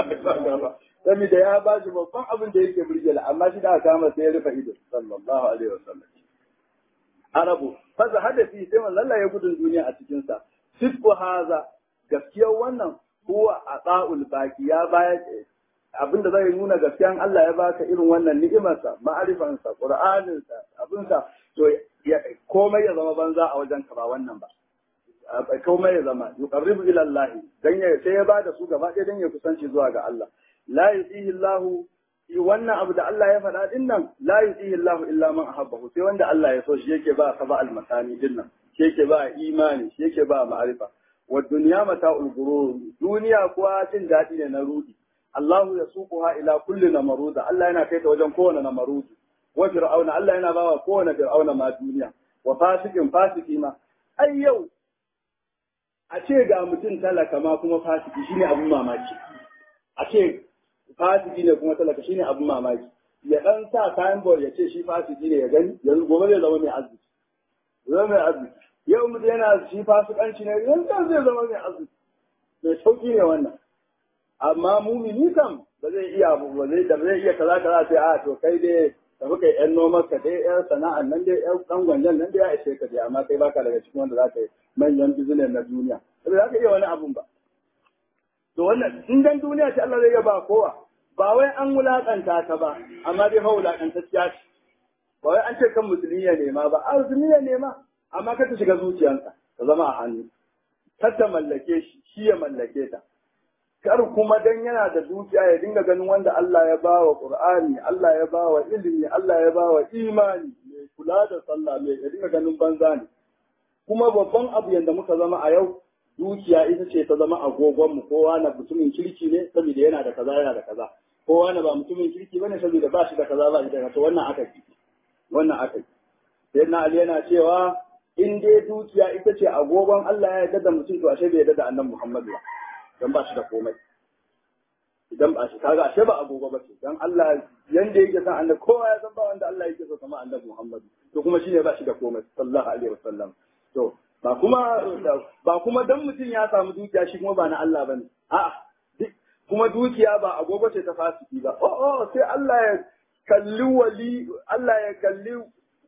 S1: saboda ya ba shi babban abin da yake burgela amma shi da aka kama sai ya rufe ido sallallahu alaihi wasallam arabu faza hadafi sai manzon Allah ya gudun duniya a cikin sa sidqu haza gaskiyar wannan huwa ata'ul baki ya bayar abinda zai nuna gaskiyan Allah ya baka irin wannan ni'imarsa ma'arifansa qur'aninsa abinsa to komai ya zama banza a wajen ka ba wannan ba komai ya zama yuqarribu ila Allah dan ya sai ya bada su gaba ɗaya dan ya kusanci zuwa ga Allah la yusihi Allah wannan abu da Allah ya faɗa din nan la yusihi Allah illa man ahabbahu sai wanda Allah ya so shi yake ba ka ba almasani din nan shi yake ba imani shi yake ba ma'arifa wa dunya mata'ul ghurur duniya kuwa jin daɗi ne na rudi Allah ya suquha ila kulli namaruda Allah yana kai ta wajen kowane namarudi wa fir'auna Allah yana bawa kowane fir'auna ma duniya wa fasikin fasiki ma ai yau a ce ga mutum talaka ma kuma fasiki shine abun mamaki a ce fasiki ne kuma talaka shine abun mamaki ya dan sa kayan bor ya ce shi fasiki ne ya gani yanzu gobe zai zama mai arziki zama mai arziki yau mutum yana shi fasikanci ne yanzu zai zama mai arziki mai sauki ne wannan amma mumini kam ba zai iya ba zai da zai iya kaza kaza sai a to kai dai tafi kai yan noman ka dai yan sana'an nan dai yan dan gwanjan nan dai ya ishe ka dai amma kai baka daga cikin wanda za ka yi manyan business na duniya ba za ka iya wani abun ba to wannan in dan duniya ce Allah zai iya ba kowa ba wai an wulakanta ta ba amma dai fa wulakantacciya ce ba wai an ce kan musulmi ya nema ba a musulmi ya nema amma ka ta shiga zuciyarsa ta zama a hannu kar ta mallake shi shi ya mallake ta kar kuma dan yana da dukiya ya dinga ganin wanda Allah ya ba wa Qur'ani, Allah ya ba wa ilimi, Allah ya ba wa imani, mai kula da sallah mai ya dinga ganin banza ne. Kuma babban abu yanda muka zama a yau, dukiya ita ce ta zama agogon mu kowa na mutumin kirki ne saboda yana da kaza yana da kaza. Kowa na ba mutumin kirki bane saboda ba shi da kaza ba shi da kaza wannan aka yi. Wannan aka yi. Sai na Ali yana cewa in dai dukiya ita ce agogon Allah ya yarda da mutum to ashe bai yarda da annabi Muhammad ba. dan ba shi da komai idan ba shi kaga ashe ba agogo ba ce dan Allah yanda yake san annabi kowa ya san ba wanda Allah yake so kamar annabi Muhammad to kuma shine ba shi da komai sallallahu alaihi wasallam to ba kuma ba kuma dan mutum ya samu dukiya shi kuma ba na Allah bane a'a kuma dukiya ba agogo ce ta fasiki ba oh oh sai Allah ya kalli wali Allah ya kalli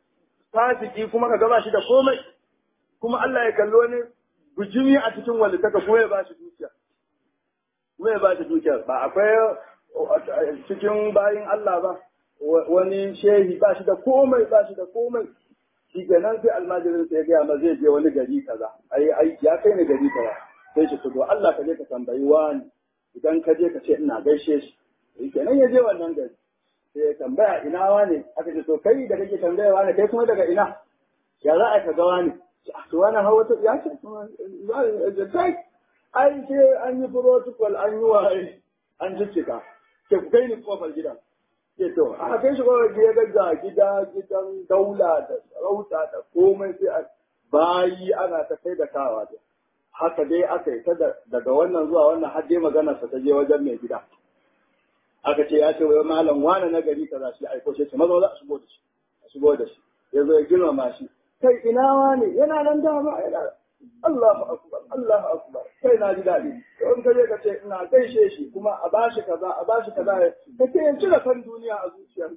S1: fasiki kuma ka ba shi da komai kuma Allah ya kalli wani bujimi a cikin walitaka kuma ya ba shi dukiya kuma ya ba shi dukiya ba akwai cikin bayin Allah ba wani shehi ba shi da komai ba shi da komai shi kenan sai almajirin sai ya gaya ma zai je wani gari kaza ai ai ya kai ni gari kaza sai shi to Allah ka je ka tambayi wani idan ka je ka ce ina gaishe shi shi kenan ya je wannan gari sai ya tambaya ina wani aka ce to kai da kake tambaya wani kai kuma daga ina ya za a ka ga wani to wani hawa ta ya ce kai ai sai an yi protocol an yi waye an jijjiga ke ku kai ni kofar gidan ke to a kai shi kofar gida ga gida gidan daula da sarauta da komai sai a bayi ana ta kai da kawa da haka dai aka yi ta daga wannan zuwa wannan har dai maganar sa ta je wajen mai gida aka ce ya ce wai malam wani na gari kaza shi aiko shi ce maza za a shigo da shi a shigo da shi ya zo ya girmama shi kai ina wani yana nan dama yana Allahu akbar Allahu akbar kai na ji daɗi in ka je ka ce ina gaishe shi kuma a bashi kaza a bashi kaza ka ce ya cire san duniya a zuciyarsa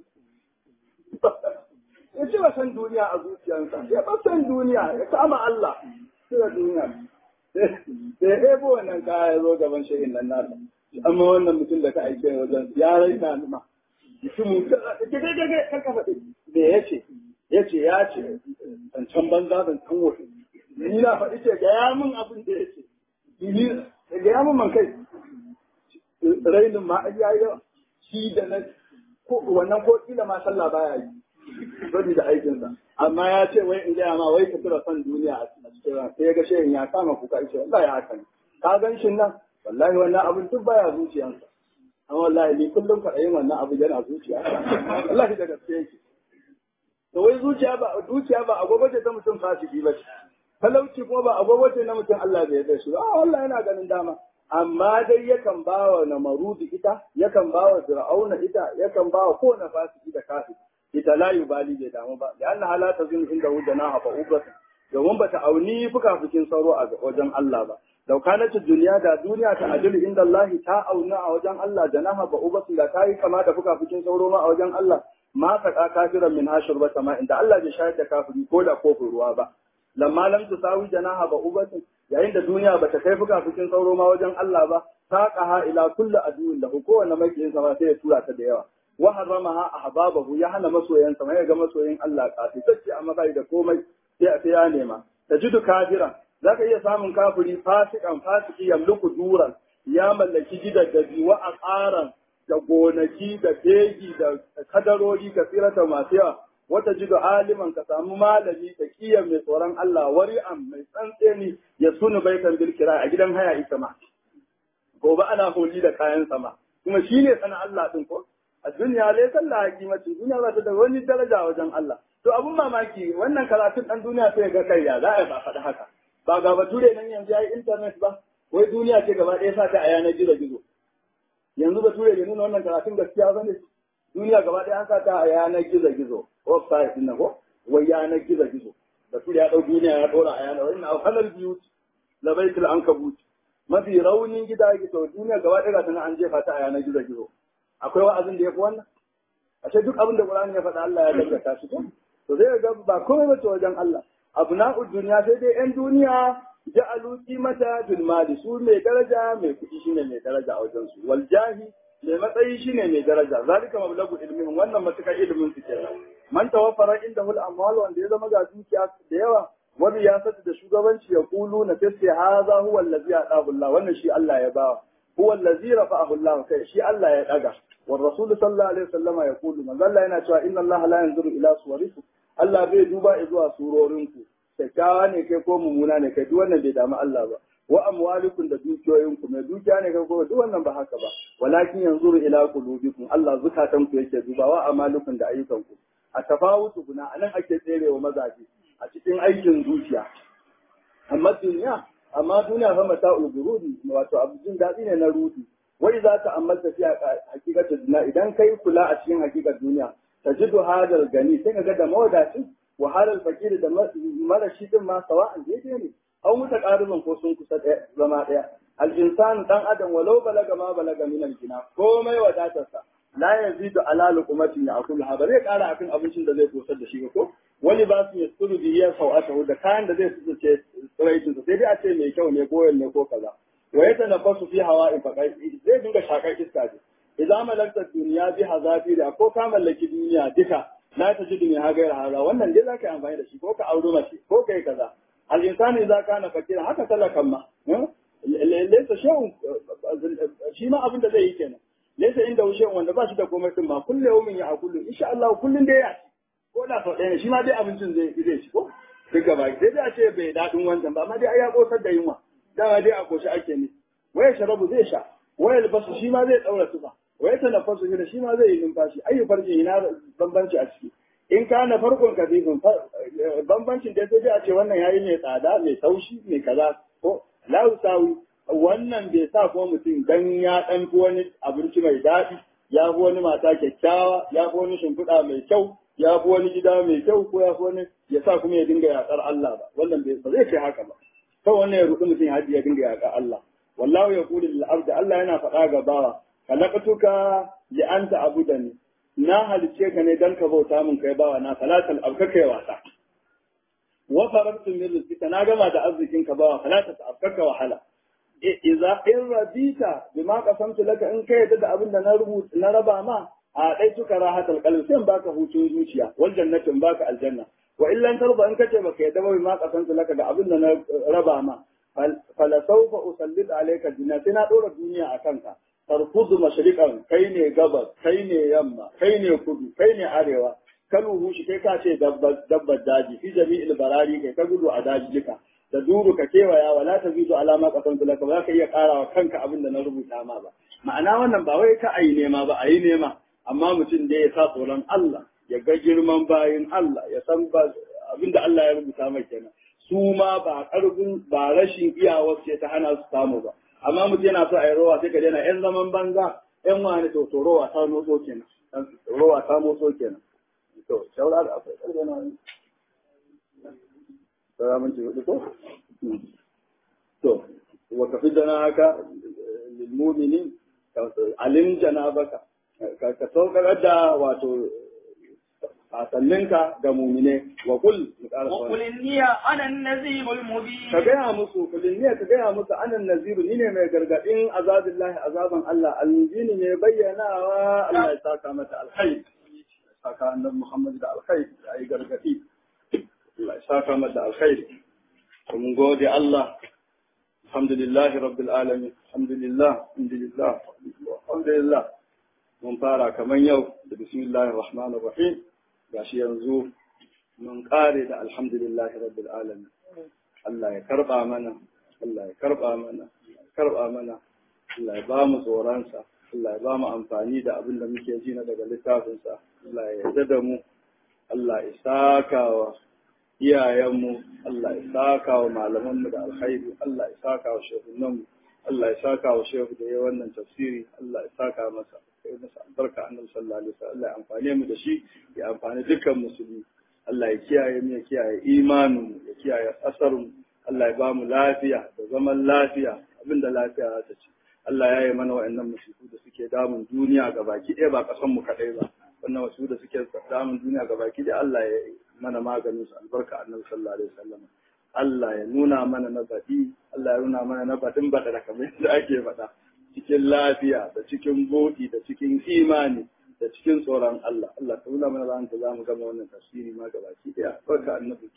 S1: ya cire san duniya a zuciyarsa ya bar san duniya ya kama Allah cire duniya sai ya ebo wannan kaya ya zo gaban shehin nan nasa amma wannan mutum da ka aike wajen ya raina ni ma mutum ka ka faɗi me ya ce ya ce ya ce zancen banza zancen wofi ni na faɗi ce gaya min abin da ya ce ni gaya min man kai rainin ma a yayi yawa shi da na ko wannan ko kila ma sallah baya yi sabi da aikinsa amma ya ce wai in gaya ma wai ka tura son duniya a cikin ran sai ya ga shehin ya kama kuka ce wallahi haka ne ka gan shi nan wallahi wannan abin duk baya zuciyansa amma wallahi ni kullum faɗayin wannan abu yana zuciya wallahi da gaske yake to wai zuciya ba zuciya ba agogo ce ta mutum fasiki ba ce talauci kuma ba agogo ce na mutum Allah bai yarda shi ba a wallahi yana ganin dama amma dai yakan ba wa namarudi ita yakan ba wa fir'auna ita yakan ba wa kowane fasiki da kafir ita la yubali bai damu ba da Allah la tazin inda wujana hafa ubrat domin ba ta auni fukafukin sauro a wajen Allah ba lau kanat duniya da duniya ta ajil inda Allah ta auna a wajen Allah janaha ba ubatu da ta yi kama da fukafukin sauro ma a wajen Allah ma ka kafiran min hashir ba sama inda Allah bai shayar da kafiri ko da kofin ruwa ba lamma lam tusawi janaha ba ubatu yayin da duniya ba ta kai fukafukin sauro ma wajen Allah ba ta qaha ila kulli aduwin lahu kowanne makiyin sa sai ya tura ta da yawa wa haramaha ahbabahu ya hana masoyansa mai ga masoyin Allah kafi sai amma bai da komai sai sai ya nema tajidu kafiran zaka iya samun kafiri fasikan fasiki yamluku duran ya mallaki gidaddaji wa aqaran da gonaki da fegi da kadarori kasirata masu yawa wata jido aliman ka samu malami da kiyan mai tsoron Allah wari'an mai tsantseni ya sunu baitan bil kira a gidan haya ita ma gobe ana holi da kayan sama kuma shine sana Allah din ko a duniya lai sallah hakimati duniya za ta da wani daraja wajen Allah to abun mamaki wannan karatun dan duniya sai ga kai ya za a ba faɗi haka ba ga bature nan yanzu yayi internet ba wai duniya ce gaba ɗaya sa ta a yanar gizo gizo yanzu bature bai nuna wannan karatun gaskiya ba ne duniya gaba ɗaya an sa ta a yanar gizo gizo website din ko wai yanar gizo gizo bature ya ɗau duniya ya ɗora a yanar wani na halal biyu labaitul ankabut mafi raunin gida gizo duniya gaba ɗaya ga an jefa ta a yanar gizo gizo akwai wa'azin da ya fi wannan ashe duk abin da Qur'ani ya faɗa Allah ya gaggata shi to zai ga ba komai ba ta wajen Allah abna'u duniya sai dai yan duniya ja'alu qimata bil mali su mai daraja mai kuɗi shine mai daraja a wajen su wal jahi mai matsayi shine mai daraja zalika mablagu ilmin wannan matukar ilimin su kenan man tawaffara inda hul amwal wanda ya zama ga dukiya da yawa wani ya sata da shugabanci ya kulu na tace haza huwa allazi adahu Allah wannan shi Allah ya bawa huwa allazi rafa'ahu Allah kai shi Allah ya daga war rasul sallallahu alaihi wasallama ya kulu manzo Allah yana cewa inna Allah la yanzuru ila suwarikum Allah bai duba zuwa surorinku kyakkyawa ne kai ko mummuna ne kai duk wannan bai damu Allah ba wa amwalikum da dukiyoyinku mai dukiya ne kai ko duk wannan ba haka ba walakin yanzuru ila qulubikum Allah zukatanku yake dubawa amalukum da ayyukanku a tafawutu guna anan ake tserewa mazaje a cikin aikin zuciya amma duniya amma duniya fa mata ulgurudi wato abu jin daɗi ne na rudi wai za ta amalta fi hakikar duniya idan kai kula a cikin hakikar duniya tajidu hadal gani sai ka ga da mawadacin wahalar fakiri da marashi din ma sawa'an daidai ne au muta ƙaribin ko sun kusa zama ɗaya al-insan dan adam walau balaga ma balaga min al-jina komai wadatarsa la yazidu ala luqmatin ya'kulha ba zai ƙara akan abincin da zai kosar da shi ba ko wani ba su yasturu bi ya sau'atahu da kayan da zai su ce tsiraitin sai dai a ce mai kyau ne goyon ne ko kaza wa yata nafasu fi hawa'i faqai zai dinga shakar iska ce idza malakta duniya bi hazafira ko ka mallaki duniya duka la ta ji duniya ha gaira haza wannan dai zaka yi amfani da shi ko ka auri mace ko kai kaza al insani idza kana fakira haka talakan ma laysa shay'un shi ma abin da zai yi kenan laysa inda shay'un wanda ba shi da komai din ma kullu yawmin ya akulu insha Allah kullun dai ya ko da sau ɗaya ne shi ma dai abincin zai zai ci ko duk gaba sai dai a ce bai daɗin wancan ba amma dai ai ya kosar da yunwa dama dai a koshi ake ne waya sharabu zai sha waya albasu shi ma zai ɗaura tufa waya tanaffasu shi da shi ma zai yi numfashi ayyu farji ina bambanci a ciki in ka na farkon kafifin bambancin da sai dai a ce wannan yayi mai tsada mai taushi mai kaza ko la sawi wannan bai sa kuma mutum dan ya ɗan fi wani abinci mai daɗi ya fi wani mata kyakkyawa ya fi wani shimfiɗa mai kyau ya fi wani gida mai kyau ko ya fi wani ya sa kuma ya dinga yaƙar Allah ba wannan ba zai ce haka ba kawai wannan ya rudu mutum ya ya dinga yaƙar Allah wallahu ya kuli lil abdi Allah yana faɗa ga bawa khalaqtuka li anta abudani na halice ka ne dan ka bauta min kai bawa na salatal abka kai wasa wa farabtu min rizqika na gama da arzikin ka bawa salatal abka wahala idza in radita bima qasamtu laka in kai da abin da na rubuta na raba ma a ɗai tuka rahatal qalbi sai in baka hutun zuciya wal jannatin baka aljanna wa illan tarba in kace baka yadda ba ma kasanta laka da abin da na raba ma fala sawfa usallit alayka dunya sai na dora duniya a kanka tarfudu mashriqan kai ne gabas kai ne yamma kai ne kudu kai ne arewa kalu shi kai ka ce dabbar daji fi jami'il barari kai ka gudu a daji duka da duru ka kewaya wala ta zidu alama kasan laka ba za ka iya karawa kanka abin da na rubuta ma ba ma'ana wannan ba wai ka ayi nema ba ayi nema amma mutum da ya sa tsoron Allah ya ga girman bayin Allah ya san ba abinda Allah ya rubuta mai kenan su ma ba karfin ba rashin iyawar ce ta hana su samu ba amma mutum yana so a yi rowa sai ka daina yan zaman banza yan wani to to rowa ta motso kenan rowa ta motso kenan to shaura da akwai karfe na wani sai mun ci hudu ko to wa kafi dana haka lil mu'minin alim janabaka ka saukar da wato sasanninka ga mumine wa kul mu ƙara
S2: وقل إني أنا النذير المبين
S1: ka gaya musu kulin ne ka gaya musu anan naziru ni ne mai gargadin azabillahi azaban Allah al-mubini mai bayyanawa Allah ya saka mata alkhair saka annabi Muhammad da alkhair ya yi gargadi Allah ya saka mata alkhair mun gode Allah alhamdulillah rabbil alamin alhamdulillah alhamdulillah alhamdulillah mun fara kaman yau da bismillahir rahmanir rahim gashi yanzu mun kare da alhamdulillah rabbil alamin Allah ya karba mana Allah ya karba mana Allah ya karba mana Allah ya ba mu tsoronsa Allah ya ba mu amfani da abin da muke ji na daga littafinsa Allah ya yarda da mu Allah ya saka wa iyayenmu Allah ya saka wa malamanmu da alkhairi Allah ya saka wa shehunanmu Allah ya saka wa shehu da ya wannan tafsiri Allah ya saka masa kai masa albarka annabi sallallahu alaihi wasallam Allah ya amfane mu da shi ya amfani dukkan musulmi Allah ya kiyaye mu ya kiyaye imanin mu ya kiyaye asarmu Allah ya ba mu lafiya da zaman lafiya abinda lafiya za ta ci Allah ya yi mana wa'annan musiku da suke damun duniya ga baki ɗaya ba ƙasan mu kaɗai ba wannan wasu da suke damun duniya ga baki ɗaya Allah ya yi mana maganin su albarka annabi sallallahu alaihi wasallam Allah ya nuna mana na baɗi Allah ya nuna mana na baɗin baɗa da kamar yadda ake faɗa cikin lafiya da cikin buɗi da cikin imani da cikin tsoron Allah Allah ka nuna mana ran da za mu gama wannan tafsiri ma ga baki ɗaya barka annabi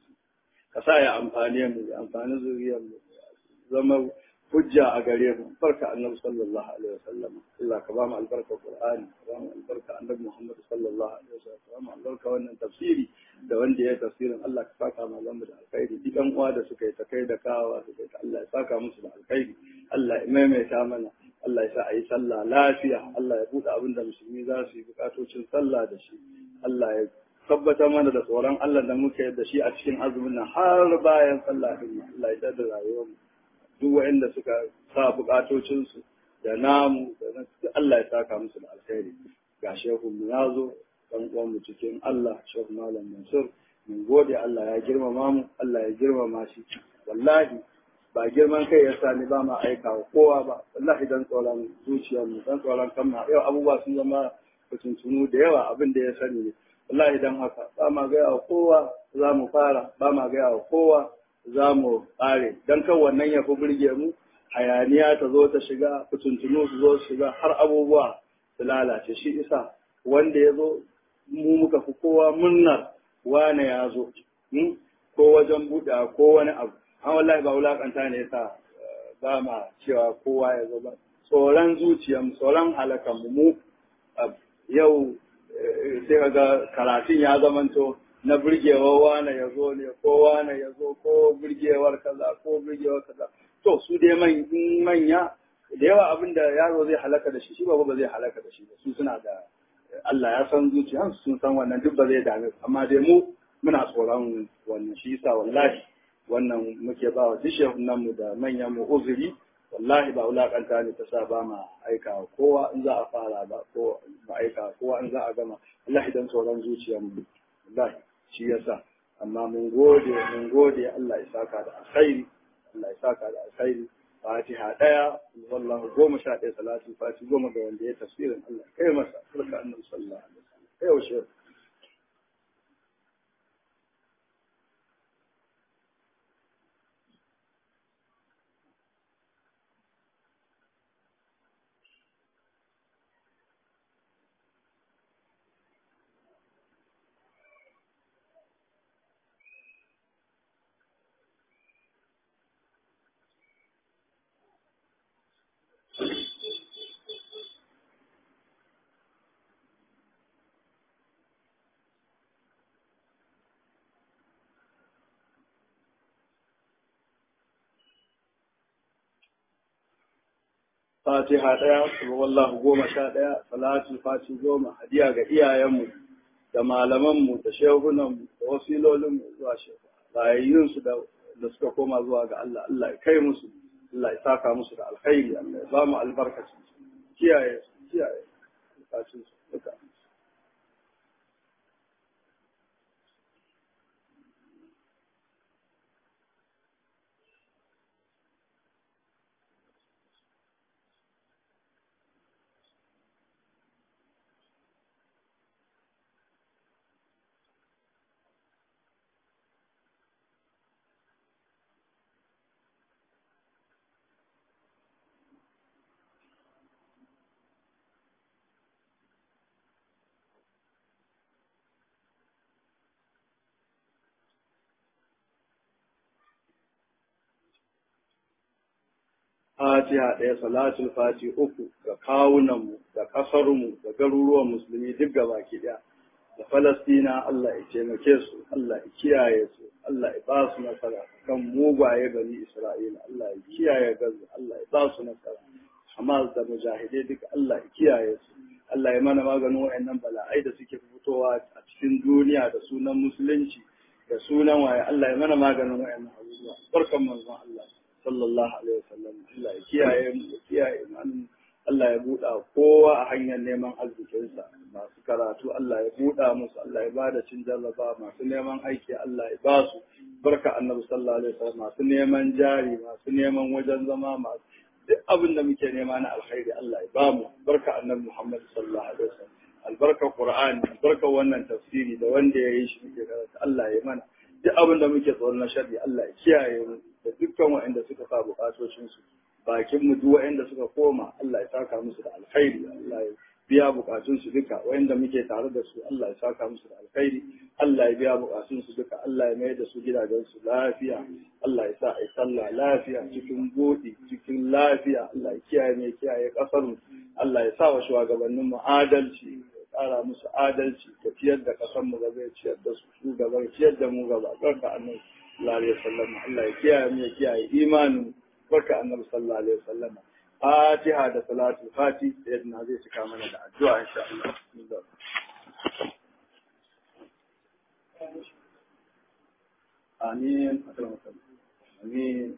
S1: ka sa ya amfane mu ya amfani zuriyar mu zama hujja a gare mu barka annabi sallallahu alaihi wasallam Allah ka ba mu albarka Qur'ani ka ba mu albarka annabi Muhammad sallallahu alaihi wasallam ka ba mu albarka wannan tafsiri da wanda ya tafsirin Allah ka saka mu zamu da alkhairi dukan uwa da suka yi ta kai da kawa su kai Allah ya saka musu da alkhairi Allah ya maimaita mana Allah ya sa a yi sallah lafiya Allah ya buɗe abin da musulmi za su yi bukatocin sallah da shi Allah ya tabbatar mana da tsoron Allah da muke da shi a cikin azumin nan har bayan sallah din Allah ya da rayuwar mu duk waɗanda suka sa bukatocinsu da namu da Allah ya saka musu da alkhairi ga shehu mu ya zo dan uwan mu cikin Allah shehu malam Mansur mun gode Allah ya girmama mu Allah ya girmama shi wallahi ba girman kai ya sa ni ba ma aika wa kowa ba wallahi dan tsoron zuciyar mu dan tsoron kan ma yau abubuwa sun zama kutuntunu da yawa abin da ya sani ne wallahi dan haka ba ma gaya wa kowa za mu fara ba ma gaya wa kowa za mu ƙare don kan wannan ya fi burge mu hayaniya ta zo ta shiga fitintunu su zo su shiga har abubuwa su lalace shi isa wanda ya zo mu muka fi kowa munnar wane ya zo ko wajen buɗe ko wani abu an wallahi ba wulaƙanta ne yasa ba ma cewa kowa ya zo ba tsoron zuciyarmu tsoron halakan mu yau sai ga karatun ya zamanto na burgewar wane ya zo ne ko wane ya zo ko burgewar kaza ko burgewar kaza to su dai manya da yawa abin da yaro zai halaka da shi shi ba ba zai halaka da shi ba su suna da Allah ya san zuciyarsu sun san wannan duk ba zai dame su amma dai mu muna tsoron wannan shi yasa wallahi wannan muke ba wa duk nan mu da manyan mu uzuri wallahi ba wulakanta ne ta sa ba ma aika kowa in za a fara ba ko ba aika kowa in za a gama wallahi dan tsoron zuciyar mu wallahi shi yasa amma mun gode mun gode Allah ya saka da alkhairi Allah ya saka da alkhairi Fatiha daya wallahu goma sha ɗaya salatu fati goma ga wanda ya tafsirin Allah kai masa barka annabi sallallahu alaihi wasallam kai yaushe fatiha ɗaya wallahu goma sha ɗaya salatul fati goma hadiya ga iyayenmu da malamanmu da shehunanmu da wasilolinmu zuwa shehu rayayyunsu da da suka koma zuwa ga Allah Allah ya kai musu Allah ya saka musu da alkhairi Allah ya ba mu albarkacin kiyaye kiyaye bukatun su duka fatiha ɗaya salatul fati uku ga kawunanmu da ƙasarmu da garuruwan musulmi duk gabaki ɗaya da Falastina Allah ya taimake su, Allah ya kiyaye su, Allah ya ba su nasara kan mugaye gani Isra'ila, Allah ya kiyaye gaza, Allah ya ba su nasara. Hamas da mujahidai duka Allah ya kiyaye su, Allah ya mana maganin wayannan bala'ai da suke fitowa a cikin duniya da sunan musulunci da sunan waye Allah ya mana maganin wayannan abubuwa. Barkan manzon Allah sallallahu alaihi wasallam Allah ya kiyaye mu ya kiyaye mu Allah ya buɗa kowa a hanyar neman arzikinsa masu karatu Allah ya buɗa musu Allah ya ba da cin jarraba masu neman aiki Allah ya ba su barka annabi sallallahu alaihi wasallam masu neman jari masu neman wajen zama masu duk abin da muke nema na alkhairi Allah ya ba mu barka annabi Muhammad sallallahu alaihi wasallam albarka Qur'ani albarka wannan tafsiri da wanda ya yi shi muke karanta Allah ya mana duk abin da muke tsoron na sharri Allah ya kiyaye mu da dukkan waɗanda suka sa bukatocin su bakin mu duk waɗanda suka koma Allah ya saka musu da alkhairi Allah ya biya bukatun su duka waɗanda muke tare da su Allah ya saka musu da alkhairi Allah ya biya bukatun su duka Allah ya mai da su gidajen su lafiya Allah ya sa ai sallah lafiya cikin godi cikin lafiya Allah ya kiyaye mai kiyaye kasar mu Allah ya sa wa shugabannin mu adalci ƙara musu adalci da ciyar da kasar mu gaba ya ciyar da su shugaban ciyar da mu gaba barka annabi sallallahu alaihi wasallam Allah ya kiyaye mu ya kiyaye imanin barka annabi sallallahu alaihi wasallam fatiha da salatul fati yadda zai cika mana da addu'a insha Allah amin amin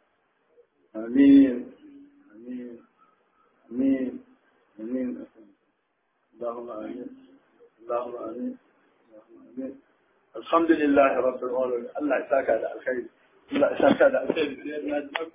S1: amin amin amin amin اللهم امين اللهم امين اللهم امين الحمد لله رب العالمين الله يساك على الخير الله يساك على الخير